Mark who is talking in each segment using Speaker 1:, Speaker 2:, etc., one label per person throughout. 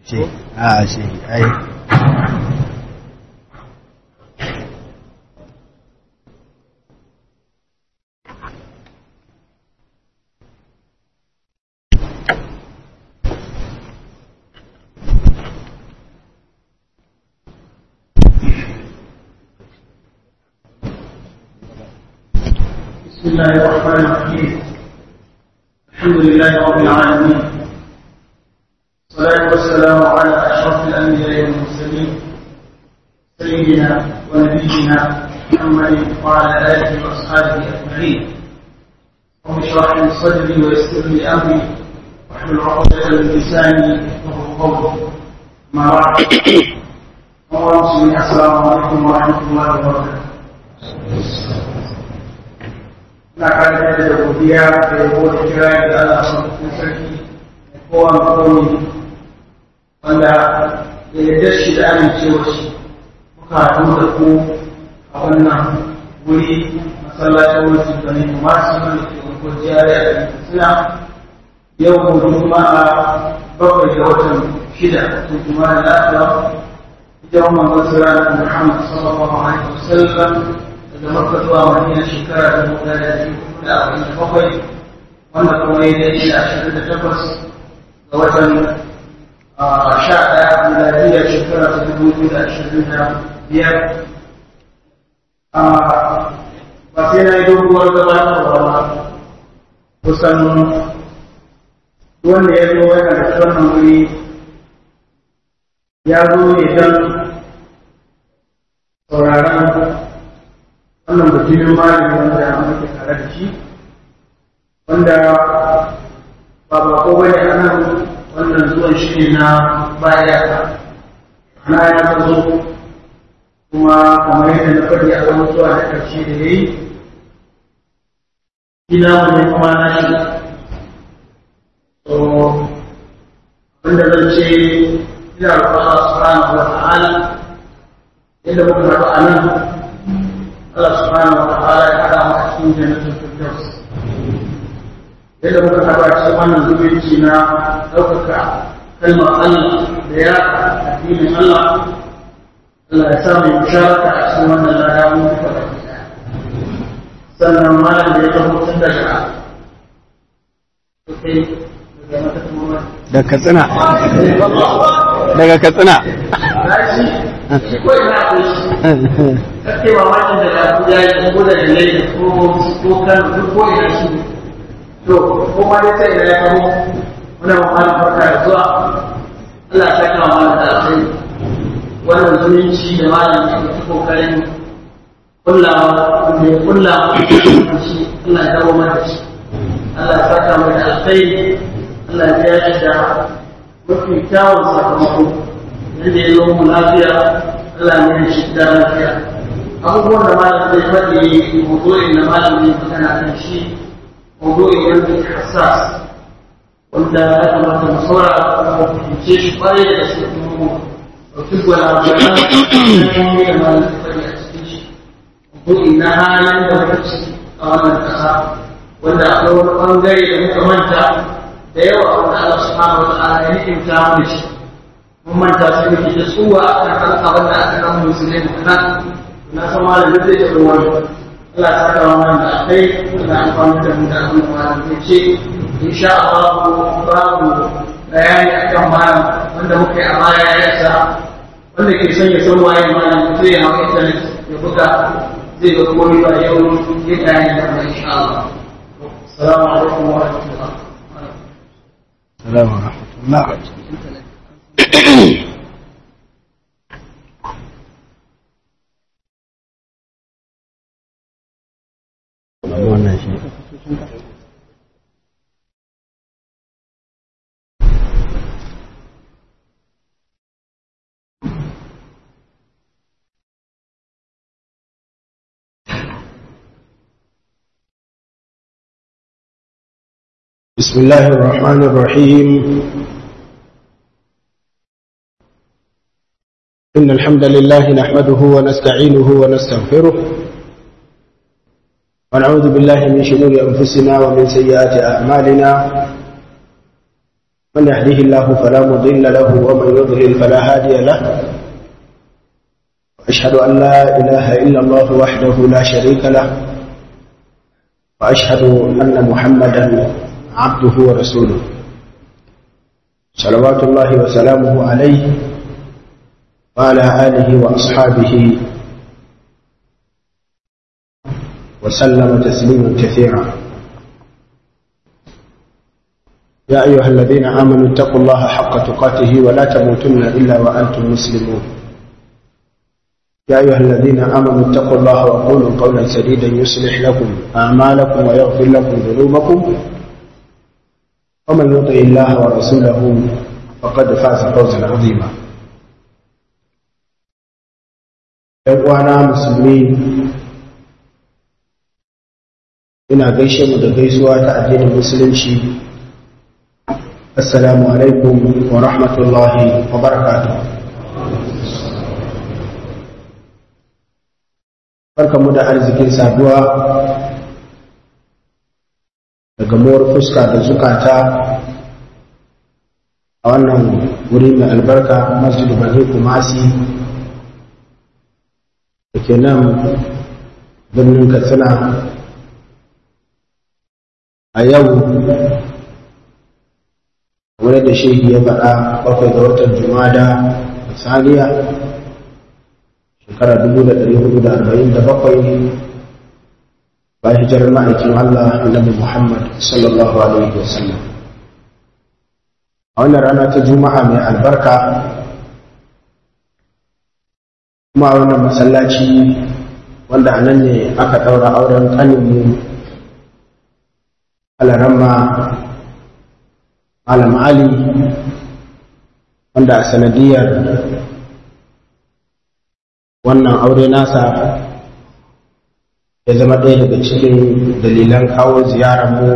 Speaker 1: ce a ce ai
Speaker 2: بسم الله الرحمن الرحيم الحمد لله رب العالمين والصلاة والسلام على أشرف الأنبياء والمرسلين سيدنا ونبينا محمد وعلى آله وأصحابه أجمعين رب اشرح لي صدري ويسر لي أمري واحلل عقدة من لساني يفقهوا قولي ما بعد اللهم السلام عليكم ورحمة الله وبركاته na karanta da godiya da yabo da kira da Allah sun sarki kowa komi wanda ya yarda shi da amincewa shi muka haɗu da ku a wannan wuri masallacin wasu gani masu mana ke wanko jiyar da suna yau mu juma'a bakwai da watan shida sun juma'a da lafiya ita wannan wasu ranar Muhammad sallallahu alaihi wasallam daga makka zuwa madina shekara da mutu da da arba'in da bakwai wanda kuma ya daidai da ashirin da takwas ga watan sha ɗaya miladiyya shekara ta dubu biyu da ashirin da biyar ba sai na yi doguwar gabatarwa ba kusan wanda ya zo yana da wannan wuri ya zo ne don sauraron wannan mutumin malami wanda muke tare da shi wanda ba ba ko bane a nan wannan zuwan shi ne na baya na ya zo kuma kamar yadda na faɗi a wani zuwa da ƙarshe da ya yi gina mu ne kuma na shi so abinda zan ce ina roƙon Allah subhanahu wa ta'ala yadda muka haɗu a nan Allah subhanahu wa ta'ala ya haɗa mu a cikin jannatul firdaus yadda muka haɗa cikin wannan zumunci na ɗaukaka kalmar Allah da ya addinin Allah Allah ya sa mai musharaka a cikin wannan lada mun duka da sannan malam da ya zama tun daga
Speaker 1: da katsina daga katsina
Speaker 2: shi ko ina akwai shi kake mamakin da lafi ya yi ko da dalilai ko ko kan duk ko ina shi to ko ma dai sai da ya kamo muna mamakin barka da zuwa Allah ya kama mana da sai wannan zumunci da malam ke ta kokarin kullawa da ya kulla shi Allah ya dawo mana shi Allah ya saka mai da alkhairi Allah ya ya shi da mafi kyawun sakamako yadda ya zo mu lafiya Allah ne shi da lafiya abubuwan da malam zai faɗi mawdu'in da malam zai magana kan shi mawdu'in wanda ke hassas wanda ya kamata mu saura mu fahimce shi kwarai da gaske kuma mu ɗauki gwalagwalan kalmomi da malam zai faɗi a cikin shi mawdu'in na halin da muka ciki a wannan ƙasa wanda akwai wani ɓangare da muka manta da yawa wanda Allah subhanahu wa ta'ala ya ni'imta mu da shi mun manta sai muke da tsuwa a kan abin da aka kan musulmi nan na san malam da zai taɓa wani Allah ta kawo mana da kai da amfani da mu da abin da malam zai ce insha Allah babu bayani akan malam wanda muka yi a baya ya sa wanda ke son ya san waye malam zai ya hawa internet ya buga zai ga komai ba yau ya bayani da mu insha Allah assalamu alaikum wa rahmatullah
Speaker 1: Salamu rahmatullah. Wannan shi. بسم الله الرحمن الرحيم إن الحمد لله نحمده ونستعينه ونستغفره ونعوذ بالله من شرور أنفسنا ومن سيئات أعمالنا من يهديه الله فلا مضل له ومن يضلل فلا هادي له أشهد أن لا إله إلا الله وحده لا شريك له وأشهد أن محمدا عبده ورسوله صلوات الله وسلامه عليه وعلى آله وأصحابه وسلم تسليما كثيرا يا أيها الذين آمنوا اتقوا الله حق تقاته ولا تموتن إلا وأنتم مسلمون يا أيها الذين آمنوا اتقوا الله وقولوا قولا سديدا يصلح لكم أعمالكم ويغفر لكم ذنوبكم ومن يطع الله ورسوله فقد فاز فوزا عظيما ‘Yan'uwana musulmi ina gaishe mu da gaisuwa ta addinin musulunci assalamu alaikum wa rahmatullahi wa barakatuh barkanmu da arzikin saduwa da gamuwar fuska da zukata a wannan wuri mai albarka masjidu bane kumasi da ke nan birnin katsina a yau wani da shehi ya faɗa bakwai ga watan jumada saniya shekara dubu da ɗari hudu da arba'in da bakwai bayan hijirar ma'aikin Allah annabi Muhammad sallallahu alaihi wasallam a wannan rana ta juma'a mai albarka kuma a wannan masallaci wanda a nan ne aka ɗaura auren ƙaninmu alaramma malam ali wanda a sanadiyar wannan aure nasa ya zama ɗaya daga cikin dalilan kawo ziyararmu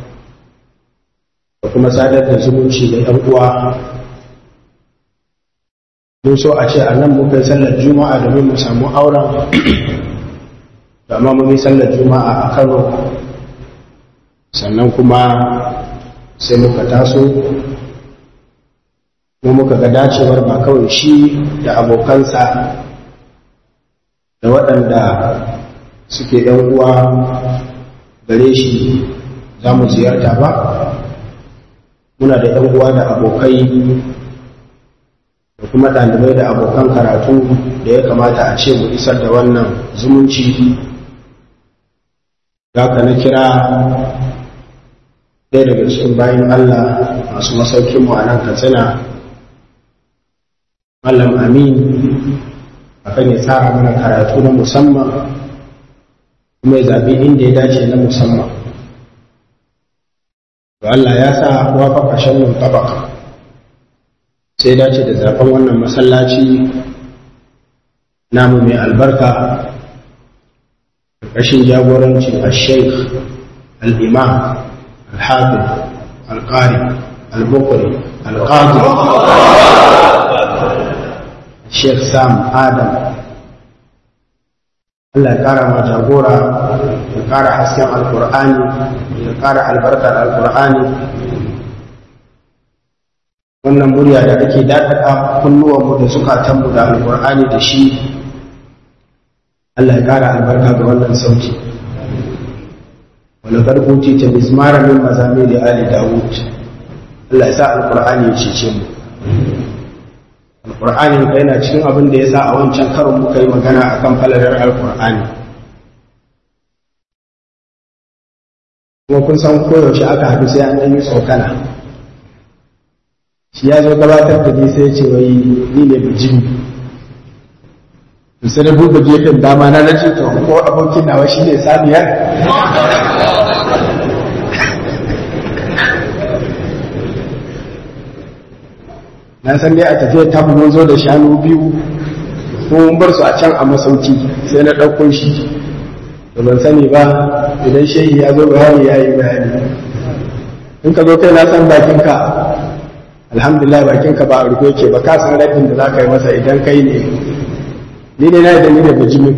Speaker 1: da kuma sadar da zumunci da ‘yan uwa mun so a ce a nan muka yi sallar juma'a domin mu samu auren da amma mun yi sallar juma'a a kano sannan kuma sai muka taso kuma muka ga dacewar ba kawai shi da abokansa da waɗanda suke ɗan uwa gare shi za mu ziyarta ba muna da ɗan uwa da abokai da kuma ɗalibai da abokan karatu da ya kamata a ce mu isar da wannan zumunci za ka na kira ɗaya daga cikin bayan Allah masu masaukinmu a nan katsina Malam Amin akan ya tsara mana karatu na musamman kuma ya zaɓi inda ya dace na musamman to Allah ya sa wafaka shannin tabaka sai dace da zaɓen wannan masallaci namu mai albarka ƙarƙashin jagorancin al-sheikh al-imam al-hafiz al-qari al-bukuri al-qadi Sheikh Sam Adam Allah ya ƙara ma jagora ya ƙara hasken alƙur'ani ya ƙara albarkar alƙur'ani wannan murya da ake daɗaɗa kunnuwanmu da zukatanmu da alƙur'ani da shi Allah ya ƙara albarka ga wannan sauti wani garbuti ta mizmara min mazami da ali dawud Allah ya sa alƙur'ani ya cece mu alƙur'anin ka yana cikin abin da ya sa a wancan karon muka yi magana a kan falalar alƙur'ani kuma kun san koyaushe aka haɗu sai an ɗan yi tsokana shi ya zo gabatar da ni sai ce wai ni ne bijimi sai da buga gefen dama na nace to ko abokin nawa shi ne saniyar na san dai a tafiyar ta mun zo da shanu biyu ko mun bar su a can a masauki sai na ɗauko shi to ban sani ba idan shehi ya zo bayani ya yi bayani in ka zo kai na san bakinka alhamdulillah bakinka ba a rufe ke ba ka san rabin da za ka yi masa idan kai ne ni ne na idan ni da bijimin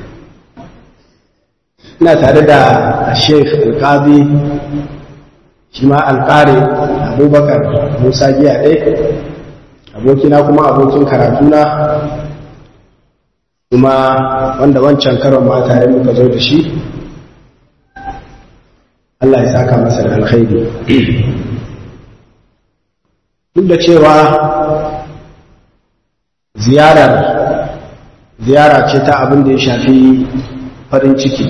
Speaker 1: ina tare da sheikh alkazi shi ma alƙari abubakar musa giya ɗai abokina kuma abokin karatuna kuma wanda wancan karon ma tare muka zo da shi Allah ya saka masa da alkhairi duk da cewa ziyarar ziyara ce ta abin da ya shafi farin ciki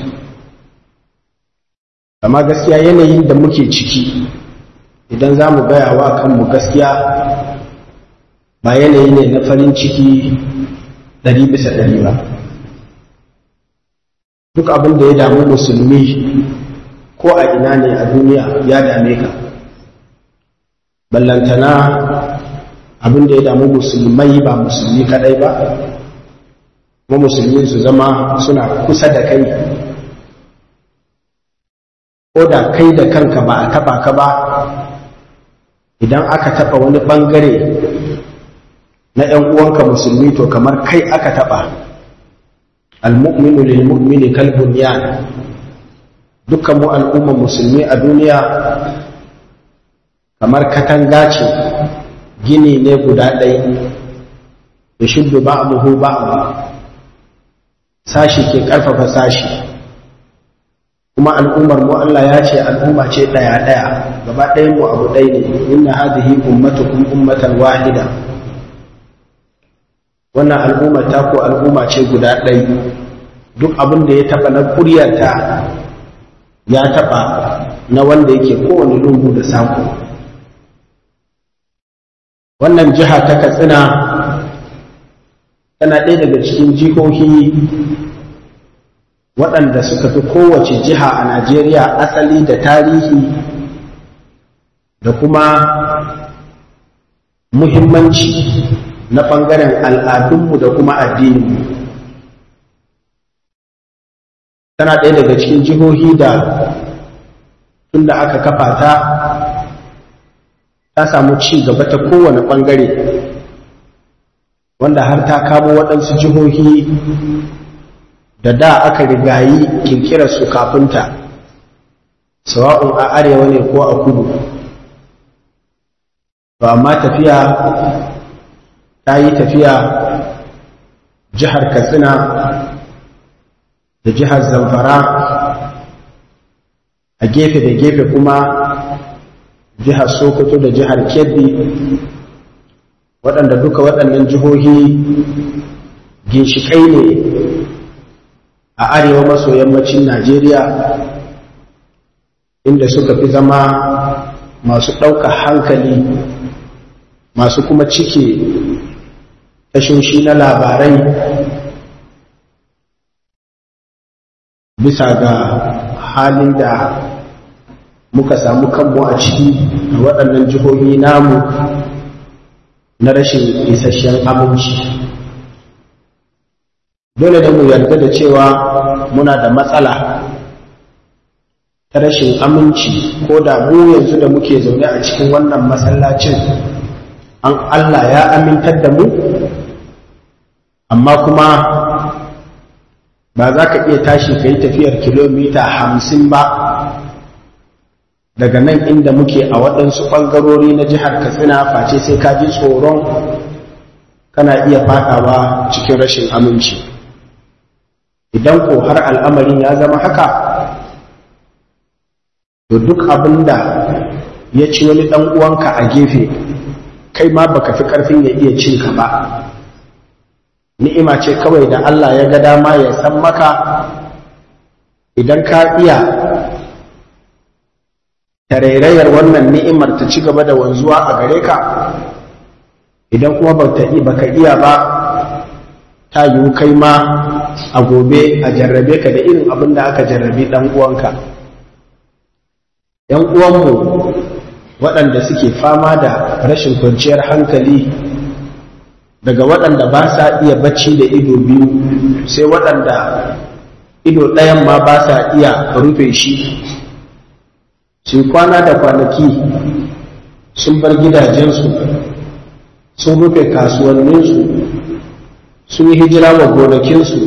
Speaker 1: amma gaskiya yanayin da muke ciki idan za mu gaya wa kanmu gaskiya ba yanayi ne na farin ciki ɗari bisa ɗari ba duk abin da ya damu musulmi ko a ina ne a duniya ya dame ka ballantana abin da ya damu musulmai ba musulmi kadai ba kuma musulmi su zama suna kusa da kai ko da kai da kanka ba a taba ka ba idan aka taba wani bangare na ‘yan uwanka musulmi to kamar kai aka taba al-mu'minu lil mu'mini kal bunyan dukkan mu al'umma musulmi a duniya kamar katanga ce gini ne guda ɗaya da shuddu ba'amuhu ba'amu sashi ke ƙarfafa sashi kuma al'ummar mu Allah ya ce al'umma ce ɗaya ɗaya gaba ɗayan mu abu ɗaya ne inna hadhihi ummatukum ummatan wahida wannan al'umma ta ko al'umma ce guda ɗaya duk abin da ya taɓa na ƙuryarta ya taɓa na wanda yake kowane lungu da sako wannan jiha ta katsina tana ɗaya daga cikin jihohi waɗanda suka fi kowace jiha a najeriya asali da tarihi da kuma muhimmanci na ɓangaren al'adunmu da kuma addininmu tana ɗaya daga cikin jihohi da tunda aka kafa ta ta samu ci gaba ta kowane ɓangare wanda har ta kamo waɗansu jihohi da da aka rigayi kirkirar su kafinta sawa'un a arewa ne ko a kudu ba amma tafiya ta yi tafiya jihar katsina da jihar zamfara a gefe da gefe kuma jihar sokoto da jihar kebbi waɗanda duka waɗannan jihohi ginshiƙai ne a arewa maso yammacin najeriya inda suka fi zama masu ɗaukar hankali masu kuma cike tashoshi na labarai bisa ga halin da muka samu kanmu a ciki a waɗannan jihohi namu na rashin isasshen aminci dole da mu yarda da cewa muna da matsala ta rashin aminci ko da mu yanzu da muke zaune a cikin wannan masallacin an Allah ya amintar da mu amma kuma ba za ka iya tashi ka yi tafiyar kilomita hamsin ba daga nan inda muke a waɗansu ɓangarori na jihar katsina face sai ka ji tsoron kana iya faɗawa cikin rashin aminci idan ko har al'amarin ya zama haka to duk abin da ya ci wani ɗan uwanka a gefe kai ma baka fi ƙarfin ya iya cin ka ba ni'ima ce kawai da Allah ya ga dama ya san maka idan ka iya tarairayar wannan ni'imar ta ci gaba da wanzuwa a gare ka idan kuma baka iya ba ta yiwu kai ma a gobe a jarrabe ka da irin abin da aka jarrabe ɗan uwanka ‘yan uwanmu waɗanda suke fama da rashin kwanciyar hankali daga waɗanda ba sa iya bacci da ido biyu sai waɗanda ido ɗayan ma ba sa iya rufe shi su kwana da kwanaki sun bar gidajensu sun rufe kasuwanninsu sun yi hijira wa gonakinsu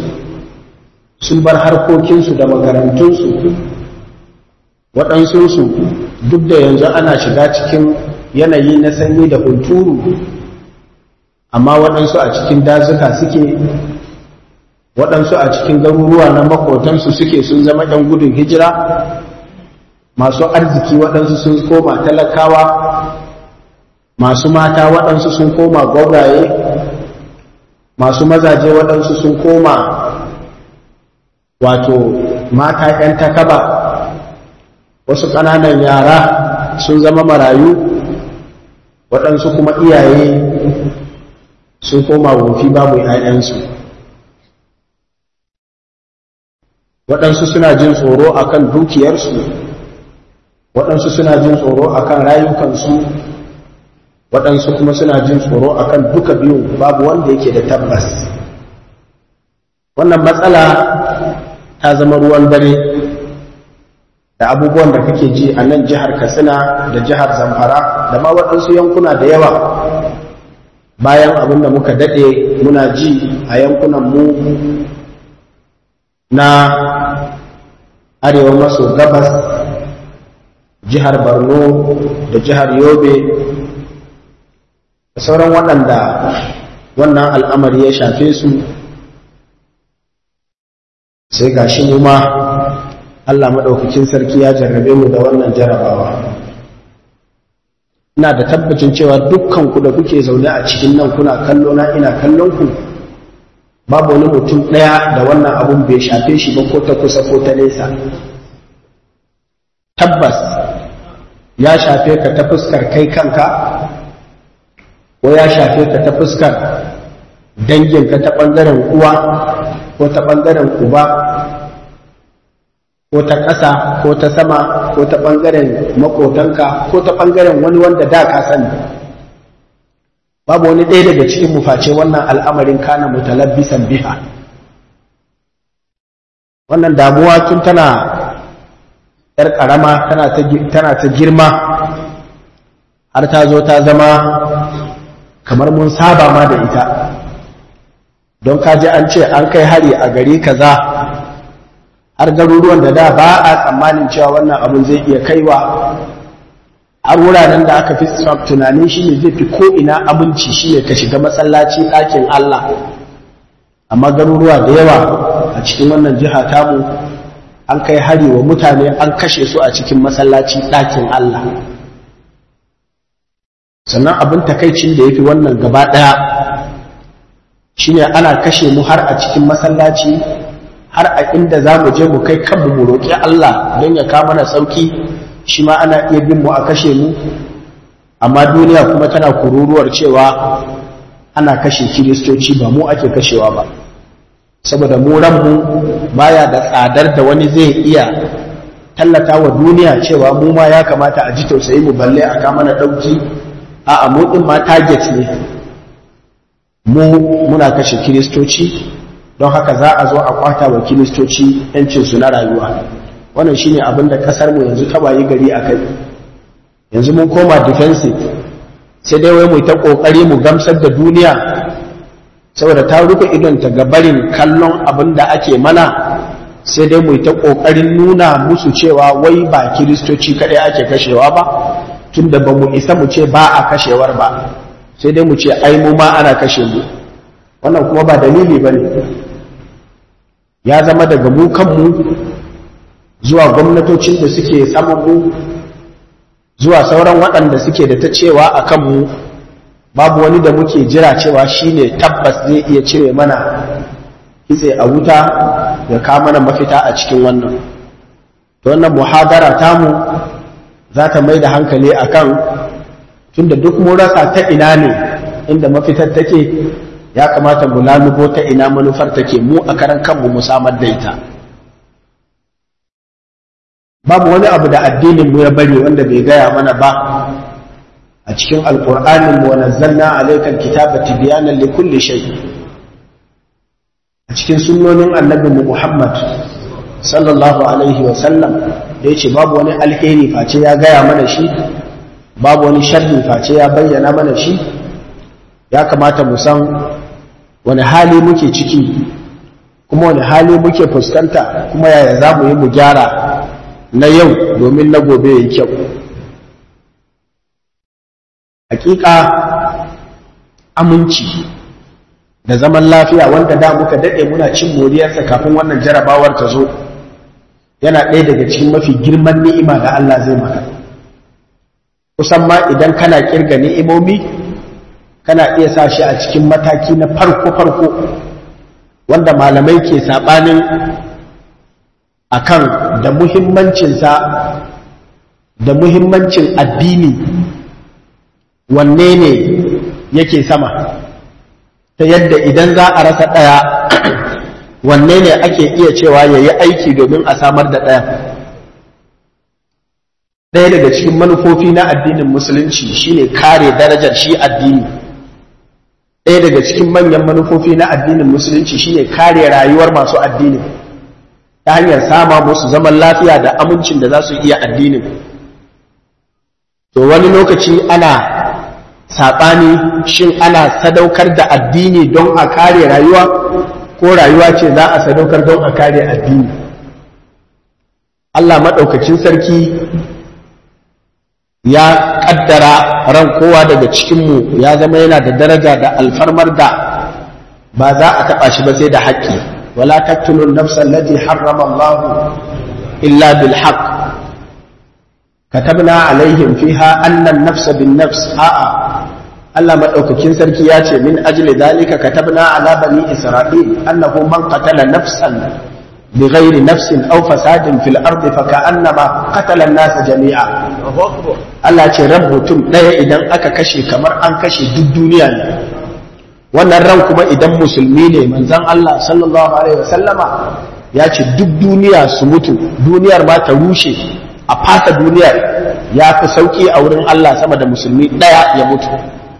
Speaker 1: sun bar harkokinsu da makarantunsu waɗansunsu duk da yanzu ana shiga cikin yanayi na sanyi da hunturu amma waɗansu a cikin dazuka suke waɗansu a cikin garuruwa na makotansu suke sun zama ɗan gudun hijira masu arziki waɗansu sun koma talakawa masu mata waɗansu sun koma gwauraye masu mazaje waɗansu sun koma wato mata ‘yan takaba wasu ƙananan yara sun zama marayu waɗansu kuma iyaye sun koma wofi babu ‘ya'yansu waɗansu suna jin tsoro akan dukiyarsu waɗansu suna jin tsoro akan rayukansu waɗansu kuma suna jin tsoro akan duka biyu babu wanda yake da tabbas wannan matsala ta zama ruwan dare da abubuwan da kake ji a nan jihar katsina da jihar zamfara da ma waɗansu yankuna da yawa bayan abin da muka daɗe muna ji a yankunan mu na arewa maso gabas jihar borno da jihar yobe da sauran waɗanda wannan al'amari ya shafe su sai ga shi mu ma Allah maɗaukakin sarki ya jarrabe mu da wannan jarabawa ina da tabbacin cewa dukkan ku da kuke zaune a cikin nan kuna kallo na ina kallon ku babu wani mutum ɗaya da wannan abun bai shafe shi ba ko ta kusa ko ta nesa tabbas ya shafe ka ta fuskar kai kanka ko ya shafe ka ta fuskar danginka ta ɓangaren uwa ko ta ɓangaren uba ko ta ƙasa ko ta sama ko ta ɓangaren makotanka ko ta ɓangaren wani wanda da ka sani babu wani ɗaya daga cikin mu face wannan al'amarin kana mutalabbisan biha wannan damuwa tun tana ‘yar ƙarama tana ta girma har ta zo ta zama kamar mun saba ma da ita don kaji an ce an kai hari a gari kaza har garuruwan da da ba a tsammanin cewa wannan abin zai iya kaiwa har wuraren da aka fi tunanin shi ne zai fi ko'ina abinci shi ne ka shiga masallaci ɗakin Allah amma garuruwa da yawa a cikin wannan jiha tamu an kai hari wa mutane an kashe su a cikin masallaci ɗakin Allah sannan abin takaicin da ya fi wannan gaba ɗaya shine ana kashe mu har a cikin masallaci har a inda za mu je mu kai kanmu mu roƙi Allah don ya kama na sauki shi ma ana iya bin mu a kashe mu amma duniya kuma tana kururuwar cewa ana kashe kiristoci ba mu ake kashewa ba saboda mu ranmu baya da tsadar da wani zai iya tallata wa duniya cewa mu ma ya kamata a ji tausayi mu balle a kama na ɗauki a mu ɗin ma target ne mu muna kashe kiristoci don haka za a zo a kwata wa kiristoci yancinsu na rayuwa wannan shine abin da kasar mu yanzu ta bayi gari a kai yanzu mun koma defensive sai dai wai mu ta kokari mu gamsar da duniya saboda ta rufe idon ta ga barin kallon abin da ake mana sai dai mu ta kokarin nuna musu cewa wai ba kiristoci kadai ake kashewa ba tunda ba mu isa mu ce ba a kashewar ba sai dai mu ce ai mu ma ana kashe mu wannan kuma ba dalili ba ne ya zama daga mu kanmu zuwa gwamnatocin da suke saman mu zuwa sauran waɗanda suke da ta cewa a kanmu babu wani da muke jira cewa shine tabbas zai iya cire mana kitse a wuta ya kawo mana mafita a cikin wannan to wannan muhadara tamu za ta mai da hankali akan tunda duk mun rasa ta ina ne inda mafitar take ya kamata mu lalubo ta ina manufar take mu a karan kanmu mu samar da ita babu wani abu da addinin mu ya bari wanda bai gaya mana ba a cikin alqur'anin mu wa nazzalna alaykal kitaba tibyanan li kulli shay a cikin sunnonin annabi mu Muhammad sallallahu alaihi wa sallam da yace babu wani alheri face ya gaya mana shi babu wani sharri face ya bayyana mana shi ya kamata mu san wani hali muke ciki kuma wani hali muke fuskanta kuma yaya za mu yi mu gyara na yau domin na gobe ya yi kyau hakika aminci da zaman lafiya wanda da muka daɗe muna cin moriyarsa kafin wannan jarabawar ta zo yana ɗaya daga cikin mafi girman ni'ima da Allah zai maka kusan ma idan kana kirga ni'imomi kana iya sa shi a cikin mataki na farko-farko wanda malamai ke saɓanin akan da muhimmancinsa da muhimmancin addini wanne ne yake sama ta yadda idan za a rasa ɗaya wanne ne ake iya cewa ya yi aiki domin a samar da ɗaya ɗaya daga cikin manufofi na addinin musulunci shine kare darajar shi addini ɗaya daga cikin manyan manufofi na addinin musulunci shine kare rayuwar masu addinin ta hanyar sama musu zaman lafiya da amincin da za su iya addinin to wani lokaci ana saɓani shin ana sadaukar da addini don a kare rayuwa ko rayuwa ce za a sadaukar don a kare addini Allah maɗaukacin sarki ya ƙaddara ran kowa daga cikinmu ya zama yana da daraja da alfarmar da ba za a taɓa shi ba sai da haƙƙi wala taktulun nafsan lati harrama Allah illa bil haqq katabna alaihim fiha annan nafsa bin nafs a'a Allah madaukakin sarki ya ce min ajli dalika katabna ala bani isra'il annahu man qatala nafsan بغير نفس أو فساد في الأرض فكأنما قتل الناس جميعا Allah ce ran mutum ɗaya idan aka kashe kamar an kashe duk duniya ne wannan ran kuma idan musulmi ne manzon Allah sallallahu alaihi wasallama ya ce duk duniya su mutu duniyar ma ta rushe a fasa duniyar ya fi sauki a wurin Allah sama da musulmi ɗaya ya mutu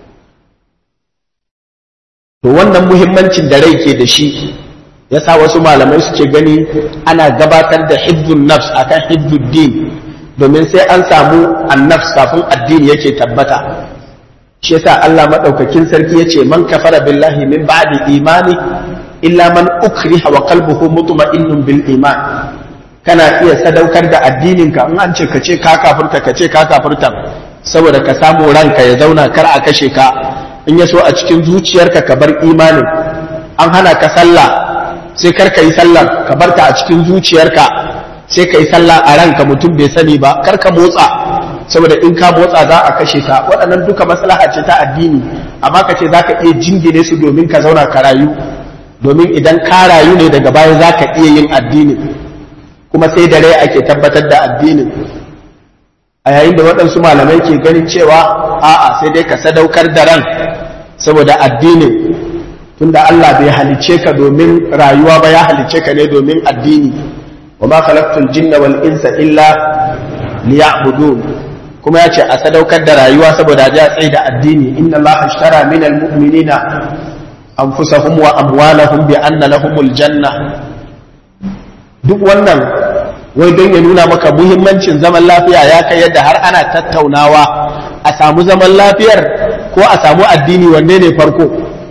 Speaker 1: to wannan muhimmancin da rai ke da shi yasa wasu malamai suke gani ana gabatar da hibbun nafs akan hibbun din domin sai an samu annafs kafin addini yake tabbata shi yasa Allah madaukakin sarki yace man kafara billahi min ba'di imani illa man ukriha wa qalbuhu mutma'innun bil iman kana iya sadaukar da addininka in an ce ka ce ka kafirta ka ce ka kafirta saboda ka samu ranka ya zauna kar a kashe ka in ya so a cikin zuciyarka ka bar imanin an hana ka sallah sai kar ka yi sallar ka bar ta a cikin zuciyarka sai ka yi sallah a ranka mutum bai sani ba kar ka motsa saboda in ka motsa za a kashe ka waɗannan duka maslaha ce ta addini amma ka ce za ka iya jingine su domin ka zauna ka rayu domin idan ka rayu ne daga baya za ka iya yin addini kuma sai da rai ake tabbatar da addinin a yayin da waɗansu malamai ke ganin cewa a'a sai dai ka sadaukar da ran saboda addinin tunda Allah bai halicce ka domin rayuwa ba ya halicce ka ne domin addini wa ma khalaqtul jinna wal insa illa liya'budun kuma ya ce a sadaukar da rayuwa saboda ja tsaye da addini inna Allah ashtara min almu'minina anfusahum wa amwalahum bi anna lahumul janna duk wannan wai don ya nuna maka muhimmancin zaman lafiya ya kai yadda har ana tattaunawa a samu zaman lafiyar ko a samu addini wanne ne farko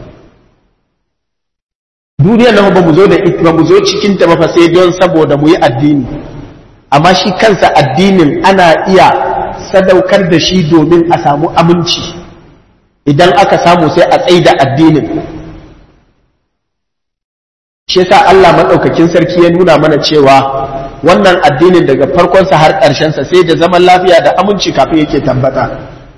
Speaker 1: duniyar nan ba mu zo da ba mu zo cikin ta ba sai don saboda mu yi addini amma shi kansa addinin ana iya sadaukar da shi domin a samu aminci idan aka samu sai a tsaida addinin shi yasa Allah madaukakin sarki ya nuna mana cewa wannan addinin daga farkonsa har ƙarshensa sai da zaman lafiya da aminci kafin yake tabbata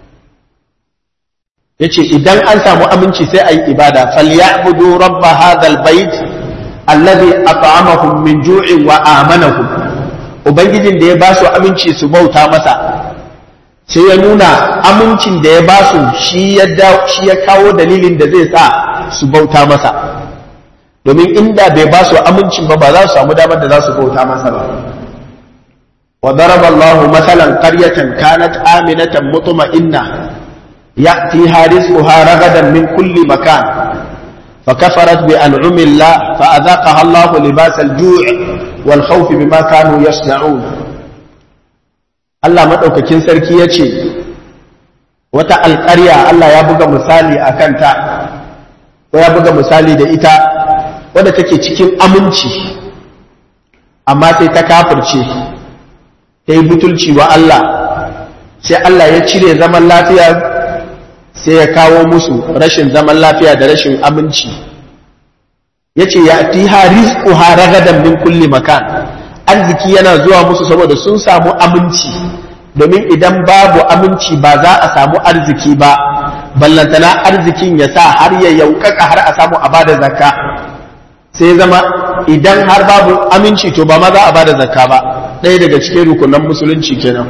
Speaker 1: yace idan an samu aminci sai ayi ibada falyabudu rabb hadha albayt alladhi at'amahum min ju'in wa amanahum ubangijin da ya ba su aminci su bauta masa sai ya nuna amincin da ya ba su shi ya shi ya kawo dalilin da zai sa su bauta masa domin inda bai ba su amincin ba ba za su samu damar da za su bauta masa ba wa daraba Allahu masalan qaryatan kanat aminatan mutma'inna يأتيها رزقها رغدا من كل مكان فكفرت بأنعم الله فأذاقها الله لباس الجوع والخوف بما كانوا يصنعون Allah maɗaukakin sarki ya ce, Wata alƙarya Allah ya buga misali a kanta, ko ya buga misali da ita, wadda take cikin aminci, amma sai ta kafirce, ta yi butulci wa Allah, sai Allah ya cire zaman lafiya sai ya kawo musu rashin zaman lafiya da rashin aminci ya ce ya ti ha rizquha ragadan min kulli makan arziki yana zuwa musu saboda sun samu aminci domin idan babu aminci ba za a samu arziki ba ballantana arzikin ya sa har ya yaukaka har a samu a bada zakka sai zama idan har babu aminci to ba ma za a bada zakka ba ɗaya daga cikin rukunan musulunci kenan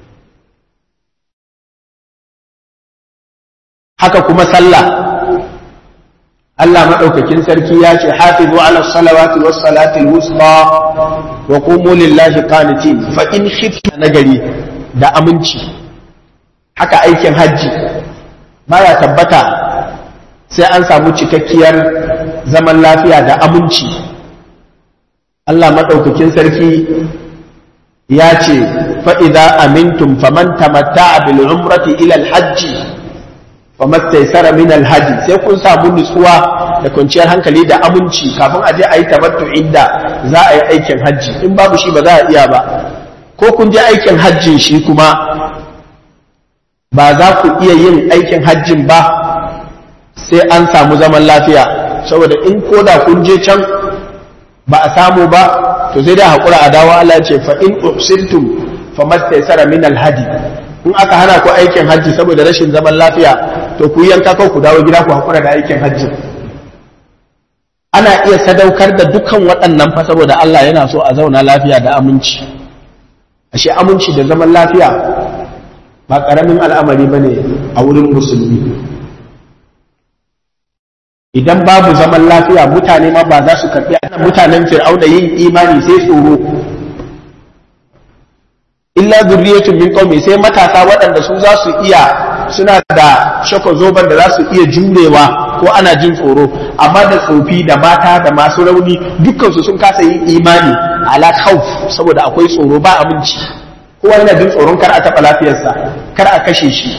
Speaker 1: haka kuma sallah Allah maɗaukakin sarki ya ce hafizu ala salawati was salati wusta wa qumu lillahi qanitin fa in khifta nagari da aminci haka aikin hajji baya tabbata sai an samu cikakkiyar zaman lafiya da aminci Allah maɗaukakin sarki ya ce fa'iza amintum faman tamatta bil umrati ilal hajji famastaisara min alhaji sai kun samu nutsuwa da kwanciyar hankali da aminci kafin a je a yi tabattu inda za a yi aikin hajji in babu shi ba za a iya ba ko kun je aikin hajjin shi kuma ba za ku iya yin aikin hajjin ba sai an samu zaman lafiya saboda in koda kun je can ba a samu ba to sai dai haƙura a dawo Allah ce fa in ubsiltum fa mastaysara min alhadi in aka hana ku aikin hajji saboda rashin zaman lafiya to ku yanka ko ku dawo gida ku haƙura da aikin hajji ana iya sadaukar da dukkan waɗannan fa saboda Allah yana so a zauna lafiya da aminci ashe aminci da zaman lafiya ba ƙaramin al'amari bane a wurin musulmi idan babu zaman lafiya mutane ma ba za su karɓi ana mutanen fir'auna yin imani sai tsoro illa zurriyatun min qaumi sai matasa waɗanda su za su iya suna da shako zoban da za su iya jurewa ko ana jin tsoro amma da tsofi da mata da masu rauni dukkansu sun kasa yin imani ala khawf saboda akwai tsoro ba aminci kowa yana jin tsoron kar a taɓa lafiyarsa kar a kashe shi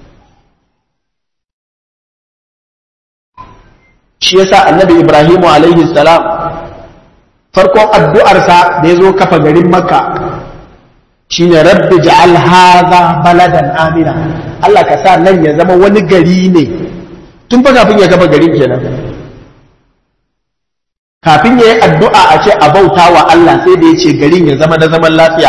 Speaker 1: shi yasa annabi ibrahimu alaihi salam farkon addu'arsa da ya zo kafa garin makka shine rabbi ja'al hadha baladan amina Allah ka sa nan ya zama wani gari ne tun fa kafin ya kafa garin kenan kafin ya yi addu'a a ce a bauta wa Allah sai da ya ce garin ya zama na zaman lafiya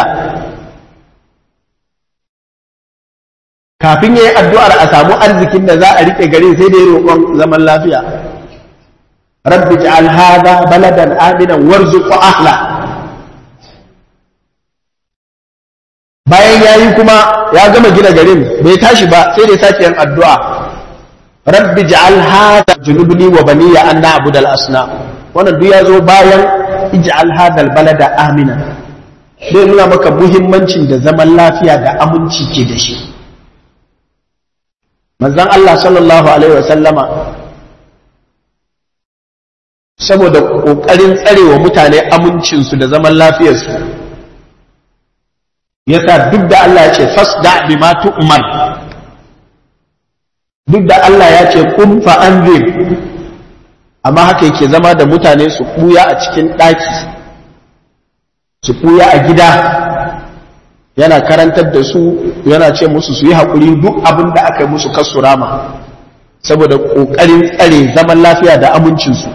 Speaker 1: kafin ya yi addu'ar a samu arzikin da za a riƙe garin sai da ya roƙon zaman lafiya rabbi ja'al hadha baladan aminan warzuq ahla bayan yayi kuma ya gama gina garin bai tashi ba sai da sake yin addu'a rabbi ja'al hadha junubni wa baniya an na'budu al-asnam wannan duk ya zo bayan ij'al hadha al-balada amina zai nuna maka muhimmancin da zaman lafiya da aminci ke da shi manzon Allah sallallahu alaihi wa sallama saboda ƙoƙarin tsarewa mutane amincinsu da zaman lafiyarsu yasa duk da Allah ya ce fasda bima tu'mar duk da Allah ya ce kun fa anzir amma haka yake zama da mutane su ɓuya a cikin ɗaki su ɓuya a gida yana karantar da su yana ce musu su yi haƙuri duk abin da aka yi musu kasu rama saboda ƙoƙarin tsare zaman lafiya da amincinsu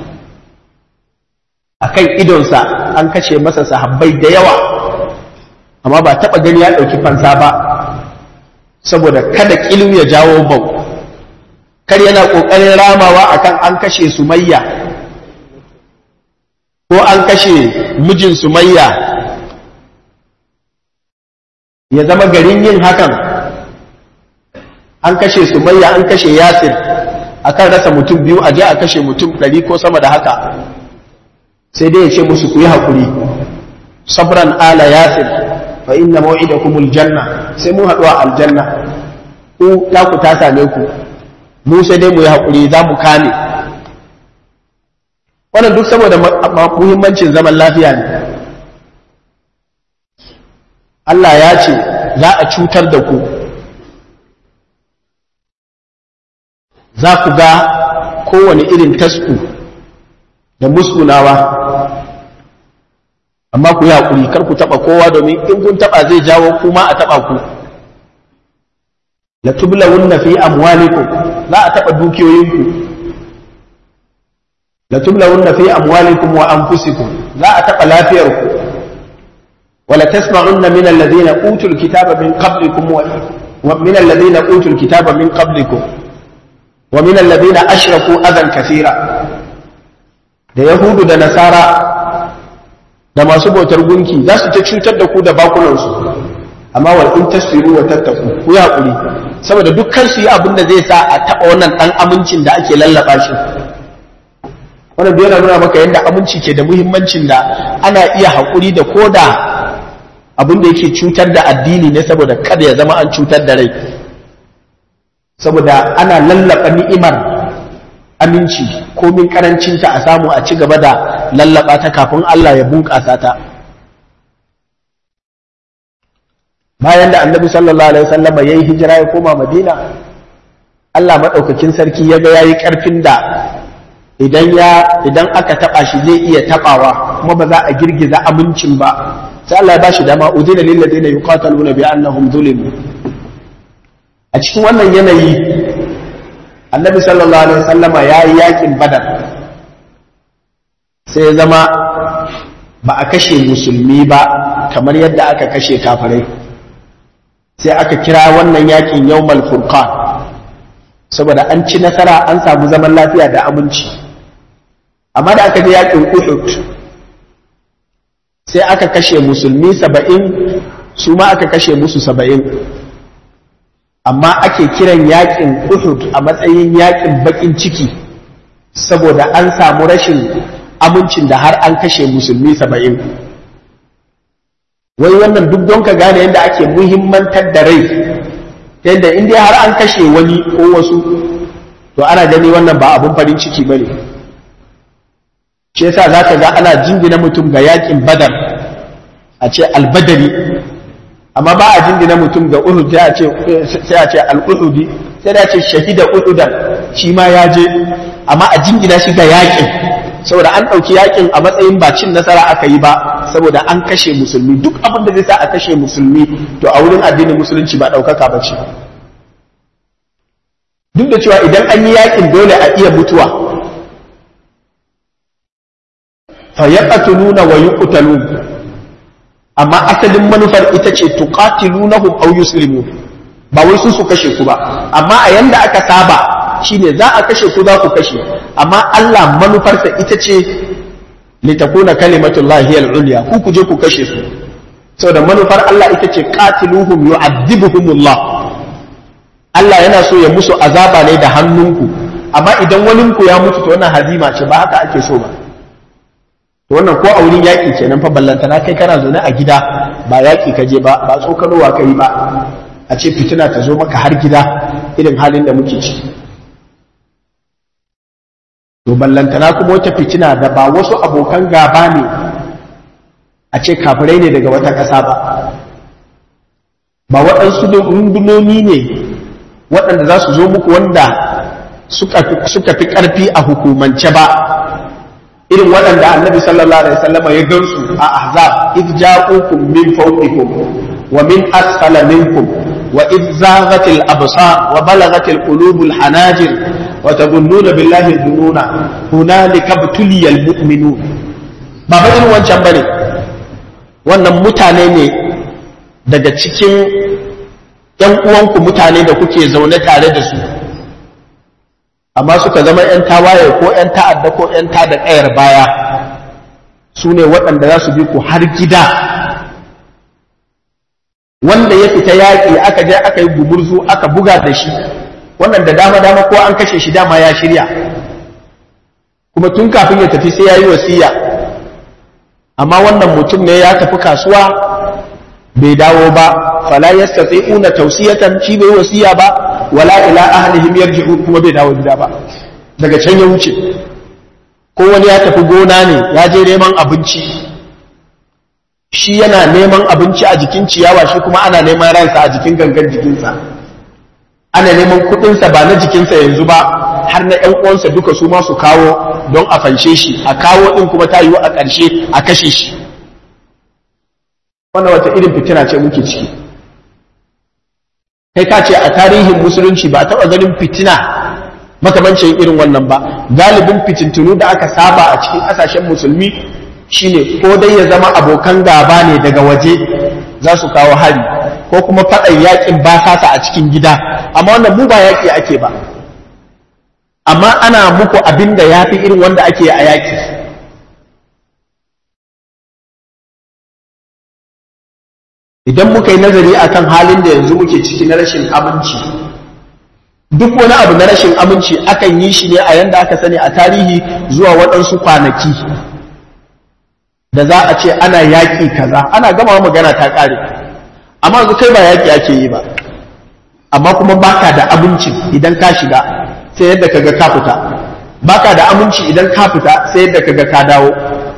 Speaker 1: a kan idonsa an kashe masa sahabbai da yawa amma ba taɓa gani ya ɗauki fansa ba saboda kada ƙilu ya jawo bau kar yana ƙoƙarin ramawa akan an kashe sumayya ko an kashe mijin sumayya ya zama garin yin hakan an kashe sumayya an kashe yasir akan rasa mutum biyu a je a kashe mutum ɗari ko sama da haka sai dai ya ce musu ku yi haƙuri sabran ala yasir fa inna maw'idakumul janna sai mun haɗu a aljanna ku ta ku ta same ku mu sai dai mu yi haƙuri za mu kame wannan duk saboda muhimmancin zaman lafiya ne Allah ya ce za a cutar da ku za ku ga kowane irin tasku da muskunawa amma ku yi haƙuri kar ku taɓa kowa domin in kun taɓa zai jawo kuma a taɓa ku la tublawunna fi amwalikum za a taɓa dukiyoyinku la tublawunna fi amwalikum wa anfusikum za a taɓa lafiyarku wala tasma'unna min alladhina utul kitaba min qablikum wa min alladhina utul kitaba min qablikum wa min alladhina ashraku adan kathira da yahudu da nasara da masu bautar gunki za su ta cutar da ku da bakunansu amma wal in tasfiru wa tattaku ku yi hakuri saboda dukkan su yi abin da zai sa a taɓa wannan ɗan amincin da ake lallaba shi wannan bai nuna maka yadda aminci ke da muhimmancin da ana iya haƙuri da koda abin da yake cutar da addini ne saboda kada ya zama an cutar da rai saboda ana lallaba ni'imar aminci komin karancinta a samu a ci gaba da lallaba ta kafin Allah ya bunƙasa ta bayan da annabi sallallahu alaihi wasallam ya yi hijira ya koma madina Allah maɗaukakin sarki ya ga yayi ƙarfin da idan ya idan aka taɓa shi zai iya taɓawa kuma ba za a girgiza amincin ba sai Allah ya bashi dama udina lil ladina yuqataluna bi annahum zulimu a cikin wannan yanayi annabi sallallahu alaihi wasallam ya yi yakin badar sai ya zama ba a kashe musulmi ba kamar yadda aka kashe kafirai sai aka kira wannan yakin yawmal furqan saboda an ci nasara an samu zaman lafiya da aminci amma da aka je yakin uhud sai aka kashe musulmi saba'in su ma aka kashe musu saba'in amma ake kiran yakin uhud a matsayin yakin bakin ciki saboda an samu rashin amincin da har an kashe musulmi saba'in wai wannan duk don ka gane yadda ake muhimmantar da rai ta yadda inda har an kashe wani ko wasu to ana gani wannan ba abun farin ciki ba ne shi yasa za ka ga ana jingina mutum ga yakin badar a ce albadari amma ba a jingina mutum ga uhud sai a ce al'uhudi sai da ce shahida uhudan shi ma ya je amma a jingina shi ga yakin saboda an ɗauki yakin a matsayin ba cin nasara aka yi ba saboda an kashe musulmi duk abin da zai sa a kashe musulmi to a wurin addinin musulunci ba ɗaukaka ba ce duk da cewa idan an yi yakin dole a iya mutuwa fa yaqtuluna wa yuqtalun amma asalin manufar ita ce tuqatilunahum aw yuslimun ba wai su su kashe ku ba amma a yanda aka saba shine za a kashe ku za ku kashe amma Allah manufarsa ita ce litakuna kalimatullahi al-ulya ku ku je ku kashe su saboda manufar Allah ita ce qatiluhum yu'adhibuhumullah Allah yana so ya musu azaba ne da hannunku amma idan waninku ya mutu to wannan hazima ce ba haka ake so ba to wannan ko a wurin yaƙi kenan fa ballantana kai kana zaune a gida ba yaƙi ka je ba ba tsokanowa ka yi ba a ce fitina ta zo maka har gida irin halin da muke ciki to ballantana kuma wata fitina da ba wasu abokan gaba ne a ce kafirai ne daga wata ƙasa ba ba waɗansu rundunoni ne waɗanda za su zo muku wanda suka fi ƙarfi a hukumance ba irin waɗanda annabi sallallahu alaihi wasallam ya gansu a ahzab id ja'ukum min fawqikum wa min asfala minkum wa id zaghatil absar wa balagatil qulubul hanajir wa tadunnuna billahi dununa hunalika btuliyal mu'minun ba ba irin wancan bane wannan mutane ne daga cikin ‘yan uwanku mutane da kuke zaune tare da su amma suka zama ‘yan tawaye ko ‘yan ta'adda ko ‘yan ta da ƙayar baya su ne waɗanda za su bi ku har gida wanda ya fita yaƙi aka je aka yi gumurzu aka buga da shi wannan da dama-dama ko an kashe shi dama ya shirya kuma tun kafin ya tafi sai ya yi wasiya amma wannan mutum ne ya tafi kasuwa bai dawo ba fala yastati'una tawsiyatan shi bai wasiya ba wala ila ahlihim yarji'u kuma bai dawo gida ba daga can ya wuce ko wani ya tafi gona ne ya je neman abinci shi yana neman abinci a jikin ciyawa shi kuma ana neman ransa a jikin gangan jikinsa ana neman kuɗinsa ba na jikinsa yanzu ba har na ƴan uwansa duka su ma su kawo don a fanshe shi a kawo ɗin kuma ta yiwu a ƙarshe a kashe shi wannan wata irin fitina ce muke ciki kai ka ce a tarihin musulunci ba a taɓa ganin fitina makamancin irin wannan ba galibin fitintunu da aka saba a cikin ƙasashen musulmi shine ko dai ya zama abokan gaba ne daga waje za su kawo hari ko kuma faɗan yakin ba sasa a cikin gida amma wannan mu ba yaƙi ake ba amma ana muku abin da ya fi irin wanda ake a yaƙi idan muka yi nazari akan halin da yanzu muke ciki na rashin aminci duk wani abu na rashin aminci akan yi shi ne a yanda aka sani a tarihi zuwa waɗansu kwanaki da za a ce ana yaƙi kaza ana gama magana ta ƙare amma yanzu kai ba yaƙi ake yi ba amma kuma baka da aminci idan ka shiga sai yadda kaga ka fita baka da aminci idan ka fita sai yadda kaga ka dawo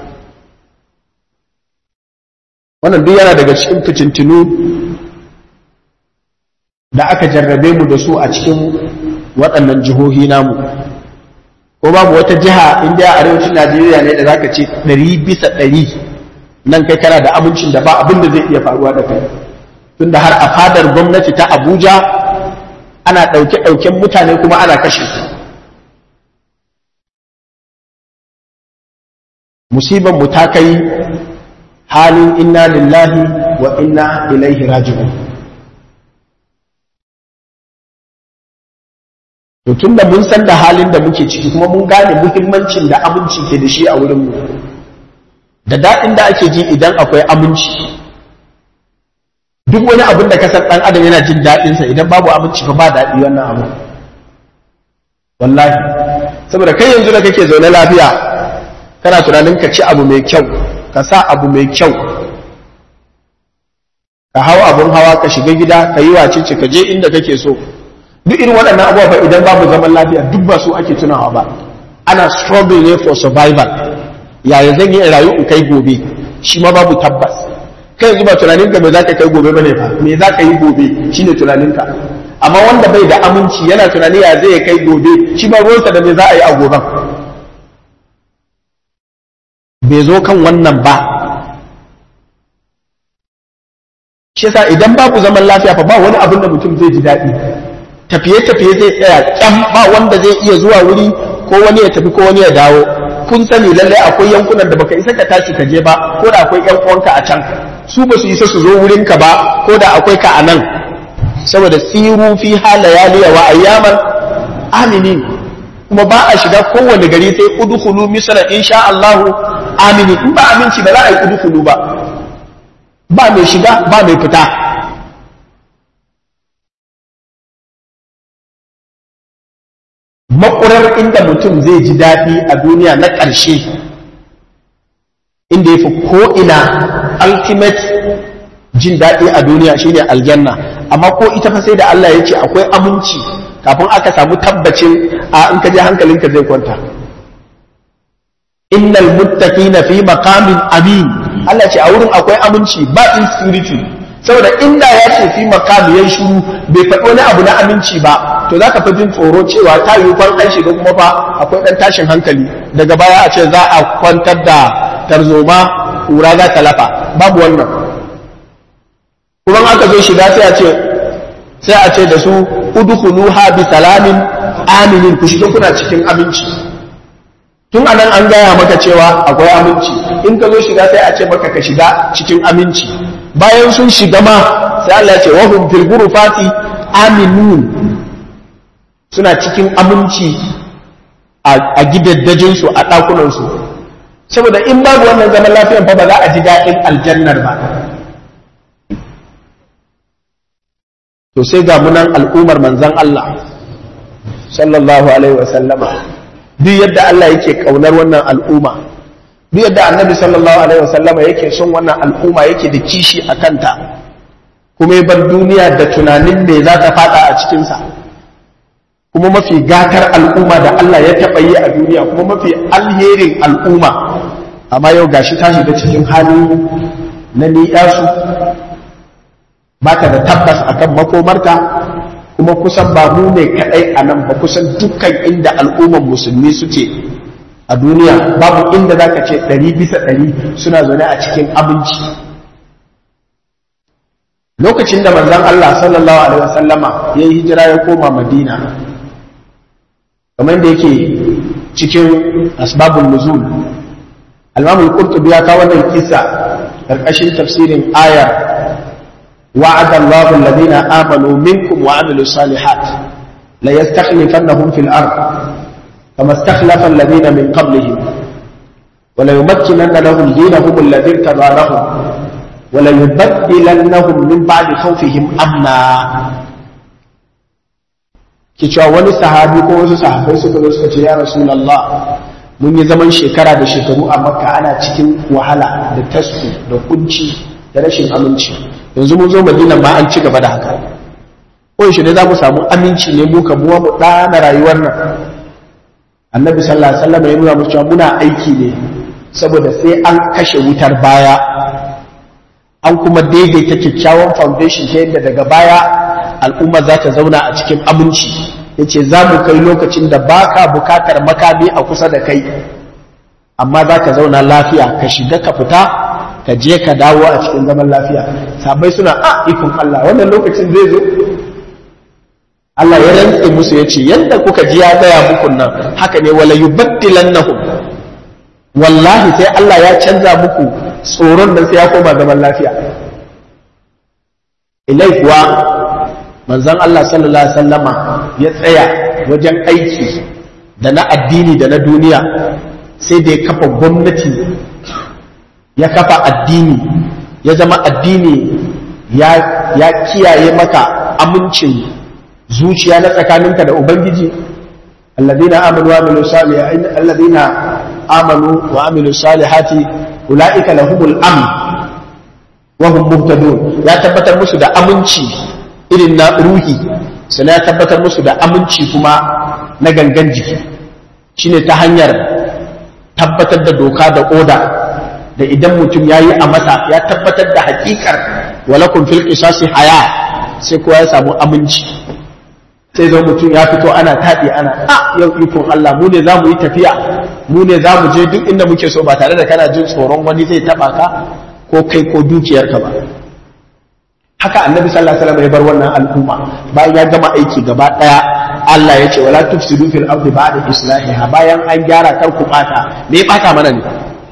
Speaker 1: wannan duk yana daga cikin fitintinu da aka jarrabe mu da su a cikin waɗannan jihohi namu ko babu wata jiha inda a arewacin najeriya ne da zaka ce ɗari bisa ɗari nan kai kana da amincin da ba abin da zai iya faruwa da kai tunda har a fadar gwamnati ta abuja ana ɗauke-ɗauken mutane kuma ana kashe su musibar mu ta kai halin inna lillahi wa inna ilaihi raji'un to tunda mun san da halin da muke ciki kuma mun gane muhimmancin da aminci ke da shi a wurin mu da daɗin da ake ji idan akwai aminci duk wani abin da kasar ɗan adam yana jin daɗinsa idan babu aminci fa ba daɗi wannan abu wallahi saboda kai yanzu da kake zaune lafiya kana tunanin ka ci abu mai kyau ka sa abu mai kyau ka hau abun hawa ka shiga gida ka yi wacece ka je inda kake so duk irin waɗannan abubuwa fa idan babu zaman lafiya duk ba su ake tunawa ba ana struggle ne for survival yaya zan yi rayu in kai gobe shi ma babu tabbas kai yanzu ba tunaninka me za ka kai gobe bane fa me za ka yi gobe shine tunaninka amma wanda bai da aminci yana tunani ya zai kai gobe shi ba ruwansa da me za a yi a goben bai zo kan wannan ba shi yasa idan babu zaman lafiya fa ba wani abin da mutum zai ji daɗi tafiye-tafiye zai tsaya kyam ba wanda zai iya zuwa wuri ko wani ya tafi ko wani ya dawo kun sani lallai akwai yankunan da baka isa ka tashi ka je ba ko da akwai yan uwanka a can su ba su isa su zo wurin ka ba ko da akwai ka a nan saboda siru fi halayaliya wa ayyaman aminin kuma ba a shiga kowane gari sai udkhulu misra insha Allah amini in ba aminci ba za a yi udkhulu ba ba mai shiga ba mai fita makurar inda mutum zai ji daɗi a duniya na ƙarshe inda ya fi ko'ina ultimate jin daɗi a duniya shine aljanna amma ko ita fa sai da Allah ya ce akwai aminci kafin aka samu tabbacin a in ka je hankalinka zai kwanta innal muttaqina fi maqamin amin Allah ce a wurin akwai aminci ba insecurity saboda inda ya ce fi maqam yayin shiru bai faɗi wani abu na aminci ba to zaka fi jin tsoro cewa ta yi kwan ɗan shiga kuma fa akwai ɗan tashin hankali daga baya a ce za a kwantar da tarzoma kura za ta lafa babu wannan kuma aka zo shiga sai a ce sai a ce da su udkhuluha bi salamin aminin ku shiga kuna cikin aminci tun anan an gaya maka cewa akwai aminci in ka zo shiga sai a ce maka ka shiga cikin aminci bayan sun shiga ma sai Allah ya ce wa hum fil ghurfati aminun suna cikin aminci a gidaddajin su a dakunan su saboda in babu wannan zaman lafiyan fa ba za a ji daɗin aljannar ba to sai ga munan al'ummar manzan Allah sallallahu alaihi wa sallama duk yadda Allah yake kaunar wannan al'umma duk yadda annabi sallallahu alaihi wa sallama yake son wannan al'umma yake da kishi a kanta kuma ya bar duniya da tunanin me za ta fada a cikinsa kuma mafi gatar al'umma da Allah ya taɓa yi a duniya kuma mafi alherin al'umma amma yau gashi ta shiga cikin hali na ni'yasu ba ta da tabbas akan makomarta kuma kusan ba mu ne kadai a nan ba kusan dukkan inda al'umman musulmi suke a duniya babu inda za ka ce ɗari bisa ɗari suna zaune a cikin abinci lokacin da manzon Allah sallallahu alaihi wasallama ya yi hijira ya koma Madina kamar da yake cikin asbabun nuzul al-Imam al-Qurtubi ya kawo wannan kisa karkashin tafsirin ayar wa'ada Allahu alladhina amanu minkum wa 'amilus salihat la yastakhlifannahum fil ard kama istakhlafa alladhina min qablihim wa la yumakkinanna lahum dinahum alladhi irtada lahum wala yubaddilannahum min ba'di khawfihim amna ki cewa wani sahabi ko wasu sahabbai suka zo suka ce ya rasulullah mun yi zaman shekara da shekaru a makka ana cikin wahala da tasku da kunci da rashin aminci yanzu mun zo madina ma an ci gaba da haka ko shi ne za mu samu aminci ne mu ka muwa mu ɗana rayuwar nan annabi sallallahu alaihi wasallam ya nuna mu cewa muna aiki ne saboda sai an kashe wutar baya an kuma daidaita kyakkyawan foundation ta yadda daga baya al'umma za ta zauna a cikin aminci ya ce za mu kai lokacin da ba ka bukatar makami a kusa da kai amma za ka zauna lafiya ka shiga ka fita ka je ka dawo a cikin zaman lafiya sabai suna a ikon Allah wannan lokacin zai zo Allah ya rantse musu ya ce yadda kuka ji ya gaya muku nan haka ne wala yubaddilannahum wallahi sai Allah ya canza muku tsoron nan sai ya koma zaman lafiya ilai kuwa manzon Allah sallallahu alaihi wasallama ya tsaya wajen aiki da na addini da na duniya sai da ya kafa gwamnati ya kafa addini ya zama addini ya, ya kiyaye maka amincin zuciya na tsakaninka da ubangiji alladina amanu wa amilu salihati alladina amanu wa amilu salihati ulaika lahumul amn wa hum muhtadun ya tabbatar musu da aminci irin na ruhi sannan ya tabbatar musu da aminci kuma na gangan jiki shine ta hanyar tabbatar da doka da oda da idan mutum ya yi a masa ya tabbatar da hakikar walakun fil qisasi haya sai kowa ya samu aminci sai zo mutum ya fito ana taɗi ana a yau ikon Allah mu ne za mu yi tafiya mu ne za mu je duk inda muke so ba tare da kana jin tsoron wani zai taɓa ka ko kai ko dukiyarka ba haka annabi sallallahu alaihi wasallam ya bar wannan al'umma bayan ya gama aiki gaba daya Allah ya ce wala tufsidu fil ardi ba'da islahiha bayan an gyara kar ku bata me ya bata mana ne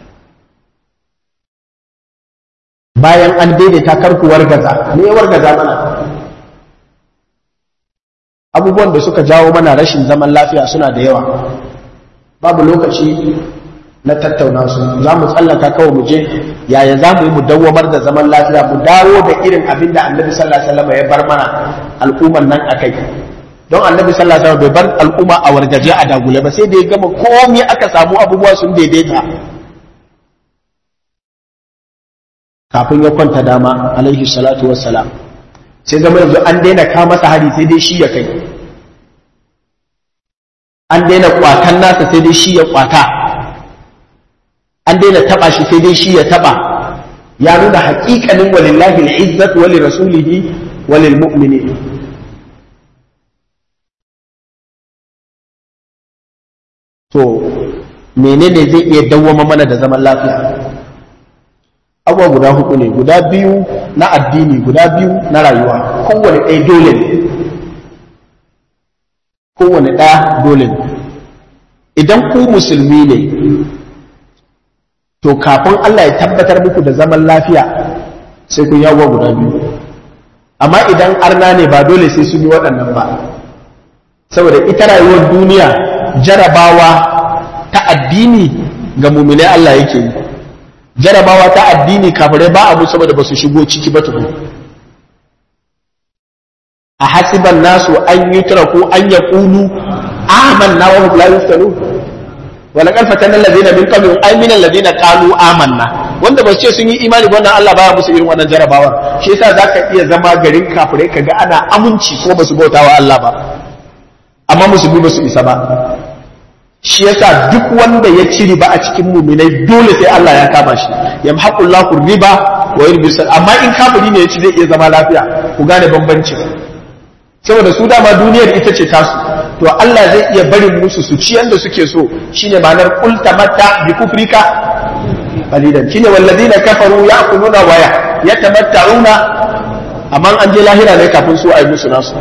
Speaker 1: bayan an daidaita kar ku wargaza me ya wargaza mana abubuwan da suka jawo mana rashin zaman lafiya suna da yawa babu lokaci na tattauna su za mu tsallaka kawai mu je yaya za mu yi mu dawwamar da zaman lafiya mu dawo da irin abin da annabi sallallahu alaihi wasallam ya bar mana al'umman nan akai don annabi sallallahu alaihi wasallam bai bar al'umma a wargaje a dagule ba sai da ya gama komai aka samu abubuwa sun daidaita kafin ya kwanta dama alaihi salatu wassalam sai zama yanzu an daina ka masa hari sai dai shi ya kai an daina kwatan nasa sai dai shi ya kwata an daina taba shi sai dai shi ya taba ya nuna haƙiƙanin walillahi al'izzat wa lirasulihi wa lilmu'minin to menene zai iya dawwama mana da zaman lafiya abuwa guda hudu ne guda biyu na addini guda biyu na rayuwa kowane ɗaya dole ne kowane ɗaya dole ne idan ku musulmi ne to kafin Allah ya tabbatar muku da zaman lafiya sai kun yawo guda biyu amma idan arna ne ba dole sai sun yi waɗannan ba saboda ita rayuwar duniya jarabawa ta addini ga muminai Allah yake yi jarabawa ta addini kafirai ba abu saboda ba su shigo ciki ba tukun a hasiban nasu an yi turaku an ya kulu amanna wa hum la yuftanun wala kan fatan allazina min qablihim ay min allazina qalu amanna wanda ba su ce sun yi imani ba wannan Allah baya musu irin wannan jarabawar shi yasa zaka iya zama garin kafirai kaga ana aminci ko ba su bautawa Allah ba amma musulmi ba su isa ba shi yasa duk wanda ya ci riba a cikin muminai dole sai Allah ya kama shi yamhaqullahu riba wa yurbi amma in kafiri ne ya ci zai iya zama lafiya ku gane bambanci saboda su dama duniyar ita ce tasu to Allah zai iya barin musu su ci yanda suke so shine ma'anar qul tamatta bi kufrika qalilan shine walladina kafaru ya'kuluna wa yatamatta'una amma an je lahira ne kafin su a yi musu nasu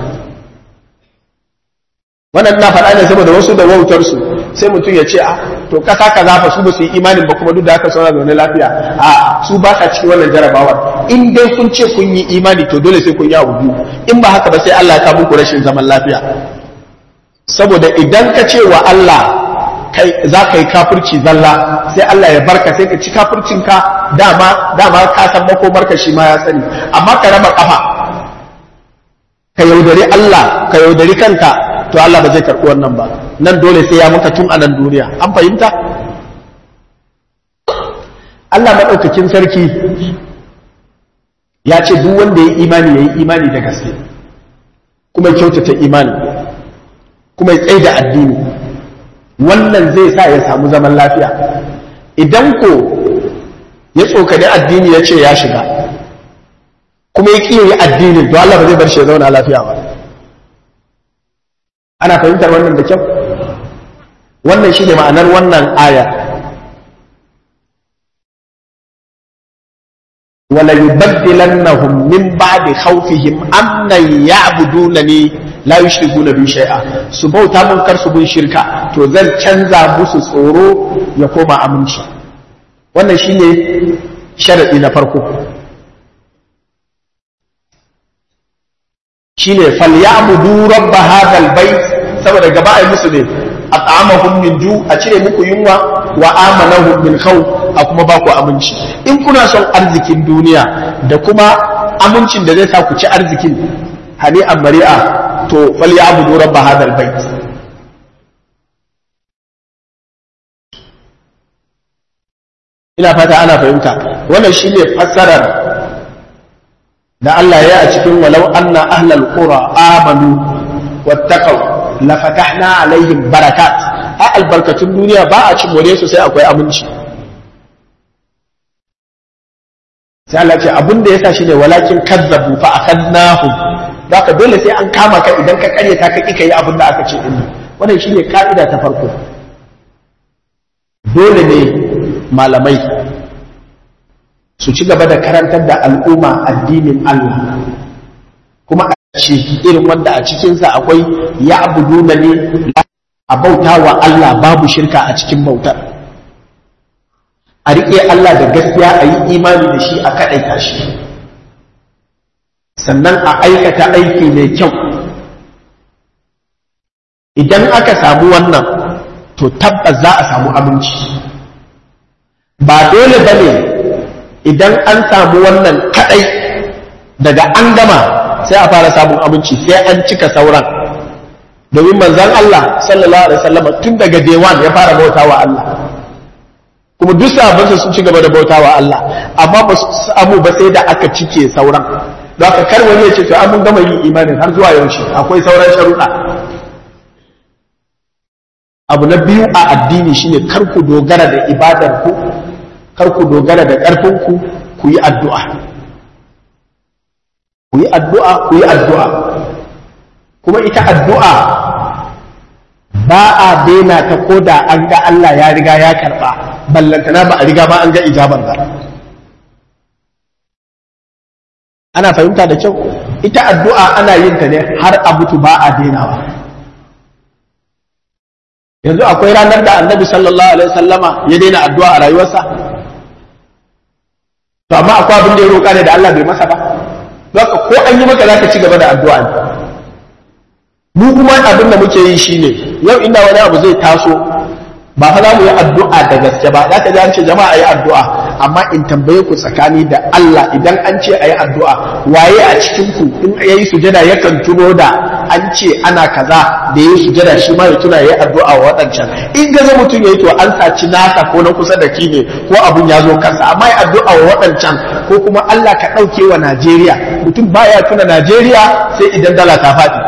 Speaker 1: wannan na faɗa ne saboda wasu da wautar su sai mutum ya ce a to kasa kaza fa su ba su yi imanin ba kuma duk da haka suna zaune lafiya a su ba sa cikin wannan jarabawar in dai kun ce kun yi imani to dole sai kun yi abu biyu in ba haka ba sai Allah ya kawo muku rashin zaman lafiya saboda idan ka ce wa Allah kai za ka yi kafirci zalla sai Allah ya barka sai ka ci kafircin ka dama dama ka san makomar ka shi ma ya sani amma ka raba kafa ka yaudari Allah ka yaudari kanka to Allah ba zai karɓi wannan ba nan dole sai ya maka tun a nan duniya an fahimta Allah maɗaukakin sarki ya ce duk wanda ya imani ya yi imani da gaske kuma kyautata imani kuma ya tsaye da addini wannan zai sa ya samu zaman lafiya idan ko ya tsokani addini ya ce ya shiga kuma ya ƙiyoyi addinin to Allah ba zai bar shi ya zauna lafiya ba ana fahimtar wannan da kyau wannan shi ne ma'anar wannan aya wala yubaddilannahum min ba'di khawfihim amnan ya'budunani la yushrikuna bi shay'a su bauta mun kar su bin shirka to zan canza musu tsoro ya koma aminci wannan shine sharadi na farko shine falyabudu rabb hadal bait saboda gaba ai musu ne at'amahum min ju a cire muku yunwa wa amanahum min khawf a kuma ba ku aminci in kuna son arzikin duniya da kuma amincin da zai sa ku ci arzikin hani an mari'a to falyabudu rabb hadal bait ina fata ana fahimta wannan shine fassarar da Allah ya a cikin walau anna ahlal qura amanu wattaqaw la fatahna alaihim barakat a albarkatun duniya ba a cin more su sai akwai aminci sai Allah ce abin da yasa shine walakin kazzabu fa akhadnahum ka dole sai an kama ka idan ka karyata ka kika yi abin da aka ce din wannan shine ka'ida ta farko dole ne malamai su ci gaba da karantar da al'umma addinin Allah kuma a ce irin wanda a cikinsa akwai ya abudu na ne a bauta wa Allah babu shirka a cikin bautar a riƙe Allah da gaskiya a yi imani da shi a kaɗaita shi sannan a aikata aiki mai kyau idan aka samu wannan to tabbas za a samu aminci ba dole ba ne idan an samu wannan kadai daga an gama sai a fara samun abinci sai an cika sauran domin manzan Allah sallallahu alaihi wasallam tun daga day one ya fara bautawa Allah kuma duk sahabbansa sun ci gaba da bautawa Allah amma ba su samu ba sai da aka cike sauran don haka kar wani ya ce to an mun gama yin imanin har zuwa yaushe akwai sauran sharuɗa abu na biyu a addini shine kar ku dogara da ibadar ku kar ku dogara da ƙarfinku ku yi addu'a. Ku yi addu'a, ku yi addu'a. Kuma ita addu'a ba a daina ta ko da an ga Allah ya riga ya karɓa, ballantana ba a riga ba an ga ijabar ba. Ana fahimta da kyau, ita addu'a ana yin ta ne har a mutu ba a dainawa. Yanzu akwai ranar da annabi sallallahu Alaihi wasallama ya daina addu'a a rayuwarsa? to amma akwai abin da ya roƙa ne da Allah bai masa ba haka ko an yi maka zaka ci gaba da addu'a ne mu kuma abin da muke yi shine yau inda wani abu zai taso ba fa za mu yi addu'a da gaske ba zaka ji an ce jama'a yi addu'a amma in tambaye ku tsakani da Allah idan an ce ayi addu'a waye a cikin ku in yayi sujada yakan tuno da an ce ana kaza da yayi sujada shi ma ya tuna yayi addu'a wa wadancan in ga mutum yayi to an saci nasa ko na kusa da ki ne ko abun ya zo kansa amma ya addu'a wa wadancan ko kuma Allah ka dauke wa Najeriya mutum baya tuna Najeriya sai idan dala ta faɗi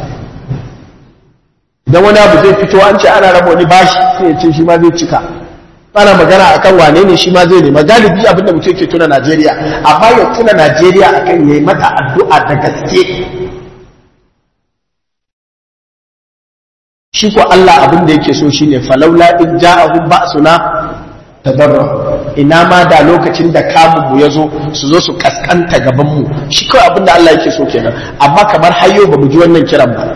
Speaker 1: idan wani abu zai fito an ce ana raba wani bashi sai ya ce shi ma zai cika ana magana akan wane ne shi ma zai nema galibi abin da mutum ke tuna Najeriya amma ya tuna Najeriya akan yayi mata addu'a da gaske shi ko Allah abin da yake so shine falaula in ja'ahum ba'suna tadarra ina ma da lokacin da kamun mu ya zo su zo su kaskanta gaban mu shi kawai abin da Allah yake so kenan amma kamar hayo ba mu ji wannan kiran ba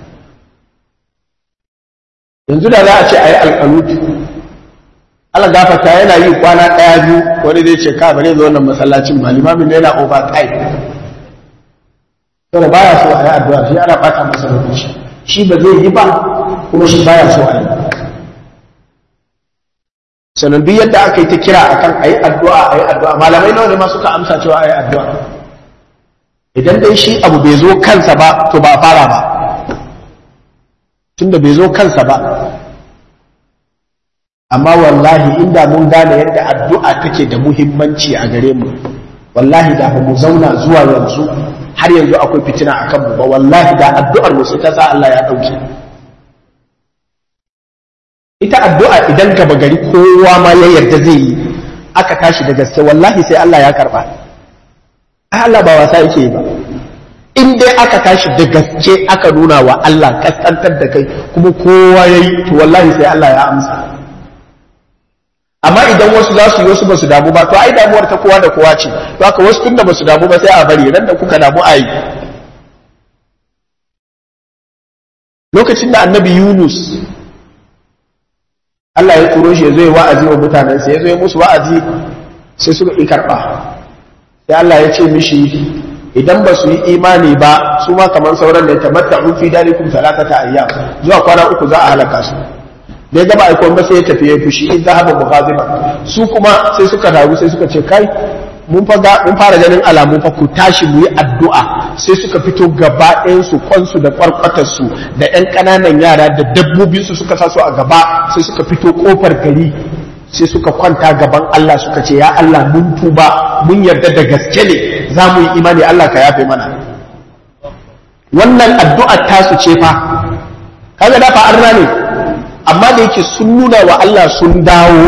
Speaker 1: yanzu da za a ce a yi alƙanutu Allah gafarta yana yi kwana ɗaya biyu wani zai ce ka bare zo wannan masallacin ba limamin ne yana over time saboda baya so a yi addu'a shi ana fata masa lokaci shi ba zai yi ba kuma shi baya so a yi sannan duk yadda aka yi ta kira akan a yi addu'a a yi addu'a malamai nawa ne ma suka amsa cewa a yi addu'a idan dai shi abu bai zo kansa ba to ba a fara ba tunda bai zo kansa ba amma wallahi inda mun gane yadda addu'a take da muhimmanci a gare mu wallahi da ba mu zauna zuwa yanzu har yanzu akwai fitina a kanmu ba wallahi da addu'ar mu sai ta sa Allah ya ɗauke ita addu'a idan gaba gari kowa ma ya yarda zai yi aka tashi da gaske wallahi sai Allah ya karba Allah ba wasa yake ba in dai aka tashi da gaske aka nuna wa Allah kaskantar da kai kuma kowa ya yi to wallahi sai Allah ya amsa amma idan wasu za su yi wasu ba su damu ba to ai damuwar ta kowa da kowa ce to haka wasu tunda ba su damu ba sai a bari ran da kuka damu a yi lokacin da annabi Yunus Allah ya turo shi ya zo ya wa'azi wa mutanensa ya zo ya musu wa'azi sai suka yi karɓa sai Allah ya ce mishi idan ba su yi imani ba su ma kamar sauran da ya tamatta fi dalikum salatata ayyam zuwa kwana uku za a halaka su da ya gaba aiko ba sai ya tafi ya fushi in zahaba mughadiban su kuma sai suka dagu sai suka ce kai mun fara ganin alamu fa ku tashi mu yi addu'a sai suka fito gaba ɗayan su kwansu da kwarkwatar su da ƴan ƙananan yara da dabbobin su suka sa su a gaba sai suka fito kofar gari sai suka kwanta gaban Allah suka ce ya Allah mun tuba mun yarda da gaske ne za mu yi imani Allah ka yafe mana wannan addu'a tasu ce fa kaga da fa arna ne amma da yake sun nuna wa Allah sun dawo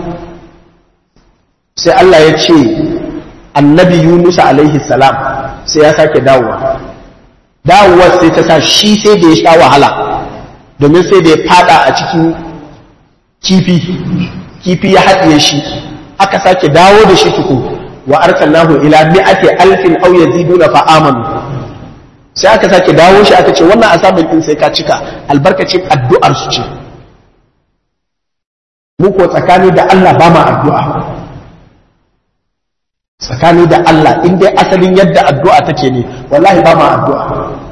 Speaker 1: sai Allah ya ce annabi Yunus alaihi salam sai ya sake dawowa dawowar sai ta sa shi sai da ya sha wahala domin sai da ya fada a cikin kifi kifi ya haɗiye shi aka sake dawo da shi tuku wa arsalnahu ila mi'ati alfin aw yaziduna fa amanu sai aka sake dawo shi aka ce wannan asamin din sai ka cika albarkacin addu'ar su ce mu ko tsakani da Allah ba ma addu'a tsakani da Allah in dai asalin yadda addu'a take ne wallahi ba ma addu'a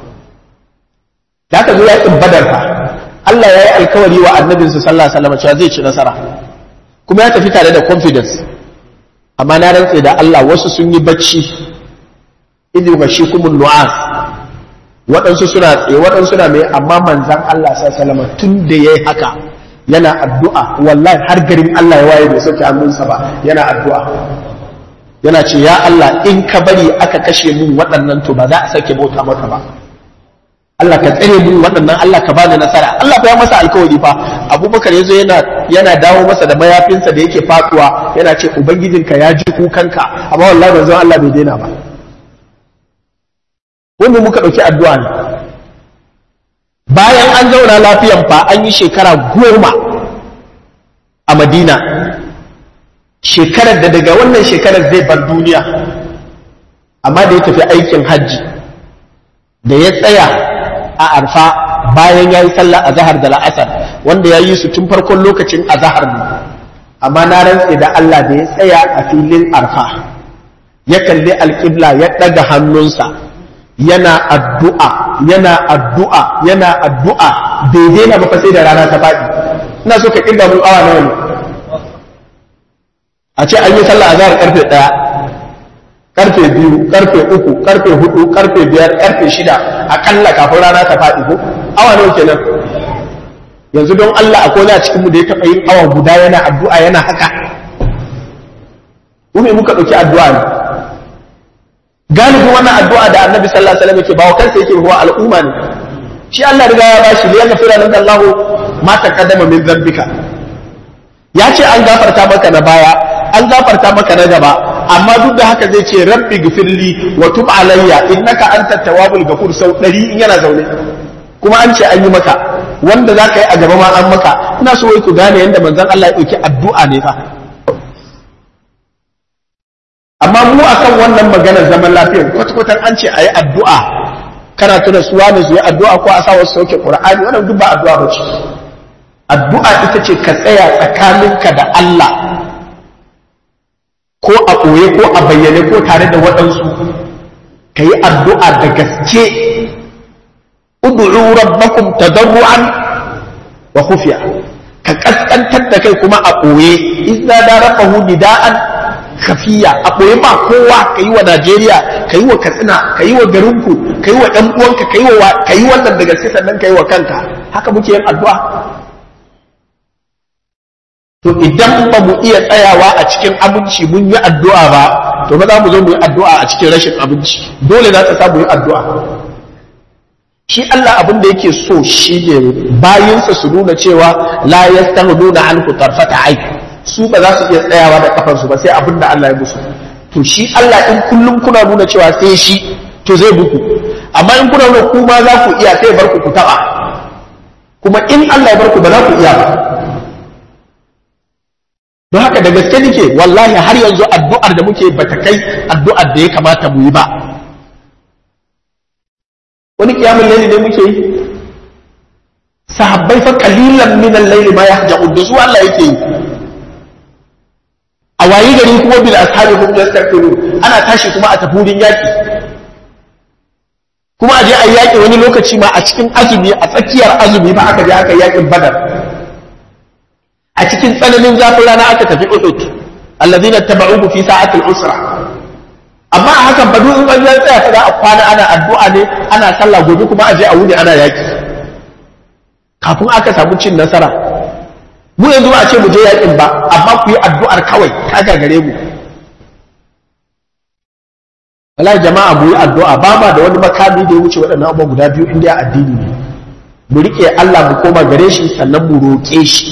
Speaker 1: da aka zo yakin badar fa Allah ya yi alkawari wa annabinsa sallallahu alaihi wasallam cewa zai ci nasara kuma ya tafi tare da confidence amma na rantse da Allah wasu sun yi bacci idu ga shi kuma nu'as waɗansu suna tsaye waɗansu na mai amma manzan Allah sallallahu alaihi wasallam tun da yayi haka yana addu'a wallahi har garin Allah ya waye bai sauke hannunsa ba yana addu'a yana ce ya Allah in ka bari aka kashe mun waɗannan to ba za a sake bauta maka ba Allah ka tsare mun waɗannan Allah ka bani nasara Allah fa ya masa alkawari fa Abubakar yazo yana yana dawo masa da mayafinsa da yake faduwa yana ce ubangijinka ya ji kukanka amma wallahi manzon Allah bai daina ba wanda muka ɗauki addu'a ne bayan an zauna lafiyan fa an yi shekara goma a Madina shekarar da daga wannan shekarar zai bar duniya amma da ya tafi aikin hajji da ya tsaya a arfa bayan ya yi sallah a zahar da la'asar wanda ya yi su tun farkon lokacin a zahar ne amma na rantse da Allah da ya tsaya a filin arfa ya kalli alƙibla ya ɗaga hannunsa yana addu'a yana addu'a yana addu'a bai daina ba sai da rana ta faɗi ina so ka ƙirga mun awa nawa ne a ce an yi sallah a zahar karfe ɗaya karfe biyu karfe uku karfe hudu karfe biyar karfe shida akalla kafin rana ta faɗi ko awa nawa kenan yanzu don Allah akwai na cikin mu da ya taɓa yin awa guda yana addu'a yana haka mu muka ɗauki addu'a ne galibin wannan addu'a da annabi sallallahu alaihi wasallam yake bawa kansa yake ruwa al'umma ne shi Allah riga ya bashi li yaghfira lana Allahu ma taqaddama min dhanbika ya ce an gafarta maka na baya an gafarta maka na gaba amma duk da haka zai ce rabbi gifirli wa tub alayya innaka antat tawwabul ghafur sau ɗari in yana zaune kuma an ce an yi maka wanda za ka yi a gaba ma an maka ina so wai ku gane yadda manzon Allah ya ɗauki addu'a ne fa amma mu akan wannan maganar zaman lafiyar kwata-kwatan an ce a yi addu'a kana tuna suwa da su yi addu'a ko a sa wasu sauke ƙur'ani wannan duk ba addu'a ba ce addu'a ita ce ka tsaya tsakaninka da Allah ko a ɓoye ko a bayyane ko tare da waɗansu ka yi addu'a da gaske ud'u rabbakum tadarru'an wa khufiya ka kaskantar da kai kuma a ɓoye idza darafahu nida'an khafiya a ɓoye ba kowa ka yi wa Najeriya ka yi wa Katsina ka yi wa garinku ka yi wa ɗan uwanka ka yi wa ka yi wannan da gaske sannan ka yi wa kanka haka muke yin addu'a to idan ba mu iya tsayawa a cikin aminci mun yi addu'a ba to ba za mu zo mu yi addu'a a cikin rashin abinci dole za ta samu yi addu'a shi Allah abin da yake so shi ne bayinsa su nuna cewa la yastahduna anhu tarfata ai su ba za su iya tsayawa da kafansu ba sai abin da Allah ya musu to shi Allah in kullum kuna nuna cewa sai shi to zai buku amma in kuna nuna kuma za ku iya sai bar ku ku taba kuma in Allah ya bar ku ba za ku iya ba don haka da gaske nake wallahi har yanzu addu'ar da muke bata kai addu'ar da ya kamata mu yi ba wani kiyamun laili ne muke yi sahabbai fa qalilan min al-layli ma yahja'un da su Allah yake yi a wayi gari kuma bil ashabi hum yastaghfiru ana tashi kuma a tafi wurin yaki kuma a je a yaki wani lokaci ma a cikin azumi a tsakiyar azumi ba aka je aka yakin badar a cikin tsananin zafin rana aka tafi Uhud alladhina tabauhu fi sa'atil usra amma a hakan ba duk in an zan tsaya kada a kwana ana addu'a ne ana sallah gobe kuma a je a wuni ana yaki kafin aka samu cin nasara mu yanzu ba a ce mu je yakin ba amma ku yi addu'ar kawai ta gagare mu wallahi jama'a mu yi addu'a ba ma da wani makami da ya wuce waɗannan abubuwa guda biyu inda ya addini ne mu rike Allah mu koma gare shi sannan mu roƙe shi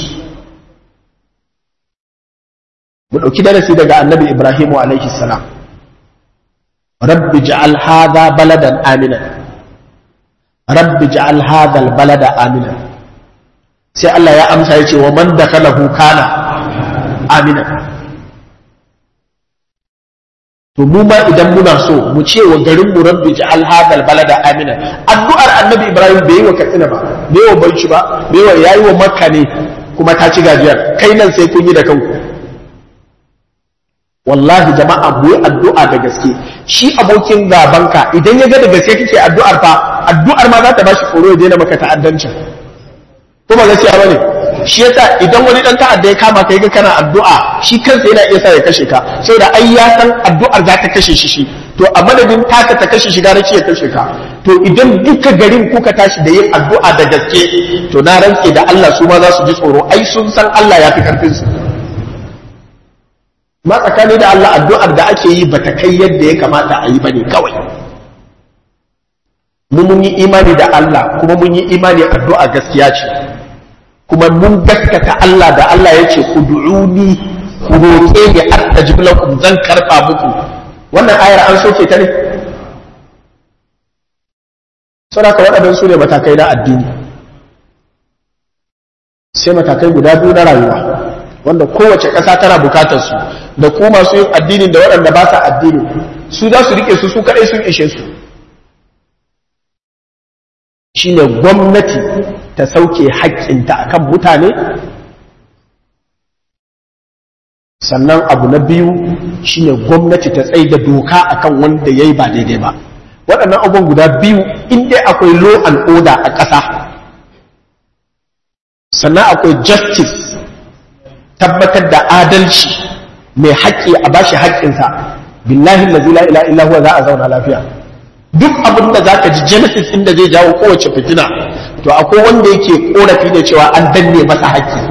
Speaker 1: mu ɗauki darasi daga annabi ibrahimu alaihi salam rabbi ja'al hadha baladan amina rabbi ja'al hadha balada amina sai Allah ya amsa ya ce wa man dakhalahu kana amina to mu ma idan muna so mu ce wa garin mu rabbi ja'al hadha balada amina addu'ar annabi ibrahim bai yi wa katsina ba bai wa bauchi ba bai wa yayi wa makka ne kuma ta ci gajiyar kai nan sai kun yi da kanku wallahi jama'a mu yi addu'a da gaske shi abokin gabanka idan ya ga da gaske kake addu'ar fa addu'ar ma za ta bashi tsoro ya daina maka ta'addancin ko ba gaskiya bane shi yasa idan wani dan ta'adda ya kama ka ga kana addu'a shi kansa yana iya sa ya kashe ka saboda ai ya san addu'ar za ta kashe shi shi to a madadin taka ta kashe shi gara ya kashe ka to idan duka garin kuka tashi da yin addu'a da gaske to na rantse da Allah su ma za su ji tsoro ai sun san Allah ya fi karfin su ma tsakani da Allah addu'ar da ake yi bata kai yadda ya kamata a yi ba ne kawai mu mun yi imani da Allah kuma mun yi imani addu'a gaskiya ce kuma mun gaskata Allah da Allah ya ce ku du'uni ku roƙe ni astajib lakum zan karɓa muku wannan ayar an soke ta ne saboda waɗannan su ne matakai na addini sai matakai guda biyu na rayuwa wanda kowace ƙasa tana bukatar su da ku masu yin addini da waɗanda ba sa addini su za su rike su su kaɗai sun ishe su shine gwamnati ta sauke haƙƙinta akan mutane sannan abu na biyu shine gwamnati ta tsaye da doka akan wanda ya yi ba daidai ba waɗannan abubuwan guda biyu in dai akwai law and order a ƙasa sannan akwai justice tabbatar da adalci mai haƙƙi a bashi haƙƙinsa billahi allazi la ilaha illa huwa za a zauna lafiya duk abin da zaka ji genesis inda zai jawo kowace fitina to akwai wanda yake korafi da cewa an danne masa haƙƙi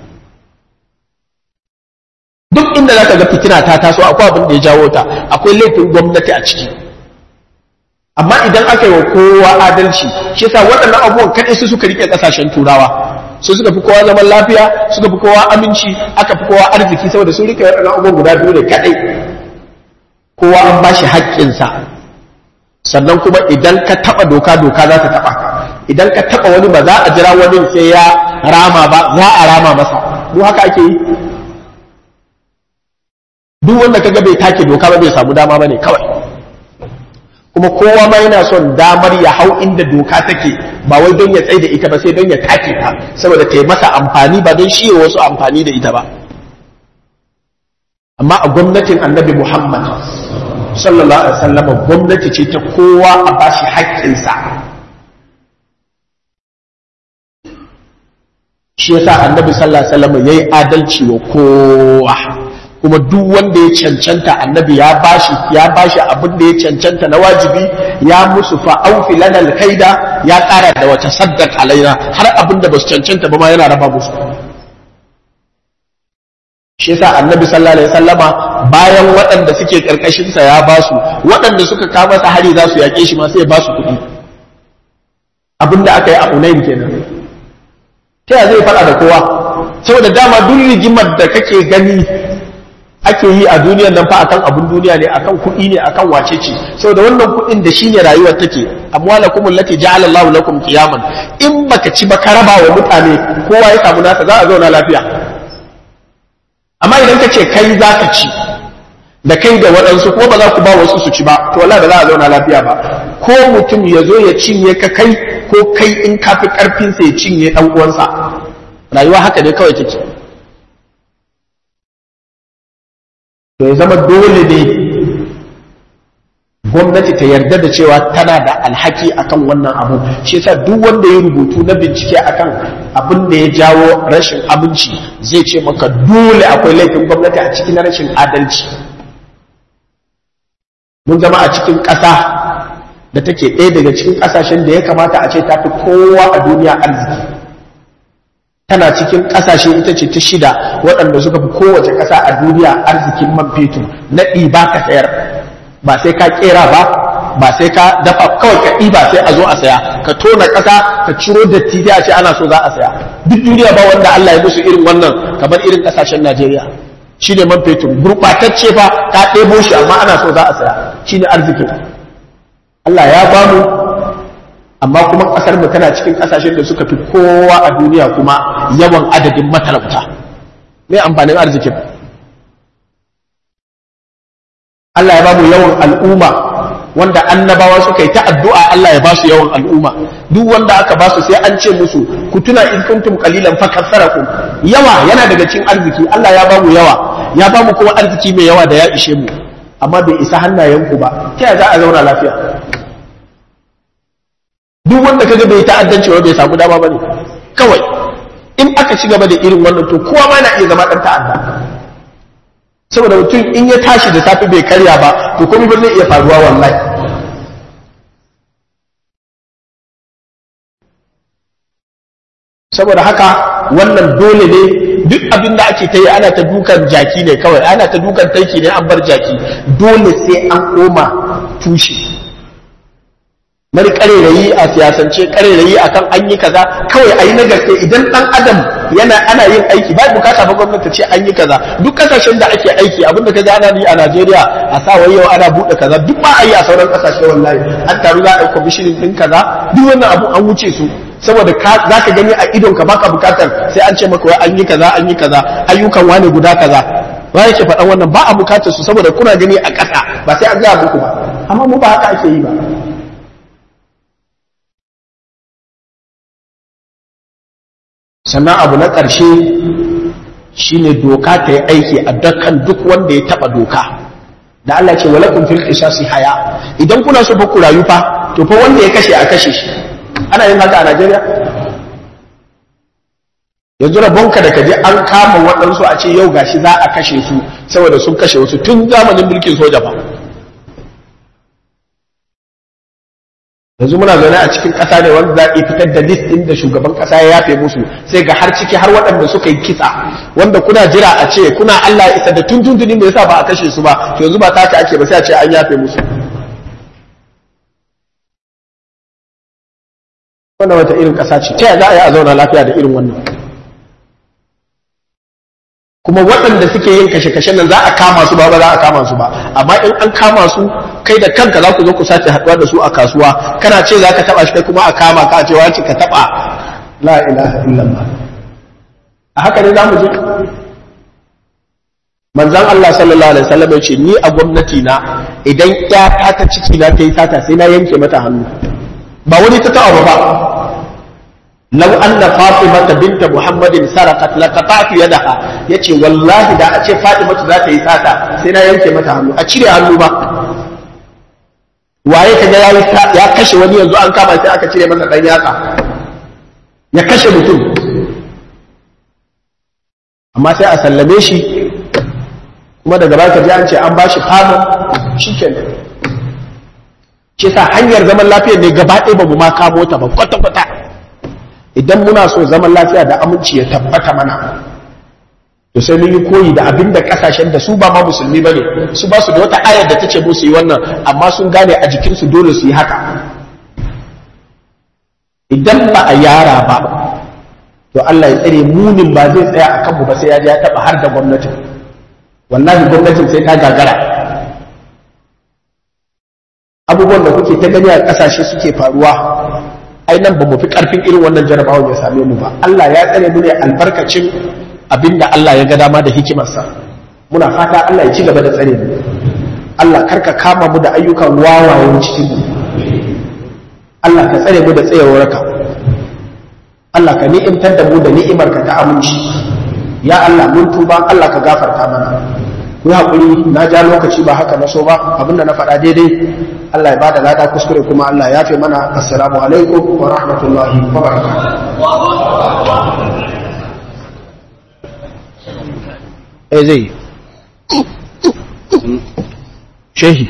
Speaker 1: duk inda zaka ga fitina ta taso akwai abin da ya jawo ta akwai laifin gwamnati a ciki amma idan aka yi wa kowa adalci shi yasa waɗannan abubuwan kaɗai su suka rike ƙasashen turawa su suka fi kowa zaman lafiya suka fi kowa aminci aka fi kowa arziki saboda sun rike waɗannan abubuwan guda biyu ne kaɗai kowa an ba shi haƙƙinsa sannan kuma idan ka taɓa doka doka za ta taɓa ka idan ka taɓa wani ba za a jira wani sai ya rama ba za a rama masa mu haka ake yi duk wanda kaga bai take doka ba bai samu dama bane kawai kuma kowa ma yana son damar ya hau inda doka take ba wai don ya tsaye da ita ba sai don ya take ta saboda ta yi masa amfani ba don shi wasu amfani da ita ba amma a gwamnatin annabi muhammad sallallahu alaihi wasallam gwamnati ce ta kowa a bashi haƙƙinsa shi yasa annabi sallallahu alaihi wasallam yayi adalci wa kowa kuma duk wanda ya cancanta annabi ya bashi ya bashi abin da ya cancanta na wajibi ya musu fa aufi lana alkaida ya kara da wata saddaq alaina har abin da basu cancanta ba ma yana raba musu shi yasa annabi sallallahu alaihi wasallama bayan waɗanda suke karkashin sa ya basu waɗanda suka kama masa hari za su yake shi ma sai ya basu kuɗi abin da aka yi a Hunain kenan ta zai faɗa da kowa saboda dama duk rigimar da kake gani ake yi a duniyar nan fa akan abun duniya ne akan kuɗi ne akan wace ce saboda wannan kuɗin da shine rayuwar take amwalakum allati ja'ala Allahu lakum qiyaman in baka ci ba ka raba wa mutane kowa ya samu nasa za a zauna lafiya amma idan ka ce kai za ka ci da kai da waɗansu ko ba za ku ba wasu su ci ba to wallahi ba za a zauna lafiya ba ko mutum ya zo ya cinye ka kai ko kai in ka fi ƙarfinsa ya cinye ɗan uwansa rayuwa haka ne kawai take to ya zama dole ne gwamnati ta yarda da cewa tana da alhaki akan wannan abu shi yasa duk wanda ya rubutu na bincike akan abin da ya jawo rashin aminci zai ce maka dole akwai laifin gwamnati a cikin rashin adalci mun zama a cikin ƙasa da take ɗaya daga cikin ƙasashen da ya kamata a ce ta fi kowa a duniya arziki tana cikin ƙasashe ita ce ta shida waɗanda suka fi kowace ƙasa a duniya arzikin man fetur na ɗiba ka sayar ba sai ka ƙera ba ba sai ka dafa kawai ka ɗiba sai a zo a saya ka tona ƙasa ka ciro datti sai a ce ana so za a saya duk duniya ba wanda Allah ya musu irin wannan kamar irin ƙasashen Najeriya shi ne man fetur gurɓatacce fa ka ɗebo shi amma ana so za a saya shi ne arzikin Allah ya bamu amma kuma ƙasar mu tana cikin ƙasashen da suka fi kowa a duniya kuma yawan adadin matalauta me amfanin arzikin Allah ya bamu yawan al'umma wanda annabawa suka yi ta addu'a Allah ya ba su yawan al'umma duk wanda aka ba su sai an ce musu ku tuna in kuntum qalilan fa kasarakum yawa yana daga cikin arziki Allah ya bamu yawa ya bamu kuma arziki mai yawa da ya ishe mu amma bai isa hannayenku ba ta za a zauna lafiya duk wanda kaga bai ta'addanci ba bai samu dama bane kawai in aka ci gaba da irin wannan to kowa ma na iya zama dan ta'adda saboda mutum in ya tashi da safe bai karya ba to komai ba zai iya faruwa wallahi saboda haka wannan dole ne duk abin da ake ta yi ana ta dukan jaki ne kawai ana ta dukan taiki ne an bar jaki dole sai an koma tushe mari karerayi a siyasance karerayi akan an yi kaza kawai a yi na gaske idan dan adam yana ana yin aiki ba bukata ba gwamnati ce an yi kaza duk kasashen da ake aiki abinda ka ana yi a Najeriya a sa wai yau ana bude kaza duk ba a yi a sauran kasashe wallahi an taru za a yi commissioning din kaza duk wannan abu an wuce su saboda za ka gani a idon ka baka bukatar sai an ce maka wai an yi kaza an yi kaza ayyukan wane guda kaza ba yake faɗan wannan ba a bukatar su saboda kuna gani a ƙasa ba sai an gaya muku ba amma mu ba haka ake yi ba sannan abu na ƙarshe shine doka ta yi aiki a dukkan duk wanda ya taɓa doka da Allah ce walakum fil qisasi haya idan kuna so fa ku rayu fa to fa wanda ya kashe a kashe shi ana yin haka a Najeriya yanzu rabonka da kaje an kama waɗansu a ce yau gashi za a kashe su saboda sun kashe wasu tun zamanin mulkin soja fa yanzu muna zaune a cikin ƙasa ne wanda za a fitar da list ɗin da shugaban ƙasa ya yafe musu sai ga har ciki har waɗanda suka yi kisa wanda kuna jira a ce kuna Allah ya isa da tun tuntunin da yasa ba a kashe su ba to yanzu ba ta haka ake ba sai a ce an yafe musu wannan wata irin ƙasa ce ta za a yi a zauna lafiya da irin wannan kuma waɗanda suke yin kashe-kashe nan za a kama su ba ba za a kama su ba amma in an kama su kai da kanka za ku zo ku sace haɗuwa da su a kasuwa kana ce za ka taɓa shi kai kuma a kama ka ce wace ka taɓa la ilaha illallah a haka ne za mu je manzan Allah sallallahu alaihi wasallam ya ce ni a gwamnati na idan ƴata ta ciki na ta yi sata sai na yanke mata hannu ba wani ta taɓa ba law anna fatimata binta muhammadin sarakat laqata'tu yadaha yace wallahi da a ce fatimatu za ta yi sata sai na yanke mata hannu a cire hannu ba waye kaga ya ya kashe wani yanzu an kama sai aka cire masa dan yatsa ya kashe mutum amma sai a sallame shi kuma daga baka ji an ce an bashi fama shikenan shi sa hanyar zaman lafiyar ne gaba ɗaya ba mu ma kamo ta ba kwata kwata idan muna so zaman lafiya da aminci ya tabbata mana to sai mun yi koyi da abin da kasashen da su ba ma musulmi bane su ba su da wata ayar da tace musu yi wannan amma sun gane a jikin su dole su yi haka idan ba a yara ba to Allah ya tsare munin ba zai tsaya a kanmu ba sai ya je ya taba har da gwamnatin wallahi gwamnatin sai ta gagara abubuwan da kuke ta gani a kasashe suke faruwa ai nan ba mu fi karfin irin wannan jarabawan ya same mu ba Allah ya tsare mu ne albarkacin abinda Allah ya ga dama da hikimarsa muna fata Allah ya ci gaba da tsare mu Allah karka kama mu da ayyukan wawayen cikin mu Allah ka tsare mu da tsayawarka Allah ka ni'imtar da mu da ni'imarka ta aminci ya Allah mun tuba Allah ka gafarta mana ku haƙuri na ja lokaci ba haka na so ba abinda na faɗa daidai Allah ya bada lada kuskure kuma Allah ya fi mana assalamu alaikum wa rahmatullahi wa barakatuh eh zai shehi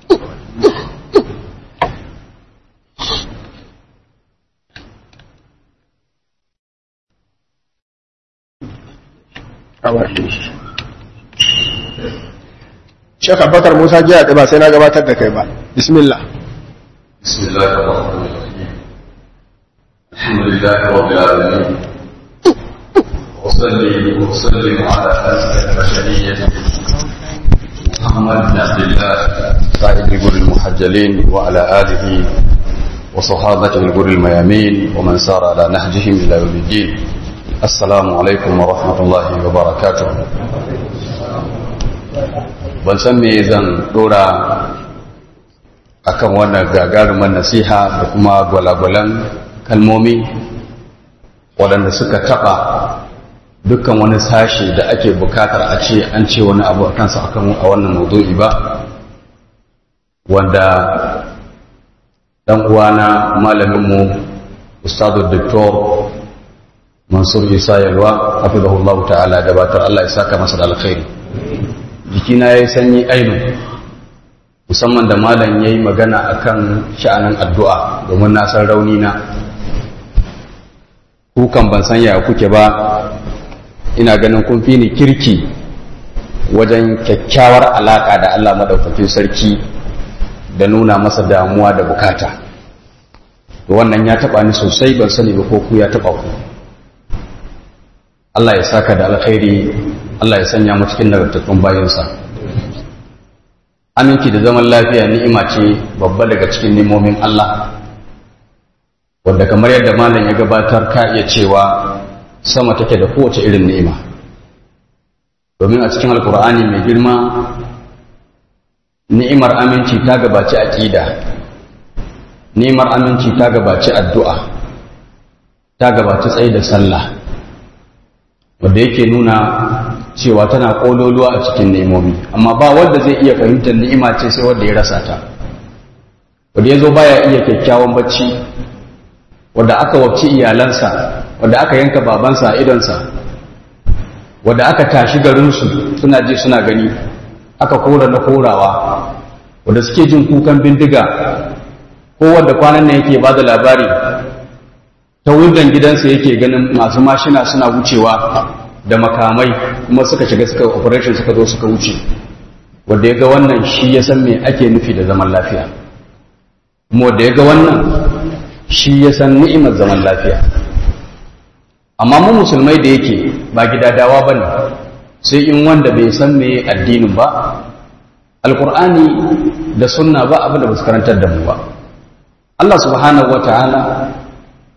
Speaker 1: Sheikh Abubakar Musa jiya ba sai na gabatar da kai ba. Bismillah.
Speaker 3: بسم الله الرحمن الرحيم الحمد لله رب العالمين وصلي وسلم على أسعد البشرية محمد بن عبد الله قائد الجر المحجلين وعلى آله وصحابته الجر الميامين ومن سار على نهجهم إلى يوم الدين السلام عليكم ورحمة الله وبركاته ban san me zan dora akan wannan gagarumar nasiha da kuma gwalagwalan kalmomi waɗanda suka taɓa dukkan wani sashi da ake bukatar a ce an ce wani abu a kansa akan a wannan maudu'i ba wanda ɗan uwana malaminmu ustadu doktor mansur isa yalwa hafizahullahu ta'ala gabatar Allah ya saka masa da alkhairi jikina ya yi sanyi ainu musamman da malam ya yi magana akan sha'anin addu'a domin na san rauni na kukan ban san ya kuke ba ina ganin kun fi ni kirki wajen kyakkyawar alaƙa da Allah maɗaukakin sarki da nuna masa damuwa da bukata wannan ya taɓa ni sosai ban sani ba ko ku ya taɓa ku Allah ya saka da alkhairi Allah ya sanya mu cikin nagartattun bayansa aminci da zaman lafiya ni'ima ce babba daga cikin nimomin Allah wanda kamar yadda malam ya gabatar ka iya cewa sama take da kowace irin ni'ima domin a cikin alkur'ani mai girma ni'imar aminci ta gabaci aqida ni'imar aminci ta gabaci addu'a ta gabaci tsaye da sallah wanda yake nuna cewa tana kololuwa a cikin ni'imomi amma ba wanda zai iya fahimtar ni'ima ce sai wanda ya rasa ta wanda ya zo baya iya kyakkyawan bacci wanda aka wabci iyalansa wanda aka yanka babansa a idonsa wanda aka tashi garinsu suna ji suna gani aka kora na korawa wanda suke jin kukan bindiga ko wanda kwanan nan yake ba da labari ta wundan gidansa yake ganin masu mashina suna wucewa da makamai kuma suka shiga suka operation suka zo suka wuce wanda ya ga wannan shi ya san me ake nufi da zaman lafiya kuma wanda ya ga wannan shi ya san ni'imar zaman lafiya amma mu musulmai da yake ba gidadawa bane sai in wanda bai san me addinin ba alqur'ani da sunna ba abin da ba su karantar da mu ba Allah subhanahu wataala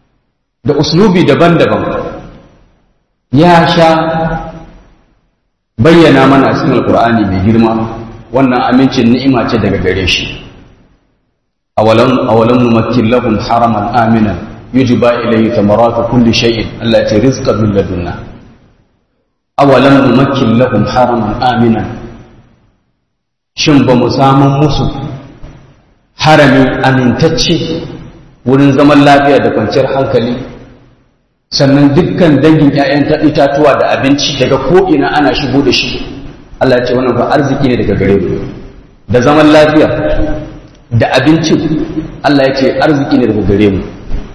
Speaker 3: da uslubi daban-daban ya sha bayyana mana a cikin alkur'ani mai girma wannan amincin ni'ima ce daga gare shi awalam awalam numakkin lahum haraman aminan yujba ilayhi thamaratu kulli shay'in Allah ya rizqan min ladunna awalam numakkin lahum haraman aminan shin ba mu samun musu harami amintacce wurin zaman lafiya da kwanciyar hankali sannan dukkan dangin 'ya'yan itatuwa da abinci daga ko'ina ana shigo da shi Allah ya ce wannan ba arziki ne daga gare mu da zaman lafiya da abincin Allah ya ce arziki ne daga gare mu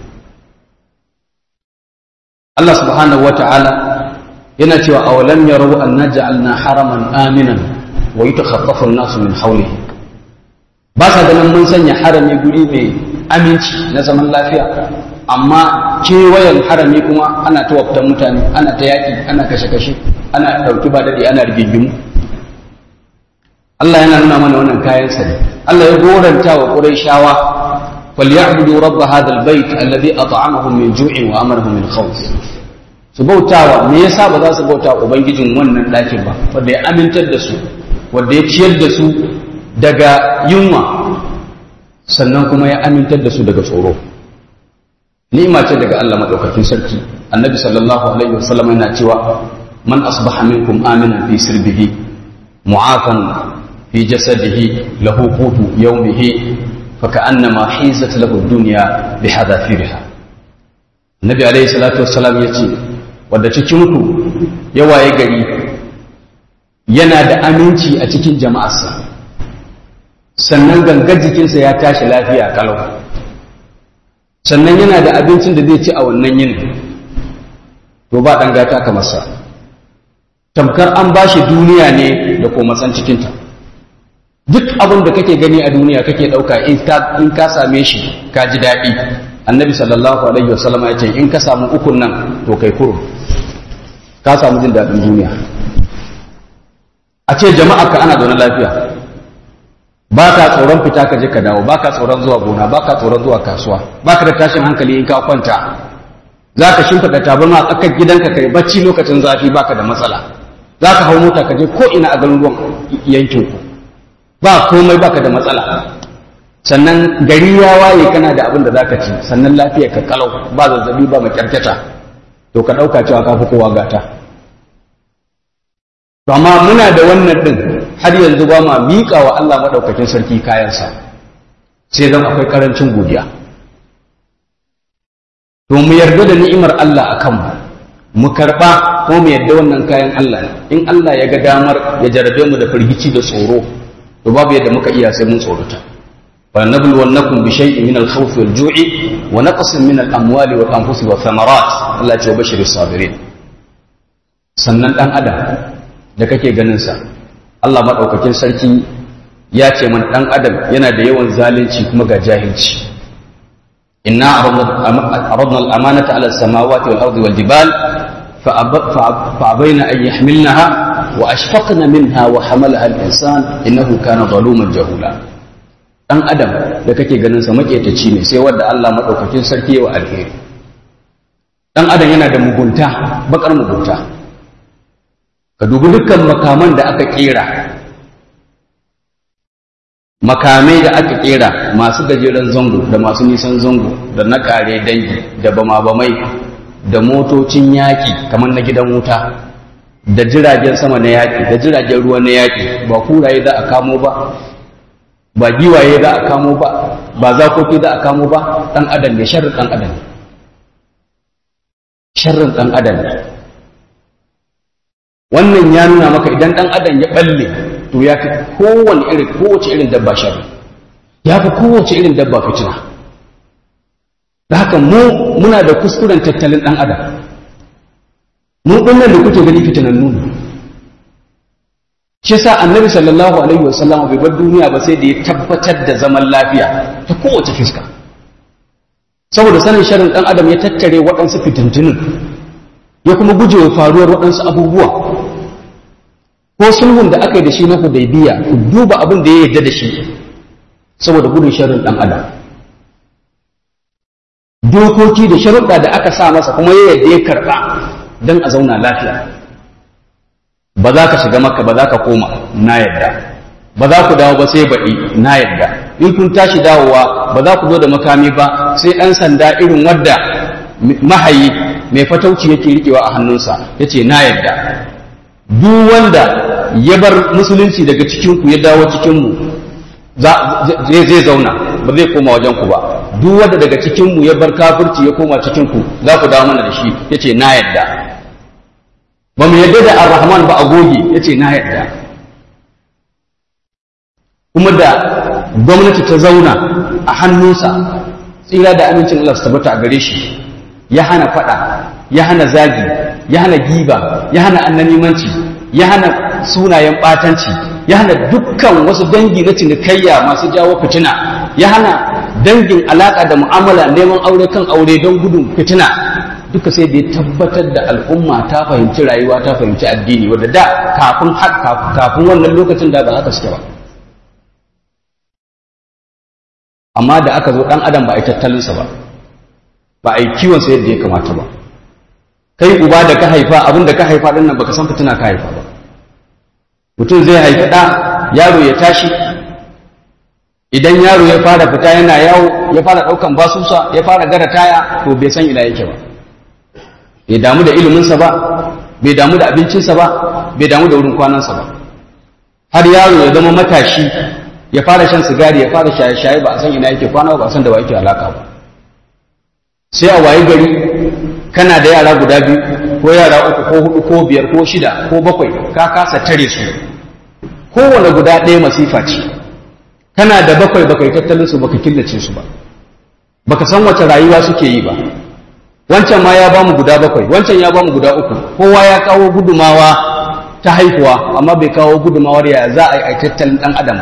Speaker 3: Allah subhanahu wa ta'ala yana cewa awalam yarau anna ja'alna haraman aminan wa yatakhaffafu an-nasu min hawlihi ba sa ganin mun sanya harami guri mai aminci na zaman lafiya amma kewayen harami kuma ana ta waftan mutane ana ta yaƙi ana kashe-kashe ana ɗauki ba daɗi ana rigingimu Allah yana nuna mana wannan kayan sa ne Allah ya goranta wa Qurayshawa falyabudu rabb hadha albayt alladhi at'amahum min ju'in wa amarahum min khawf su bautawa me yasa ba za su bauta ubangijin wannan ɗakin ba wanda ya amintar da su wanda ya ciyar da su daga yunwa sannan kuma ya amintar da su daga tsoro ni'ima ce daga Allah madaukakin sarki annabi sallallahu alaihi wasallam yana cewa man asbaha minkum aminan fi sirbihi mu'afan fi jasadihi lahu qutu yawmihi faka'annama hizat lahu dunya bihadafiriha annabi alaihi salatu wassalam yace wanda cikin ku ya waye gari yana da aminci a cikin jama'arsa sannan gangar jikinsa ya tashi lafiya kalau sannan yana da abincin da zai ci a wannan yinin to ba ɗan gata ka masa tamkar an ba shi duniya ne da komatsan cikinta duk abin da kake gani a duniya kake ɗauka in ka same shi ka ji daɗi annabi sallallahu alaihi wasallam ya ce in ka samu ukun nan to kai kuro ka samu jin daɗin duniya a ce jama'a ka ana zaune lafiya ba ka tsoron fita ka je ka dawo ba ka tsoron zuwa gona ba ka tsoron zuwa kasuwa ba ka da tashin hankali in ka kwanta za ka shimfiɗa tabarma a tsakar gidanka kai bacci lokacin zafi ba ka da matsala za ka hau mota ka je ko ina a garuruwan yankinku ba komai ba ka da matsala sannan gari ya waye kana da abin da za ka ci sannan lafiya ka kalau ba zazzabi ba makyarkyata to ka ɗauka cewa ka fi kowa gata to amma muna da wannan ɗin har yanzu ba ma miƙa wa Allah maɗaukakin sarki kayansa sai zan akwai ƙarancin godiya to mu yarda da ni'imar Allah a kanmu mu karɓa ko mu yarda wannan kayan Allah ne in Allah ya ga damar ya jarabe mu da firgici da tsoro to babu yadda muka iya sai mun tsorata wa nabluwannakum bi shay'in min al-khawf wal-ju'i wa naqsin min al-amwali wal-anfusi wath-thamarat Allah ya ce bashiris sabirin sannan dan adam da kake ganin sa Allah maɗaukakin sarki ya ce mana ɗan adam yana da yawan zalunci kuma ga jahilci inna aradna al-amanata ala as-samawati wal ardi wal jibal fa abayna an yahmilnaha wa ashfaqna minha wa hamalaha al-insan innahu kana zaluman jahula ɗan adam da kake ganin sa maƙetaci ne sai wanda Allah maɗaukakin sarki wa alheri ɗan adam yana da mugunta bakar mugunta ka dubi dukkan makaman da aka kera makamai da aka kera masu gajeren zango da masu nisan zango da na kare dangi da bama-bamai da motocin yaƙi kamar na gidan wuta da jiragen sama na yaƙi da jiragen ruwa na yaƙi ba kuraye za a kamo ba ba giwaye za a kamo ba ba zakoki za a kamo ba ɗan adam ne sharrin ɗan adam sharrin ɗan adam ne wannan ya nuna maka idan ɗan adam ya balle to ya fi kowane irin kowace irin dabba shari ya fi kowace irin dabba fitina da haka mu muna da kuskuren tattalin ɗan adam mu ɗinnan da kuke gani fitinan nuna shi sa annabi sallallahu alaihi wasallam bai bar duniya ba sai da ya tabbatar da zaman lafiya ta kowace fiska saboda sanin sharin ɗan adam ya tattare waɗansu fitintunin ya kuma guje wa faruwar waɗansu abubuwa ko sulhun da aka yi da shi na hudaybiya ku duba abin da ya yarda da shi saboda gudun sharrin ɗan adam dokoki da sharuɗa da aka sa masa kuma ya yarda ya karɓa don a zauna lafiya ba za ka shiga makka ba za ka koma na yadda ba za ku dawo ba sai baɗi na yadda in kun tashi dawowa ba za ku zo da makami ba sai ɗan sanda irin wadda mahayi mai fatauci yake riƙewa a hannunsa ya ce na yadda duk wanda ya bar musulunci daga cikinku ya dawo cikinmu zai zauna ba zai koma wajen ku ba duk wanda daga cikinmu ya bar kafirci ya koma cikinku za ku dawo mana da shi ya ce na yadda ba mu yadda da ar-rahman ba a goge ya ce na yadda kuma da gwamnati ta zauna a hannunsa tsira da amincin Allah su tabbata a gare shi ya hana fada ya hana zagi ya hana giba ya hana annanimanci ya hana sunayen batanci ya hana dukkan wasu dangi na cinikayya masu jawo fitina ya hana dangin alaka da mu'amala neman aure kan aure don gudun fitina duka sai da ya tabbatar da al'umma ta fahimci rayuwa ta fahimci addini wadda da kafin kafin wannan lokacin da ba haka suke ba amma da aka zo dan adam ba a yi tattalinsa ba ba a yi kiwonsa yadda ya kamata ba kai uba da ka haifa abin da ka haifa din nan baka san fitina ka haifa ba mutum zai haifi ɗa yaro ya tashi idan yaro ya fara fita yana yawo ya fara ɗaukan basusa ya fara gara taya to bai san ina yake ba bai damu da iliminsa ba bai damu da abincinsa ba bai damu da wurin kwanansa ba har yaro ya zama matashi ya fara shan sigari ya fara shaye-shaye ba a san ina yake kwana ba a san da ba yake alaka ba sai a wayi gari kana da yara guda biyu ko yara uku ko hudu ko biyar ko shida ko bakwai ka kasa tare su kowane guda ɗaya masifa ce kana da bakwai bakai tattalin su baka killace su ba baka san wace rayuwa suke yi ba wancan ma ya bamu guda bakwai wancan ya bamu guda uku kowa ya kawo gudumawa ta haihuwa amma bai kawo gudumawar ya za a yi tattalin ɗan adam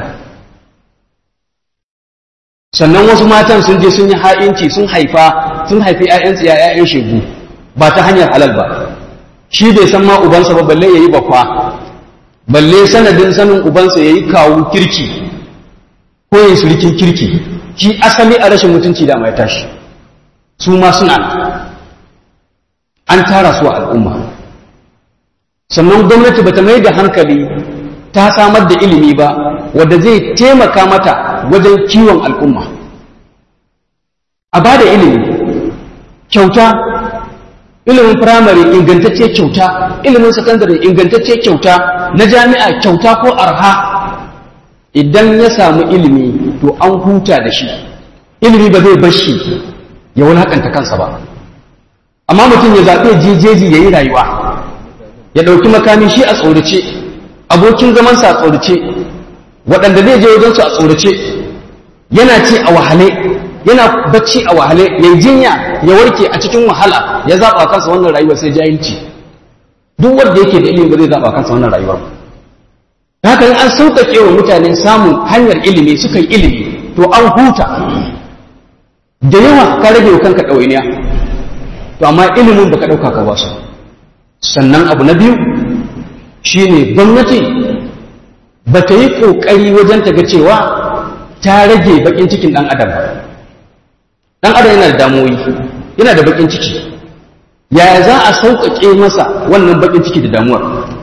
Speaker 3: sannan wasu matan sun je sun yi ha'inci sun haifa sun haifi ‘ya'yansu ya ‘ya'yan shegu ba ta hanyar halal ba shi bai san ma ubansa ba balle ya yi bakwa balle sanadin sanin ubansa ya yi kawo kirki ko ya surikin kirki shi asali a rashin mutunci da mai tashi su ma suna an tara su a al'umma sannan gwamnati bata mai da hankali ta samar da ilimi ba wadda zai taimaka mata wajen kiwon al'umma a ba da ilimi kyauta ilimin firamare ingantacce kyauta ilimin sakandare ingantacce kyauta na jami'a kyauta ko arha idan ya samu ilimi to an huta da shi ilimi ba zai bar shi ya wulakanta kansa ba amma mutum ya zaɓe jejeji ya yi rayuwa ya ɗauki makami shi a tsorace abokin zamansa a tsorace waɗanda zai je wajensu a tsorace yana ce a wahale yana bacci a wahale ya jinya ya warke a cikin wahala ya zaɓa kansa wannan rayuwar sai jahilci duk wanda yake da ilimi ba zai zaɓa kansa wannan rayuwar ba haka an sauƙaƙe wa mutane samun hanyar ilimi suka yi ilimi to an huta da yawa ka rage wa kanka ɗawainiya to amma ilimin baka ɗauka ka ba su sannan abu na biyu shine gwamnati ba ta yi ƙoƙari wajen ta ga cewa ta rage baƙin cikin ɗan adam ba ɗan adam yana da damuwoyi yana da baƙin ciki yaya za a sauƙaƙe masa wannan baƙin ciki da damuwar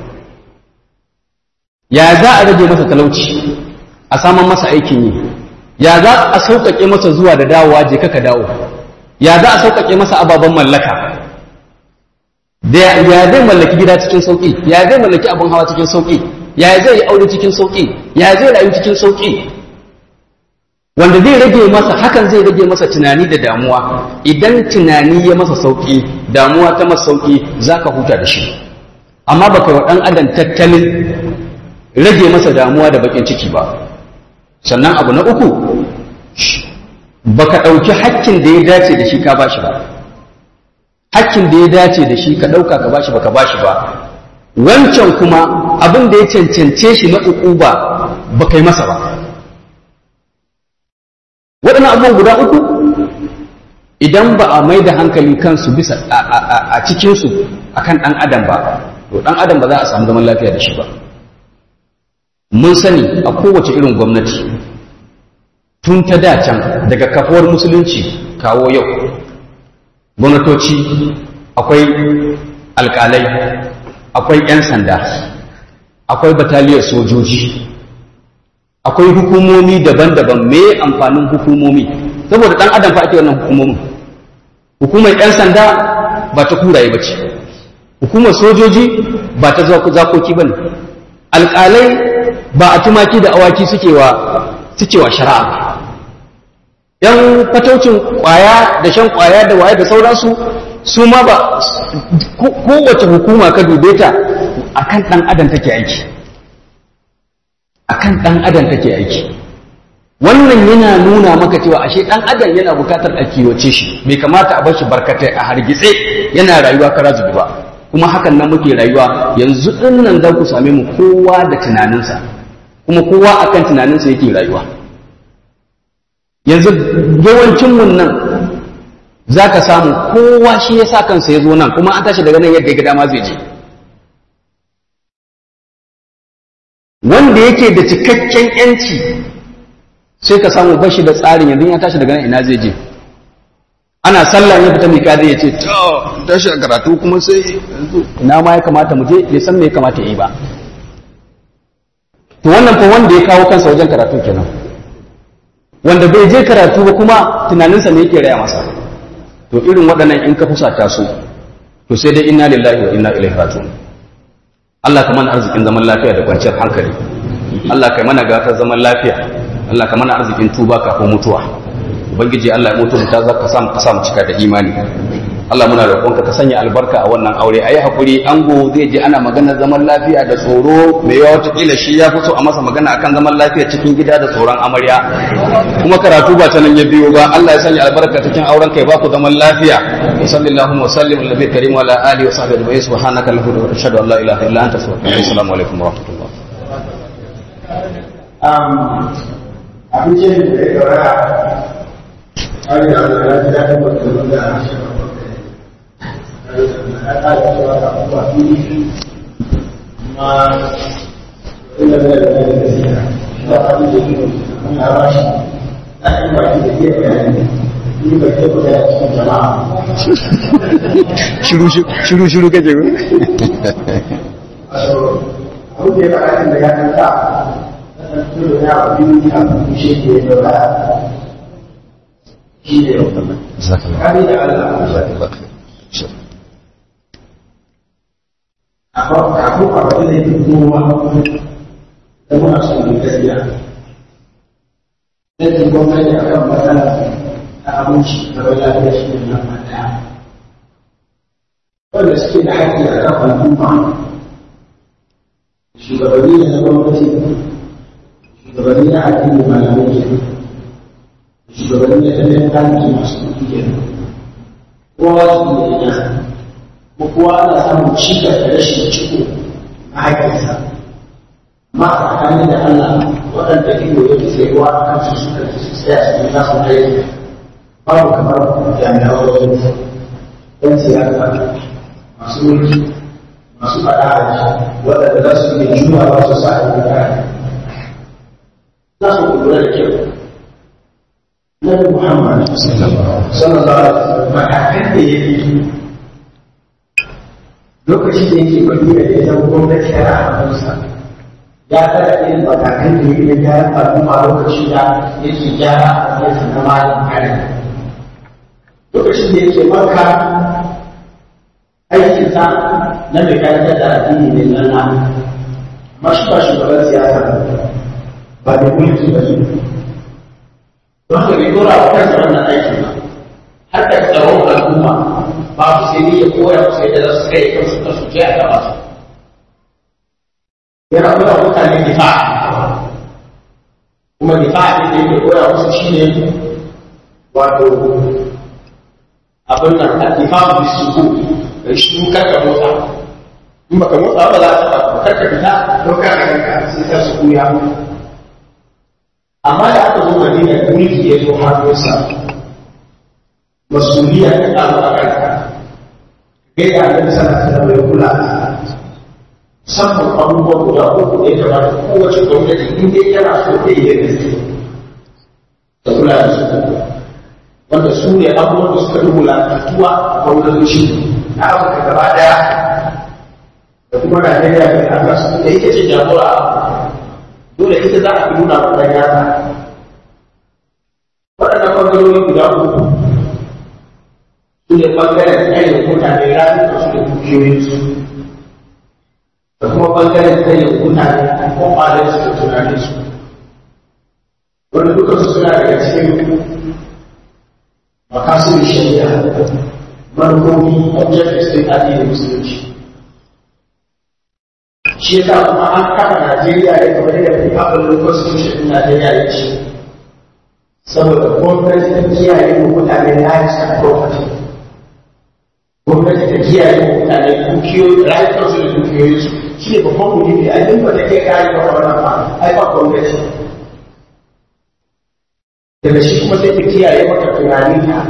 Speaker 3: yaya za a rage masa talauci a saman masa aikin yi ya za a sauƙaƙe masa zuwa da dawowa je kaka dawo ya za a sauƙaƙe masa ababen mallaka ya zai mallaki gida cikin sauƙi ya zai mallaki abin hawa cikin sauƙi ya zai yi aure cikin sauƙi ya zai rayu cikin sauƙi wanda zai rage masa hakan zai rage masa tunani da damuwa idan tunani ya masa sauƙi damuwa ta masa sauƙi za ka huta da shi amma ba kai wa ɗan adam tattalin rage masa damuwa da baƙin ciki ba sannan abu na uku ba ka ɗauki hakkin da ya dace da shi ka ba shi ba hakkin da ya dace da shi ka ɗauka ka ba shi ba ka ba shi ba wancan kuma abin da ya cancance shi na uku ba ba kai masa ba waɗannan abubuwan guda uku idan ba a mai da hankali kansu bisa a cikinsu a kan ɗan adam ba to ɗan adam ba za a samu zaman lafiya da shi ba mun sani a kowace irin gwamnati tun ta can daga kafuwar musulunci kawo yau gwamnatoci akwai alƙalai akwai 'yan sanda akwai bataliyar sojoji akwai hukumomi daban-daban me amfanin hukumomi saboda dan adam fa ake wannan hukumomin hukumar 'yan sanda ba ta kuraye ba ce hukumar sojoji ba ta zakoki ba ne alƙalai ba a tumaki da awaki suke wa suke wa shari'a ba yan fataucin ƙwaya da shan ƙwaya da waye da sauransu su ma ba kowace hukuma ka dube ta akan ɗan adam take aiki akan ɗan adam take aiki wannan yana nuna maka cewa ashe ɗan adam yana bukatar a kiwace shi bai kamata a bar shi barkatai a hargitse yana rayuwa kara zubi ba kuma hakan nan muke rayuwa yanzu ɗin nan za ku same mu kowa da tunaninsa kuma kowa akan tunaninsa yake rayuwa yanzu yawancin mun nan za ka samu kowa shi ya sa kansa ya zo nan kuma an tashi daga nan yadda ya dama zai je wanda yake da cikakken yanci sai ka samu bashi da tsarin yanzu ya tashi daga nan ina zai je ana sallah ya fita mika zai ce to tashi a karatu kuma sai yanzu ina ma ya kamata mu je ya san me ya kamata yi ba to wannan fa wanda ya kawo kansa wajen karatu kenan wanda bai je karatu ba kuma tunaninsa ne yake raya masa to irin waɗannan in ka fusata su to sai dai inna lillahi wa inna ilaihi raji'un Allah ka mana arzikin zaman lafiya da kwanciyar hankali Allah ka mana gatar zaman lafiya Allah ka mana arzikin tuba kafin mutuwa ubangiji Allah ya mutu mu ta zaka samu ka samu cika da imani Allah muna roƙonka ka sanya albarka a wannan aure ayi hakuri ango zai je ana maganar zaman lafiya da tsoro mai yawa wataƙila shi ya fi so a masa magana akan zaman lafiya cikin gida da tsoron amarya kuma karatu ba ta nan ya biyo ba Allah ya sanya albarka cikin auren kai ba ku zaman lafiya wa sallallahu wa sallim ala nabiyil karim wa ala alihi wa sahbihi ajma'in subhanaka allahumma wa ashhadu an la ilaha illa anta astaghfiruka wa assalamu alaikum wa rahmatullah
Speaker 1: abincin da ya gaba a yi da ya ji daɗin mutum da
Speaker 3: shiru shiru kace ko
Speaker 1: abu da ya faɗa da ya kanta tudu ya biyu a kushe ke daura shi ne kari da Allah kafin a faɗi da yake kowa da muna son mai gaskiya yadda gwamnati a kan matsala ta abinci da wani lafiya shi ne nan ɗaya wanda suke da haƙƙi a kan al'umma shugabanni ne na gwamnati shugabanni na addini malamai ke shugabanni na tattalin arziki masu kuɗi ke kowa su ne ina ko kowa ana samun cikas da rashin ciko a haƙƙinsa amma a tsakanin da Allah waɗanda ido yake tsayuwa a kan su suka ci su tsaya su yi nasu aiki babu kamar jami'an wajen ɗan siyasa masu mulki masu faɗa a waɗanda za su iya juya ba su sa a yi kare za su lura da kyau Nabi Muhammad sallallahu alaihi wasallam matakan da ya yi lokacin da yake madina da ya zama gwamnati ya rahamarsa ya tsara irin matakan da ya yi gyaran al'umma lokacin da yake gyara a yansa na malin kare lokacin da yake maka aikinsa na mai karantar da addini ne na nan mashi ba shugaban siyasa ba da mulki ba ne don haka bai dora wa kansa wannan aikin ba har da tsaron al'umma ba su sai ne ya koya musu yadda za su kai kansu na su je a gaba su yana koya mutane difa kuma difa ne da yake koya musu shine wato abin nan a difa bisu da shi kar ka motsa in baka motsa ba za ta ba kar ka fita don ka ga ka sai ka su kuya amma da aka zo Madina da mulki ya zo hannunsa masuliya ta kawo a kanka kai da annabi sallallahu alaihi wasallam ya kula musamman abubuwa guda uku da ya kamata kowace gwamnati in dai yana so ta yi yadda zai ta kula da su wanda su ne abubuwan da suka dubu lakantuwa a gwamnatoci na afirka gaba daya da kuma Najeriya da aka su da ita ce jagora dole ita za a fi nuna wa ɗan yasa waɗannan ɓangarori guda uku su ne ɓangaren tsaye mutane rayuka su da dukiyoyinsu da kuma ɓangaren tsaye mutane kwakwalen su da tunaninsu wanda duka su suna daga cikin makasir shari'a manufofi objectives ɗin addinin musulunci shi yasa kuma an kafa Najeriya ya kamar yadda fi abin constitution ɗin Najeriya ya ce saboda gwamnati ta kiyaye wa mutane rights and property gwamnati ta kiyaye wa mutane dukiyoyi rayukansu da dukiyoyinsu shi ne babban muhimmi a yin ba ta ke kare wa wannan ba ai ba gwamnati daga shi kuma sai ta kiyaye maka tunanin ta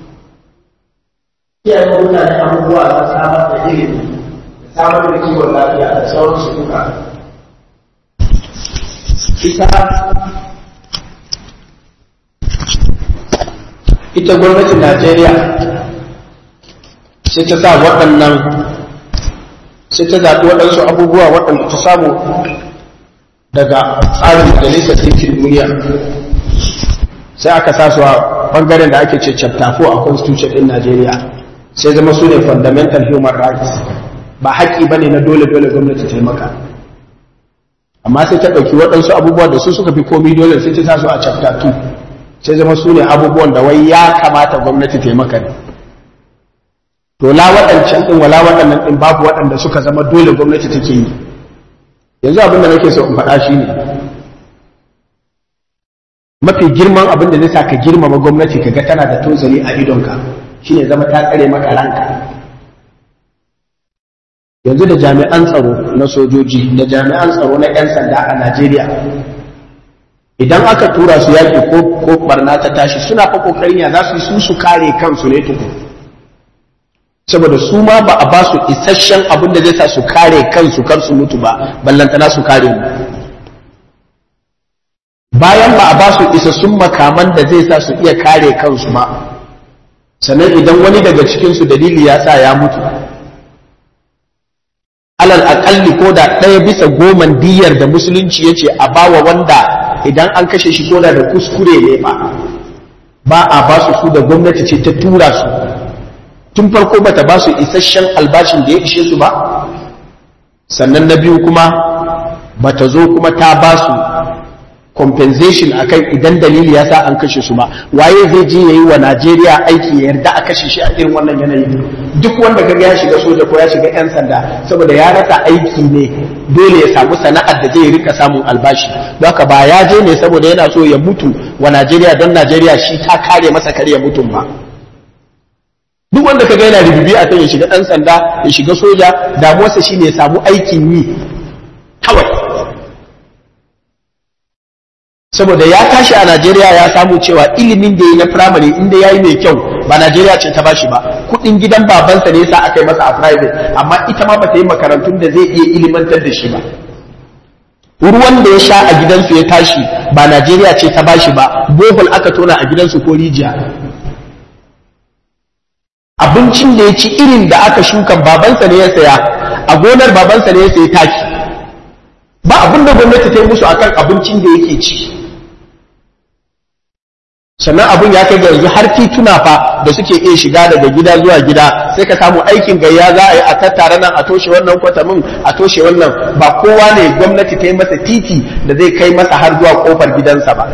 Speaker 1: kiyaye wa mutane abubuwa na samar da ilimi da samar da kiwon lafiya da sauransu duka ita ita gwamnatin Najeriya sai ta sa waɗannan sai ta zaɓi waɗansu abubuwa waɗanda ta samu daga tsarin majalisar ɗinkin duniya sai aka sa su a ɓangaren da ake ce chapter 4 a constitution ɗin Najeriya sai zama su ne fundamental human rights ba haƙƙi ba ne na dole-dole gwamnati ta yi maka amma sai ta ɗauki waɗansu abubuwa da su suka fi komi dole sai ta sa su a chapter 2 sai zama su ne abubuwan da wai ya kamata gwamnati ta yi maka ne to la waɗancan ɗin wala waɗannan ɗin babu waɗanda suka zama dole gwamnati take yi yanzu abin da nake so in faɗa shi ne mafi girman abin da zai sa ka girmama gwamnati ka ga tana da tozali a idonka shine zama ta tsare maka ranka yanzu da jami'an tsaro na sojoji da jami'an tsaro na 'yan sanda a najeriya idan aka tura su yaƙi ko ko barna ta tashi suna fa kokarin ya za su yi su su kare kansu ne tukun saboda su ma ba a ba su isasshen abin da zai sa su kare kansu kar su mutu ba ballantana su kare mu bayan ba a ba su isassun makaman da zai sa su iya kare kansu ba sannan idan wani daga cikinsu dalili ya sa ya mutu alal aƙalli ko da ɗaya bisa goman diyar da musulunci ya ce a bawa wanda idan an kashe shi ko da da kuskure ne ba ba a ba su su da gwamnati ce ta tura su tun farko bata ba su isasshen albashin da ya ishe su ba sannan na biyu kuma bata zo kuma ta ba su compensation akan idan dalili ya sa an kashe su ba waye zai je yayi wa Najeriya aiki ya yarda a kashe shi a irin wannan yanayi duk wanda kaga ya shiga soja ko ya shiga yan sanda saboda ya rasa aiki ne dole ya samu sana'ar da zai rika samun albashi don haka ba ya je ne saboda yana so ya mutu wa Najeriya don Najeriya shi ta kare masa kare ya mutum ba duk wanda kaga yana rububi a kan ya shiga ɗan sanda ya shiga soja damuwarsa shine ya samu aikin yi kawai saboda ya tashi a Najeriya ya samu cewa ilimin da yi na firamare inda ya yi mai kyau ba Najeriya ce ta bashi ba kuɗin gidan babansa ne yasa aka yi masa a private amma ita ma ba ta yi makarantun da zai iya ilimantar da shi ba ruwan da ya sha a gidansu ya tashi ba Najeriya ce ta bashi ba bohol aka tona a gidansu ko rijiya abincin da ya ci irin da aka shuka babansa ne ya saya a gonar babansa ne ya sayi taki ba abin da gwamnati ta yi musu akan abincin da yake ci sannan abin ya kai ga yanzu har tituna fa da suke iya shiga daga gida zuwa gida sai ka samu aikin gayya za a yi a tattara nan a toshe wannan kwatamin a toshe wannan ba kowa ne gwamnati ta yi masa titi da zai kai masa har zuwa kofar gidansa ba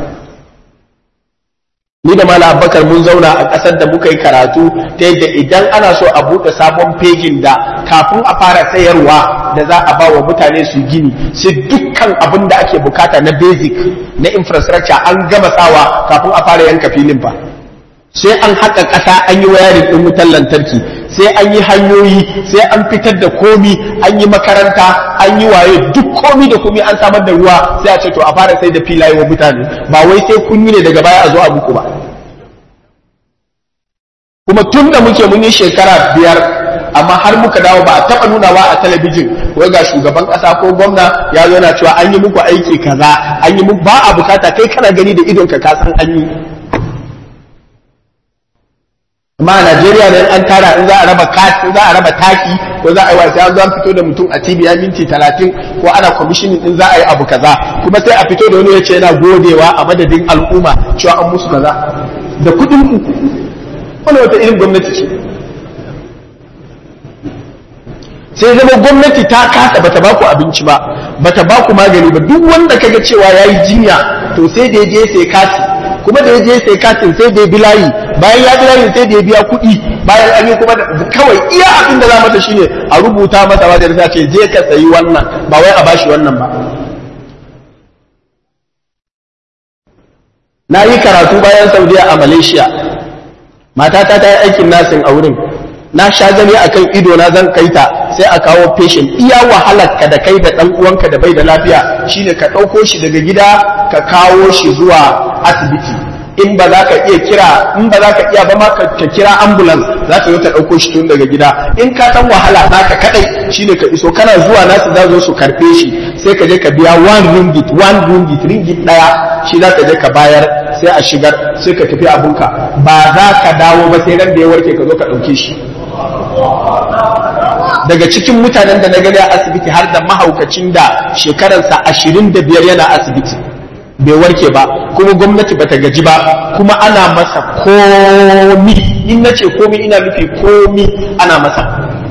Speaker 1: ni da Malam Abubakar mun zauna a ƙasar da muka yi karatu ta yadda idan ana so a buɗe sabon fejin da kafin a fara sayarwa da za a ba wa mutane su gini sai dukkan abin da ake bukata na basic na infrastructure an gama sawa kafin a fara yanka filin fa sai an haƙa ƙasa an yi wayarin ɗin wutar lantarki sai an yi hanyoyi sai an fitar da komi an yi makaranta an yi waye duk komi da komi an samar da ruwa sai a ce to a fara sai da filaye wa mutane ba wai sai kun yi ne daga baya a zo a muku ba kuma tun da muke mun yi shekara biyar amma har muka dawo ba a taɓa nunawa a talabijin wai ga shugaban ƙasa ko gwamna ya zo na cewa an yi muku aiki kaza an yi muku ba a bukata kai kana gani da idonka ka san an yi amma a Najeriya ne an tara in za a raba kati za a raba taki ko za a yi wasa an zo an fito da mutum a TV ya minti talatin ko ana commissioning din za a yi abu kaza kuma sai a fito da wani yace yana godewa a madadin al'umma cewa an musu kaza da kuɗin ku wani wata irin gwamnati ce sai zama gwamnati ta kasa bata ba ku abinci ba bata ba ku magani ba duk wanda kaga cewa yayi jinya to sai da je sai kati kuma da je sai katin sai da bilayi bayan ya bilayi sai da ya biya kuɗi bayan an yi kuma kawai iya abin da za mata shine a rubuta masa wajen da ce je ka sayi wannan ba wai a bashi wannan ba na yi karatu bayan saudiya a malaysia matata ta yi aikin nasin a wurin na sha gani akan ido na zan kai ta sai a kawo patient iya wahalar ka da kai da dan uwanka da bai da lafiya shine ka ɗauko shi daga gida ka kawo shi zuwa asibiti in ba za ka iya kira in ba za ka iya ba ma ka kira ambulance za ka yi ta ɗauko shi tun daga gida in ka san wahala naka kadai shine ka iso kana zuwa nasu za zo su karɓe shi sai ka je ka biya one ringgit one ringgit ringgit ɗaya shi za ka je ka bayar sai a shigar sai ka tafi abunka ba za ka dawo ba sai ran da ya warke ka zo ka ɗauke shi daga cikin mutanen da na gani a asibiti har da mahaukacin da shekararsa ashirin da biyar yana asibiti bai warke ba kuma gwamnati bata gaji ba kuma ana masa komi in na ce komi ina nufi komi ana masa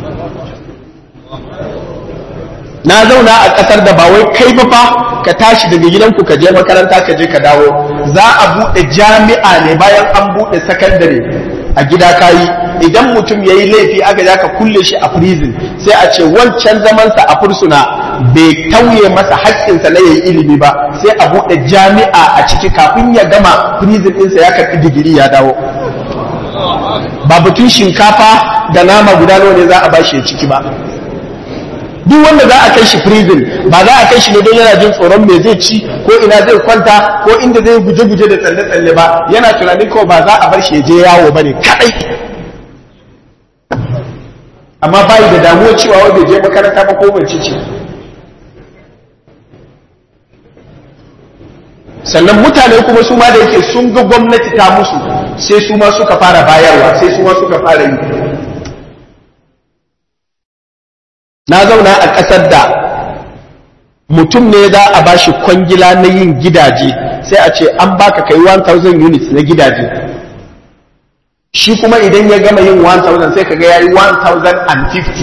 Speaker 1: na zauna a ƙasar da ba wai kai ba fa ka tashi daga gidanku ka je makaranta ka je ka dawo za a buɗe jami'a ne bayan an buɗe sakandare a gida kayi idan mutum ya yi laifi aka ja ka kulle shi a prison sai a ce wancan zamansa a fursuna bai tauye masa haƙƙinsa na yayi ilimi ba sai a buɗe jami'a a ciki kafin ya gama prison ɗinsa ya karɓi digiri ya dawo ba batun shinkafa da nama guda nawa ne za a bashi ya ciki ba duk wanda za a kai shi prison ba za a kai shi ne don yana jin tsoron me zai ci ko ina zai kwanta ko inda zai guje-guje da tsalle-tsalle ba yana tunanin kawai ba za a bar shi ya je yawo ba ne kadai amma bayi da damuwa cewa wai bai je makaranta ba ko mace ce sannan mutane kuma su ma da yake sun ga gwamnati ta musu sai su ma suka fara bayarwa sai su ma suka fara yi na zauna a ƙasar da mutum ne za a ba shi kwangila na yin gidaje sai a ce an baka kai 1000 units na gidaje shi kuma idan ya gama yin 1000 sai kaga yayi 1050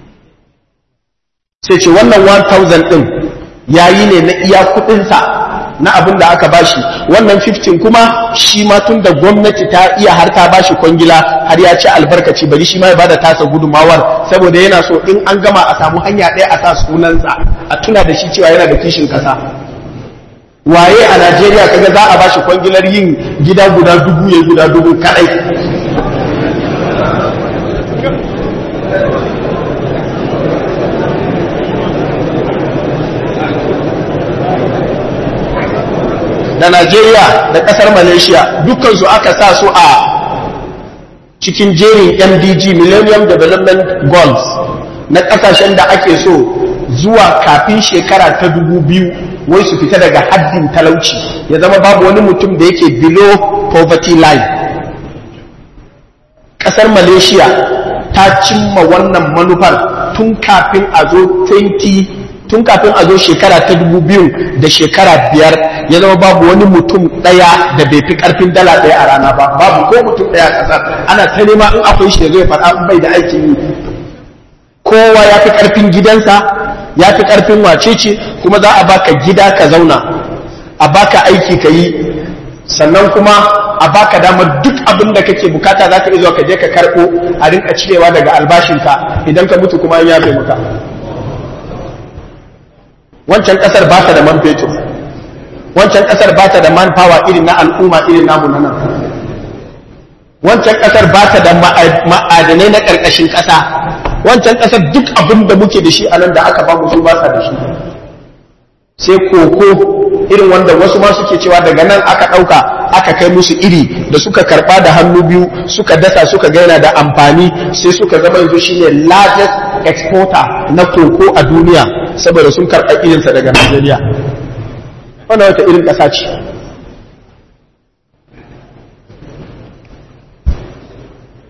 Speaker 1: sai ce wannan 1000 din yayi ne na iya kudinsa na abin da aka bashi wannan 15 kuma shi ma tun da gwamnati ta iya har ta bashi kwangila har ya ci albarkaci bari shi ma ya bada tasa gudumawar saboda yana so in an gama a samu hanya ɗaya a sa sunansa a tuna da shi cewa yana da kishin kasa waye a Najeriya kaga za a bashi kwangilar yin gida guda dubu ya guda dubu kadai da Najeriya da ƙasar Malaysia dukkansu aka sa su a cikin jerin MDG Millennium Development Goals na ƙasashen da ake so zuwa kafin shekara ta dubu biyu wai su fita daga haddin talauci ya zama babu wani mutum da yake below poverty line ƙasar Malaysia ta cimma wannan manufar tun kafin a zo 20 tun kafin a zo shekara ta dubu biyu da shekara biyar ya zama babu wani mutum ɗaya da bai fi ƙarfin dala ɗaya a rana ba babu ko mutum ɗaya a ƙasar ana ta nema in akwai shi da zai faɗa bai da aikin yi kowa ya fi ƙarfin gidansa ya fi ƙarfin wacece kuma za a baka gida ka zauna a baka aiki ka yi sannan kuma a baka damar duk abin da kake bukata za ka iya zuwa ka je ka karɓo a rinka cirewa daga albashinka idan ka mutu kuma an yafe maka wancan kasar ba ta da man fetur wancan kasar ba ta da man power irin na al'umma irin namu na nan wancan kasar ba ta da ma'adanai na ƙarƙashin ƙasa wancan kasar duk abin da muke da shi a nan da aka ba mu su ba sa da shi sai koko irin wanda wasu ma suke cewa daga nan aka ɗauka aka kai musu iri da suka karɓa da hannu biyu suka dasa suka gaina da amfani sai suka zama yanzu shine largest exporter na koko a duniya saboda sun karɓa irinsa daga Najeriya. Wannan wata irin ƙasa ce.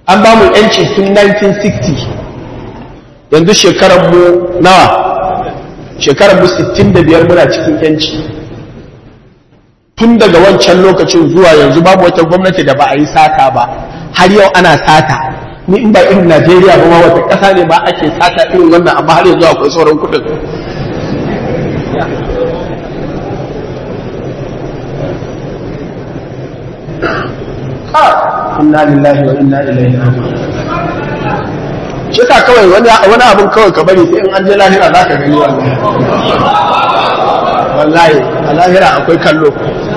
Speaker 1: an ba mu yanci tun 1960 yanzu shekarar mu nawa shekarar mu 65 muna cikin yanci tun daga wancan lokacin zuwa yanzu babu wata gwamnati da ba a yi sata ba har yau ana sata ni in ba irin Najeriya ba ma wata ƙasa ne ba ake sata irin wannan amma har yanzu akwai sauran kuɗin inna lillahi wa inna ilaihi raji'un shi ka kawai wani wani abun kawai ka bari sai in an je lahira za ka gani wallahi wallahi a lahira akwai kallo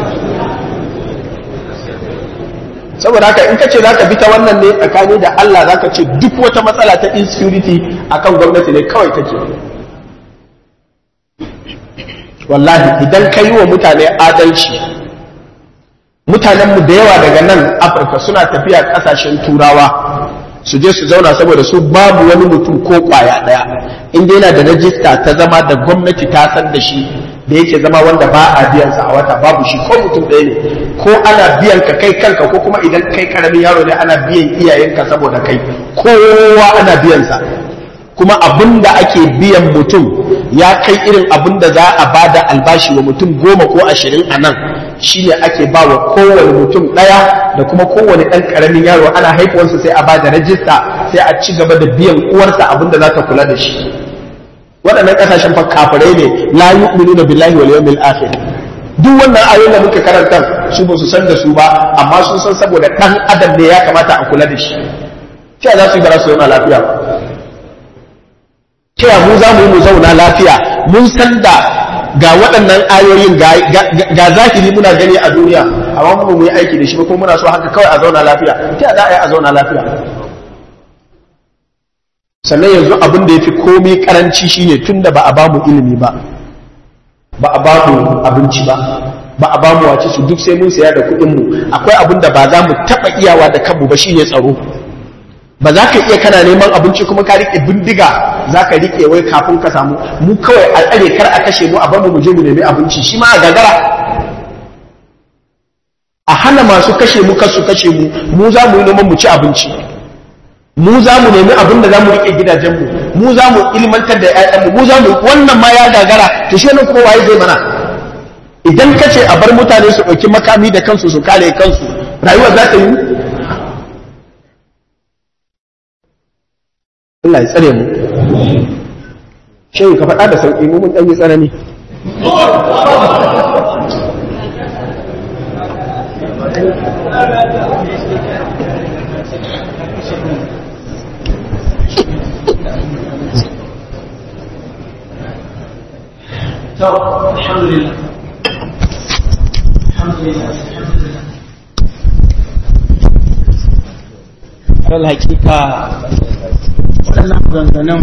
Speaker 1: saboda haka in ka ce za ka bi ta wannan ne tsakani da Allah za ka ce duk wata matsala ta insecurity akan gwamnati ne kawai take wallahi idan ka yi wa mutane adalci mutanenmu da yawa daga nan afirka suna tafiya kasashen turawa su je su zauna saboda su babu wani mutum ko kwaya daya inda yana da rajista ta zama da gwamnati ta san da shi da yake zama wanda ba a biyan sa a wata babu shi ko mutum ɗaya ne ko ana biyan ka kai kanka ko kuma idan kai karamin yaro ne ana biyan iyayenka saboda kai kowa ana biyan sa kuma abin da ake biyan mutum ya kai irin abin da za a ba da albashi wa mutum goma ko ashirin a nan shi ne ake ba wa kowane mutum ɗaya da kuma kowane ɗan ƙaramin yaro ana haifuwarsa sai a ba da rajista sai a ci gaba da biyan uwarsa abin da za ta kula da shi waɗannan ƙasashen fa kafirai ne la yu'minuna billahi wal yawmil akhir duk wannan ayoyin da muka karanta su ba su san da su ba amma sun san saboda ɗan adam ne ya kamata a kula da shi ta za su yi bara su zauna lafiya ba ta mu za mu yi mu zauna lafiya mun san da ga waɗannan ayoyin ga zahiri muna gani a duniya amma mu mu yi aiki da shi ba kuma muna so haka kawai a zauna lafiya ta za a yi a zauna lafiya sannan yanzu abin da ya fi komai karanci shine tun da ba a bamu ilimi ba ba a bamu abinci ba ba a bamu wace su duk sai mun saya da kuɗin mu akwai abin da ba za mu taɓa iyawa da kanmu ba shine tsaro ba za ka iya kana neman abinci kuma ka riƙe bindiga za ka riƙe wai kafin ka samu mu kawai a tsare kar a kashe mu a bar mu je mu nemi abinci shi ma a gagara a hana masu kashe mu kasu kashe mu mu za mu yi noman mu ci abinci mu za mu nemi abin da za mu riƙe gidajenmu mu za mu ilmantar da ‘ya'yanmu mu za mu wannan ma ya gagara to shi nan kuma waye zai mana idan ka ce a bar mutane su ɗauki makami da kansu su kare kansu rayuwa za ta yi Allah ya tsare mu shin ka faɗa da sauƙi mu mun ɗan yi tsanani
Speaker 2: الحمد لله الحمد لله الحمد لله
Speaker 1: alal hakika waɗannan maganganun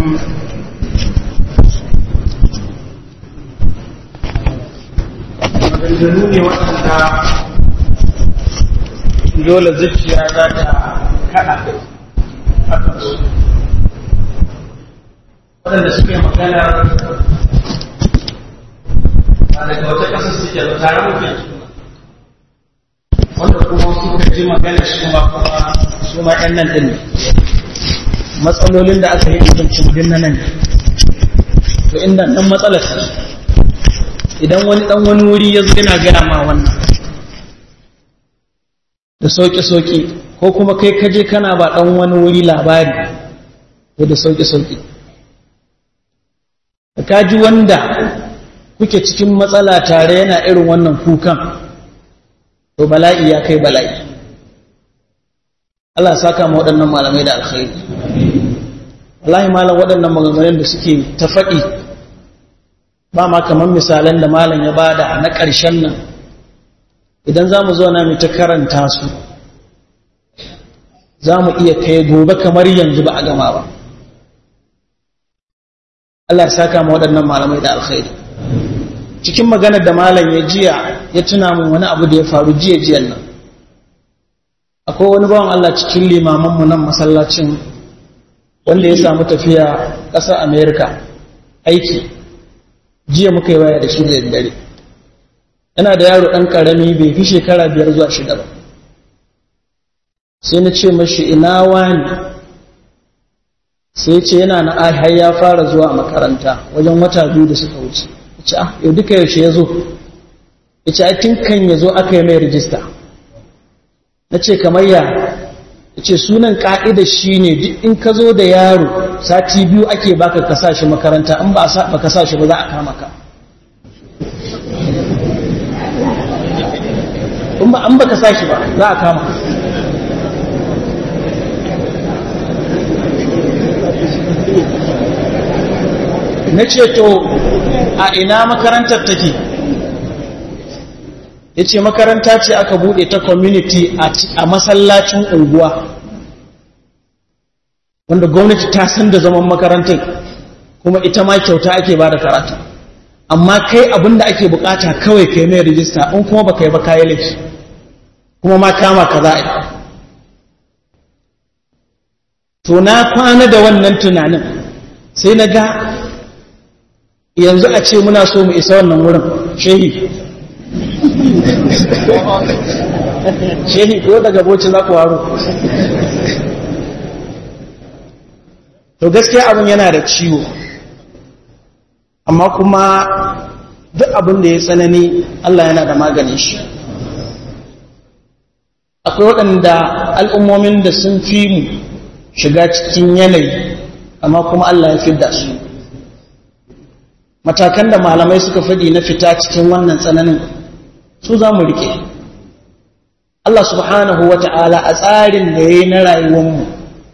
Speaker 1: maganganu ne waɗanda dole zuciya za ta kaɗa a kansu waɗanda suke magana ba daga wata ƙasa suke ba tare muke wanda kuma suka ji magana shi ma kuma su ma ‘yan nan ɗin matsalolin da aka yi mutuncin din na nan to inda ɗan matsalar ta idan wani ɗan wani wuri ya zo yana gaya ma wannan da sauƙi-sauƙi ko kuma kai kaje kana ba ɗan wani wuri labari ko da sauƙi-sauƙi da kaji wanda kuke cikin matsala tare yana irin wannan kukan to bala'i ya kai bala'i Allah saka ma waɗannan malamai da alkhairi wallahi malam waɗannan maganganun da suke ta faɗi ba ma kamar misalan da malam ya bada na ƙarshen nan idan za mu zo na mu ta karanta su za mu iya kai gobe kamar yanzu ba a gama ba Allah saka ma waɗannan malamai da alkhairi cikin maganar da malam ya jiya ya tuna min wani abu da ya faru jiya jiyan nan akwai wani bawan Allah cikin limamanmu nan masallacin wanda ya samu tafiya ƙasar Amerika aiki jiya muka yi waya da shi da daddare yana da yaro ɗan ƙarami bai fi shekara biyar zuwa shida ba
Speaker 4: sai na ce mashi ina wani sai ce yana na har ya fara zuwa makaranta wajen wata biyu da suka wuce ce ah yau duka yaushe ya zo ya ce ai tun kan ya zo aka yi mai rijista na ce kamar ya ya ce sunan ka'ida shi ne duk in ka zo da yaro sati biyu ake baka ka sa shi makaranta in ba ka sa shi ba za a kama ka in ba an baka sa shi ba za a kama ka na ce to a ina makarantar take ya ce makaranta ce aka bude ta community a masallacin unguwa wanda gwamnati ta san da zaman makarantar kuma ita ma kyauta ake ba da karatu amma kai abin da ake bukata kawai kai mai rijista in kuma ba kai ba kayi laifi kuma ma kama ka za a yi to na kwana da wannan tunanin sai na ga yanzu a ce muna so mu isa wannan wurin shehi shehi ko daga boci za ku waro to gaskiya abin yana da ciwo amma kuma duk abin da ya tsanani Allah yana da maganin shi akwai waɗanda al'ummomin da sun fi mu shiga cikin yanayi amma kuma Allah ya fidda su matakan da malamai suka faɗi na fita cikin wannan tsananin su za mu rike Allah subhanahu wa ta'ala a tsarin da ya yi na rayuwanmu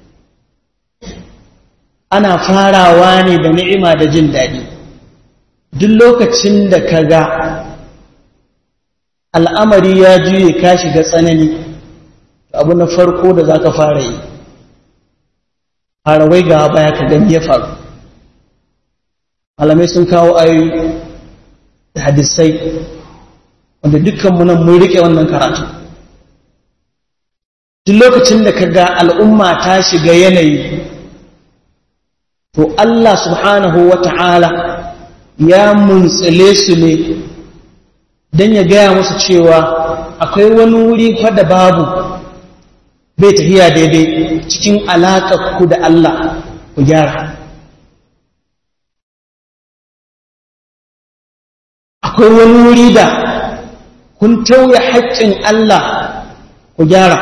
Speaker 4: ana farawa ne da ni'ima da jin daɗi duk lokacin da ka ga al'amari ya juye ka shiga tsanani abu na farko da za ka fara yi fara wai ga baya ka gani ya faru malamai sun kawo ayoyi da hadisai wanda dukkanmu nan mun rike wannan karatu duk lokacin da ka ga al'umma ta shiga yanayi to Allah subhanahu wa ta'ala ya muntsile su ne don ya gaya musu cewa akwai wani wuri da babu bai tafiya daidai cikin ku da Allah ku gyara akwai wani wuri da kun tauye haƙƙin Allah ku gyara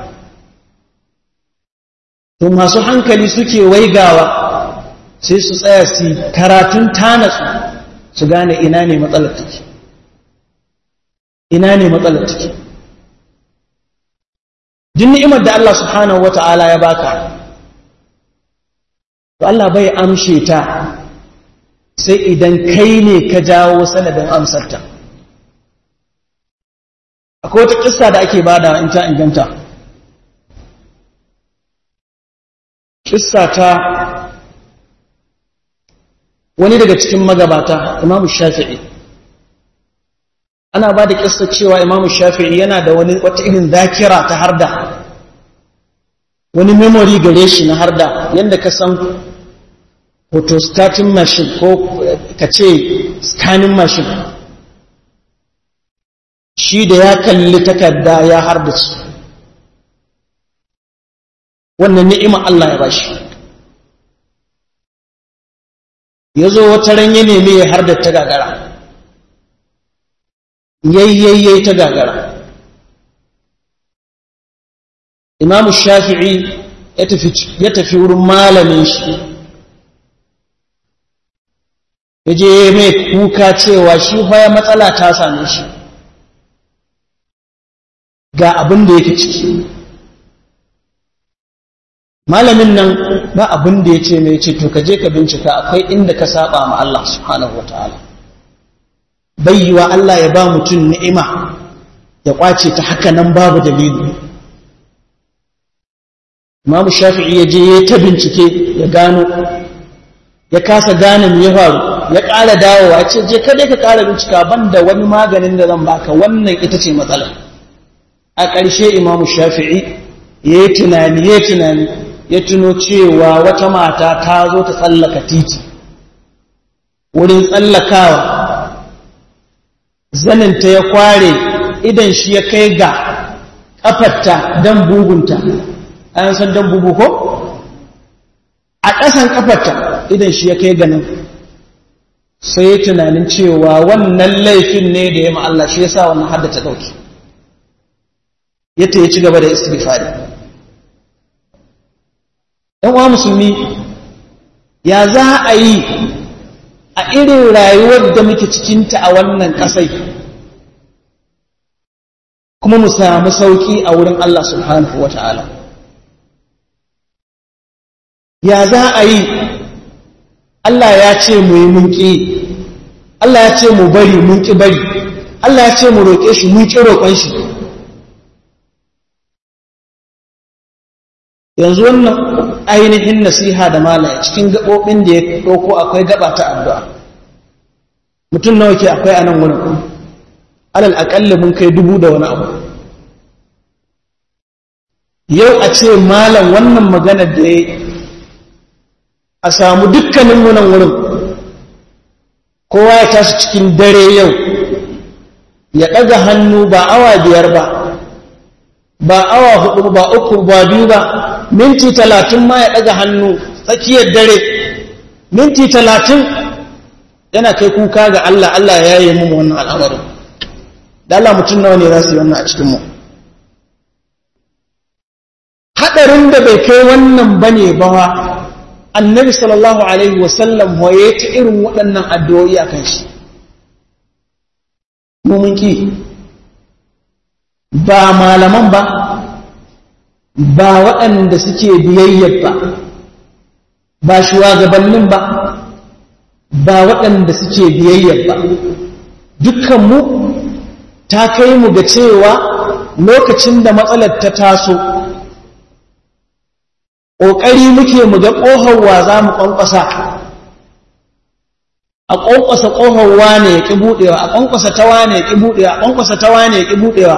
Speaker 4: to masu hankali suke waigawa sai su tsaya su karatun tanatsu su gane ina ne matsalar take ina ne matsalar take duk ni'imar da Allah subhanahu wata'ala ya baka to Allah bai amshe ta sai idan kai ne ka jawo sanadin amsarta akwai wata kissa da ake bada in ta inganta kissa ta wani daga cikin magabata imamu shafi'i ana ba da kissa cewa imamu shafi'i yana da wani wata irin zakira ta harda wani memory gare shi na harda yadda ka san photostatin machine ko ka ce scanning machine shi da ya kalli takarda ya hardace wannan ni'ima Allah ya bashi ya zo wata ran ya nemi ya har da ta gagara yayyayyai ta gagara imamu shafi'i ya tafi wurin malamin shi ya je mai kuka cewa shi baya matsala ta same shi ga abin da yake ciki malamin nan ba abin da ya ce mai ce to ka je ka bincika akwai inda ka saba ma Allah subhanahu wa ta'ala bayyiwa Allah ya ba mutum ni'ima ya kwace ta haka nan babu dalili Imam Shafi'i ya je ya ta bincike ya gano ya kasa gane me ya faru ya ƙara dawowa ya ce je ka dai ka ƙara bincika banda wani maganin da zan baka wannan ita ce matsala a ƙarshe Imam Shafi'i ya yi tunani ya tunani ya tuno cewa wata mata ta zo ta tsallaka titi wurin tsallakawa zaninta ya kware idan shi ya kai ga ƙafarta dan bugunta an san dan bugu ko a ƙasan ƙafarta idan shi ya kai ganin sai ya tunanin cewa wannan laifin ne da ya Allah shi ya sa wannan hadda ta ɗauki yadda ya ci gaba da istighfari ɗan uwa musulmi ya za a yi a irin rayuwar da muke cikinta a wannan ƙasai kuma mu samu sauƙi a wurin Allah subhanahu wa ta'ala ya za a yi Allah ya ce mu yi mun ƙi Allah ya ce mu bari mun ƙi bari Allah ya ce mu roƙe shi mun ƙi roƙon shi yanzu wannan ainihin nasiha da malaya cikin gaɓoɓin da ya ɗauko akwai gaba ta addu'a mutum nawa ke akwai a nan wurin alal aƙalli mun kai dubu da wani abu yau a ce malam wannan maganar da ya a samu dukkanin nan wurin kowa ya tashi cikin dare yau ya ɗaga hannu ba awa biyar ba ba awa hudu ba uku ba biyu ba minti talatin ma ya ɗaga hannu tsakiyar dare minti talatin yana kai kuka ga Allah Allah ya yi mu wannan al'amarin da Allah mutum nawa ne za su yi wannan a cikinmu haɗarin da bai kai wannan ba ne ba annabi sallallahu alaihi wasallam waye ta irin waɗannan addu'o'i a kan shi mun ki ba malaman ba ba waɗanda suke biyayyar ba ba shugabannin ba ba waɗanda suke biyayyar ba dukkanmu ta kai mu ga cewa lokacin da matsalar ta taso ƙoƙari muke mu ga ƙohonwa za mu ƙwanƙwasa a ƙwanƙwasa ƙohonwa ne ya ƙi buɗewa a ƙwanƙwasa tawa ne ya ƙi buɗewa a ƙwanƙwasa tawa ne ya ƙi buɗewa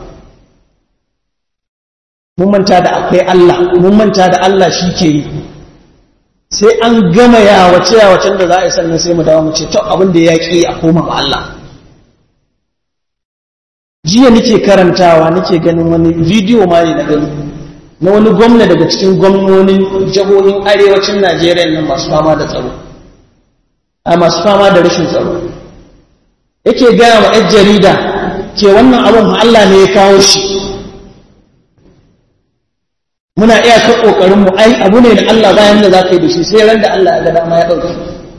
Speaker 4: mun manta da akwai Allah mun manta da Allah shi ke yi sai an gama yawace yawacen da za a yi sannan sai mu dawo mu ce to abin da ya ƙi a koma ma Allah jiya nake karantawa nake ganin wani bidiyo ma ne na gani na wani gwamna daga cikin gwamnonin jihohin arewacin Najeriya nan masu fama da tsaro a masu fama da rashin tsaro yake gaya wa 'yan jarida ke wannan abin Allah ne ya kawo shi muna iya ka kokarin mu ai abu ne da Allah bayan da zaka yi da shi sai ran da Allah ya ga dama ya dauke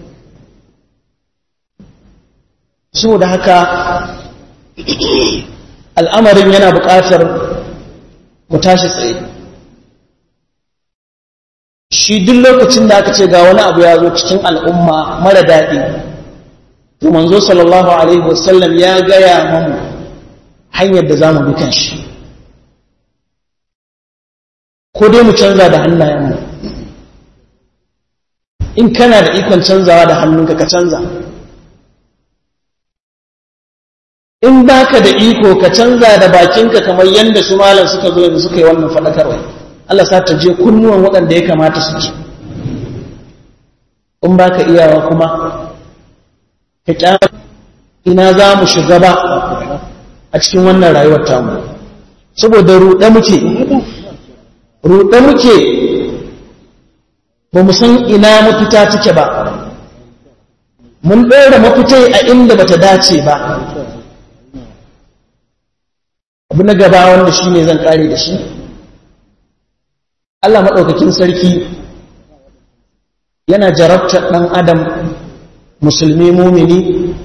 Speaker 4: saboda haka al'amarin yana buƙatar mu tashi tsaye shi duk lokacin da aka ce ga wani abu ya zo cikin al'umma mara daɗi to manzo sallallahu alaihi wasallam ya gaya mamu hanyar da za mu bi kan shi ko dai mu canza da hannayenmu in kana da ikon canzawa da hannunka ka canza in baka da iko ka canza da bakinka kamar yadda su malam suka zo yanzu suka yi wannan faɗakarwa Allah sa ta je kunnuwan waɗanda ya kamata su ci in baka iyawa kuma ka kyara ina za mu shiga ba a cikin wannan rayuwar tamu saboda ruɗe muke ruɗe muke ba mu san ina mafita take ba mun ɗora mafitai a inda bata dace ba abu na gaba wanda shi ne zan ƙare da shi Allah maɗaukakin sarki yana jarabtar ɗan adam musulmi mumini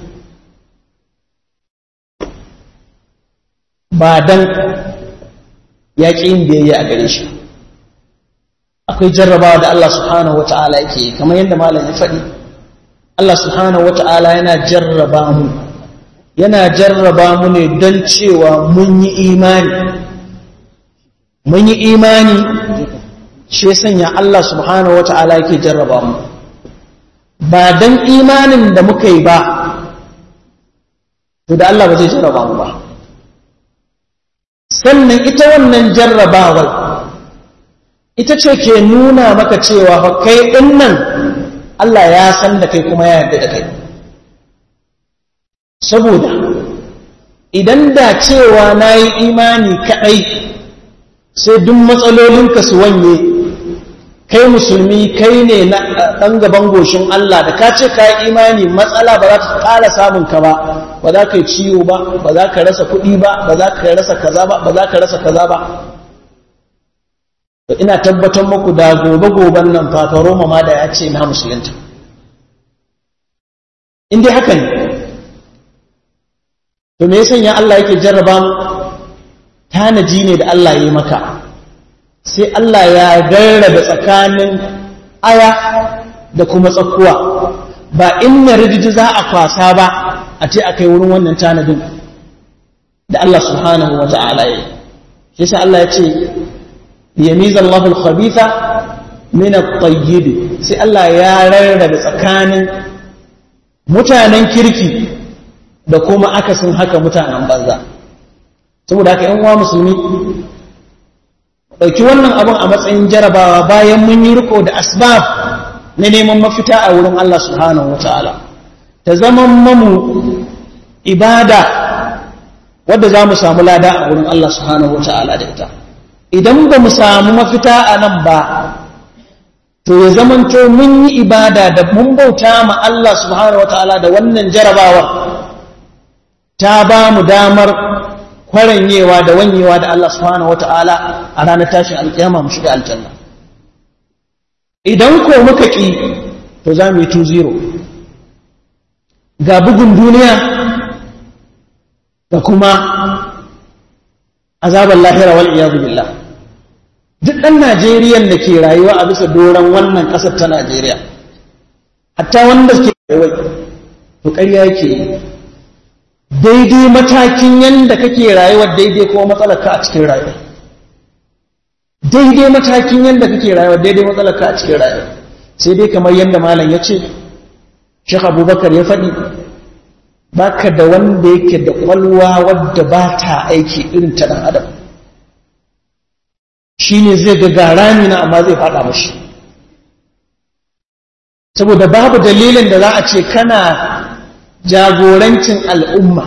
Speaker 4: ba dan ya ƙi yin biyayya a gare shi akwai jarrabawa da Allah subhanahu wata'ala yake yi kamar yadda malam ya faɗi Allah subhanahu wata'ala yana jarraba mu yana jarraba mu ne don cewa mun yi imani mun yi imani shi sanya Allah subhanahu wata'ala yake jarraba mu ba don imanin da muka yi ba to da Allah ba zai jarraba mu ba sannan ita wannan jarrabawar ita ce ke nuna maka cewa fa kai ɗin nan Allah ya san da kai kuma ya yarda da kai saboda idan da cewa na yi imani kaɗai sai duk matsalolinka su wanye kai musulmi kai ne na ɗan gaban goshin Allah da ka ce ka yi imani matsala ba za ta ƙara samun ka ba ba za ka yi ciwo ba ba za ka rasa kuɗi ba ba za ka rasa kaza ba ba za ka rasa kaza ba to ina tabbatar muku da gobe goben nan fafa Roma ma da ya ce na musulunta in dai haka ne to me ya sanya Allah yake jarraba mu tanaji ne da Allah ya yi maka sai Allah ya garraba tsakanin aya da kuma tsakuwa ba inna rijiji za a kwasa ba a ce a kai wurin wannan tanadin da Allah subhanahu wa ta'ala ya yi shi Allah ya ce liyamiza Allahul khabitha min at-tayyib sai Allah ya rarrabe tsakanin mutanen kirki da kuma akasin haka mutanen banza saboda haka yan uwa musulmi ɗauki wannan abin a matsayin jarabawa bayan mun yi riko da asbab na neman mafita a wurin Allah subhanahu wata'ala ta zama mamu ibada wadda za mu samu lada a wurin Allah subhanahu wata'ala da ita idan ba mu samu mafita a nan ba to ya zamanto mun yi ibada da mun bauta ma Allah subhanahu wata'ala da wannan jarabawar ta ba mu damar kwaranyewa da wanyewa da Allah subhanahu wata'ala a ranar tashin alkiyama mu shiga aljanna idan ko muka ki to za mu yi 2-0 ga bugun duniya da kuma azabar lahira wal iyadu billah duk ɗan Najeriyan da ke rayuwa a bisa doron wannan ƙasar ta Najeriya hatta wanda ke rayuwa to ƙarya yake yi daidai matakin yadda kake rayuwar daidai kuma matsalarka a cikin rayuwa daidai matakin yadda kake rayuwar daidai matsalarka a cikin rayuwa sai dai kamar yadda malam ya ce shek abubakar ya faɗi baka da wanda yake da ƙwalwa wadda ba ta aiki irin ta ɗan adam shi ne zai ga garami na amma zai faɗa mashi saboda babu dalilin da za a ce kana jagorancin al'umma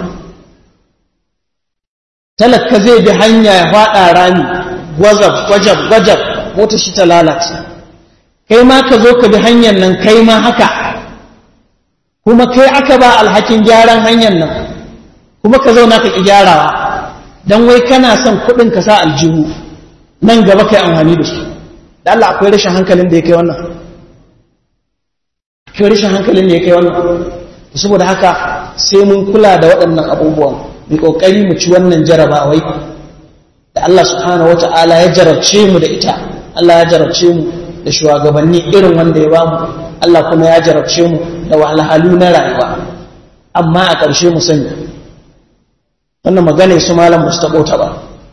Speaker 4: talaka zai bi hanya ya faɗa rami gwazab gwajab gwajab mota shi ta lalace kai ma ka zo ka bi hanyar nan kai ma haka kuma kai aka ba alhakin gyaran hanyar nan kuma ka zauna ka ƙi gyarawa don wai kana son kuɗin ka sa aljihu nan gaba kai amfani da su da Allah akwai rashin hankalin da ya kai wannan akwai rashin hankalin da ya kai wannan saboda haka sai mun kula da waɗannan abubuwan mu kokari mu ci wannan jarabawai da Allah subhanahu wata'ala ya jarabce mu da ita Allah ya jarabce mu da shugabanni irin wanda ya bamu Allah kuma ya jarabce mu da wahalhalu na rayuwa amma a ƙarshe mu sani wannan magana su malam ba su taɓo ta ba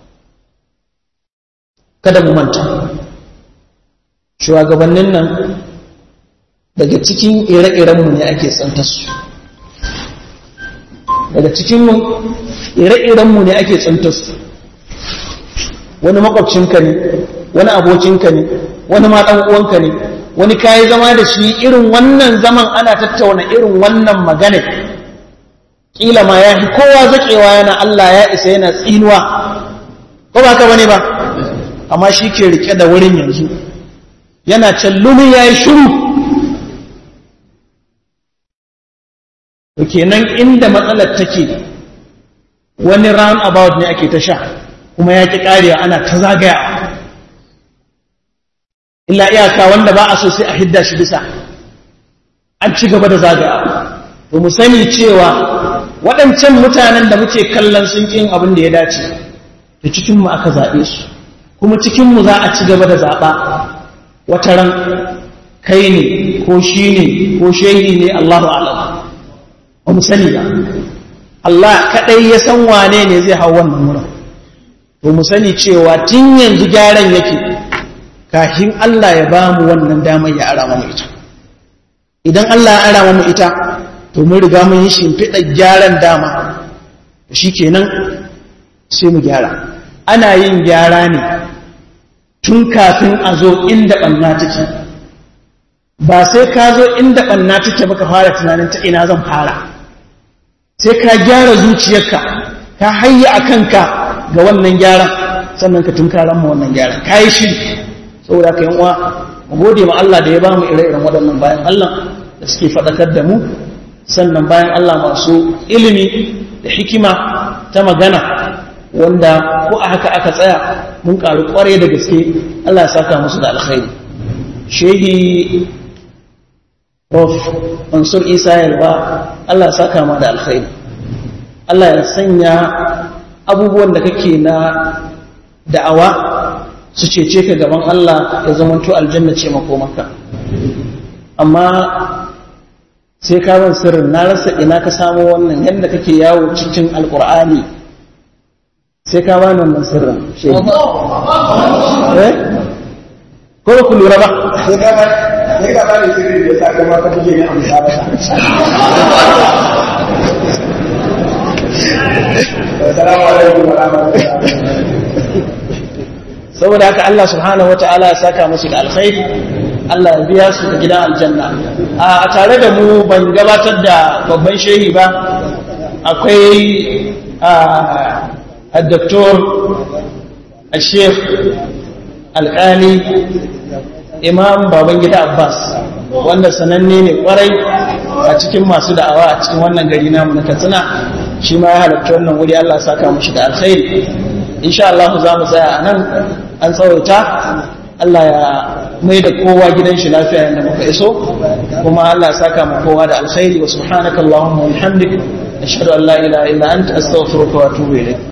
Speaker 4: kada mu manta shugabannin nan daga cikin ire-irenmu ne ake tsantar su daga cikinmu ire-irenmu ne ake tsantar su wani makwabcinka ne wani abokinka ne wani ma ɗan uwanka ne wani kayi zama da shi irin wannan zaman ana tattauna irin wannan magana kila ma ya fi kowa zaƙewa yana Allah ya isa yana tsinuwa ko ba ka bane ba amma shi ke rike da wurin yanzu yana callumi ya yi shuru to kenan inda matsalar take wani round about ne ake ta sha kuma ya ƙi ƙariya ana ta zagaya illa iyaka wanda ba a so sai a hidda shi bisa an ci gaba da zagaya to mu sani cewa waɗancan mutanen da muke kallon sun ƙin abin da ya dace da cikinmu aka zaɓe su kuma cikinmu za a ci gaba da zaɓa wata ran kai ne ko shi ne ko shehi ne Allahu alam ba mu sani ba Allah kaɗai ya san wane ne zai hau wannan wurin to mu sani cewa tun yanzu gyaran yake kafin Allah ya ba mu wannan damar ya ara mu ita idan Allah ya ara mu ita to mun riga mun yi shimfiɗa gyaran dama shi kenan sai mu gyara ana yin gyara ne tun kafin a zo inda ɓanna take ba sai ka zo inda ɓanna take baka fara tunanin ta ina zan fara sai ka gyara zuciyarka ka hayya a kanka ga wannan gyaran sannan ka tunkaran mu wannan gyaran ka yi shi saboda ka uwa mu gode ma Allah da ya ba mu ire-iren waɗannan bayan Allah da suke faɗakar da mu sannan bayan Allah masu ilimi da hikima ta magana wanda ko a haka aka tsaya mun ƙaru ƙware da gaske Allah ya saka musu da alkhairi shehi Prof. Mansur Isa Yalba Allah ya saka ma da alkhairi Allah ya sanya abubuwan da kake na da'awa su cece ka gaban Allah ya zamanto aljanna ce makomaka amma sai ka ban sirrin na rasa ina ka samu wannan yadda kake yawo cikin alkur'ani sai ka bani wannan sirrin shi eh ko ba ku lura ba
Speaker 1: sai ka ba sai ka ba ni sirri da yasa kuma ka buge ni a musabaka Assalamu alaikum wa rahmatullahi
Speaker 4: saboda haka Allah subhanahu wata'ala ya saka musu da alkhairi Allah ya biya su da gidan aljanna a tare da mu ban gabatar da babban shehi ba akwai a doktor al-sheikh alkali imam babangida abbas wanda sananne ne kwarai a cikin masu da'awa a cikin wannan gari namu na katsina shi ma ya halarci wannan wuri Allah ya saka mushi da alkhairi insha Allah za mu tsaya a nan an tsawaita Allah ya mai da kowa gidan shi lafiya yadda muka iso kuma Allah ya saka mu kowa da alkhairi wa subhanaka Allahumma wa bihamdik ashhadu an la ilaha illa anta astaghfiruka wa atubu ilayk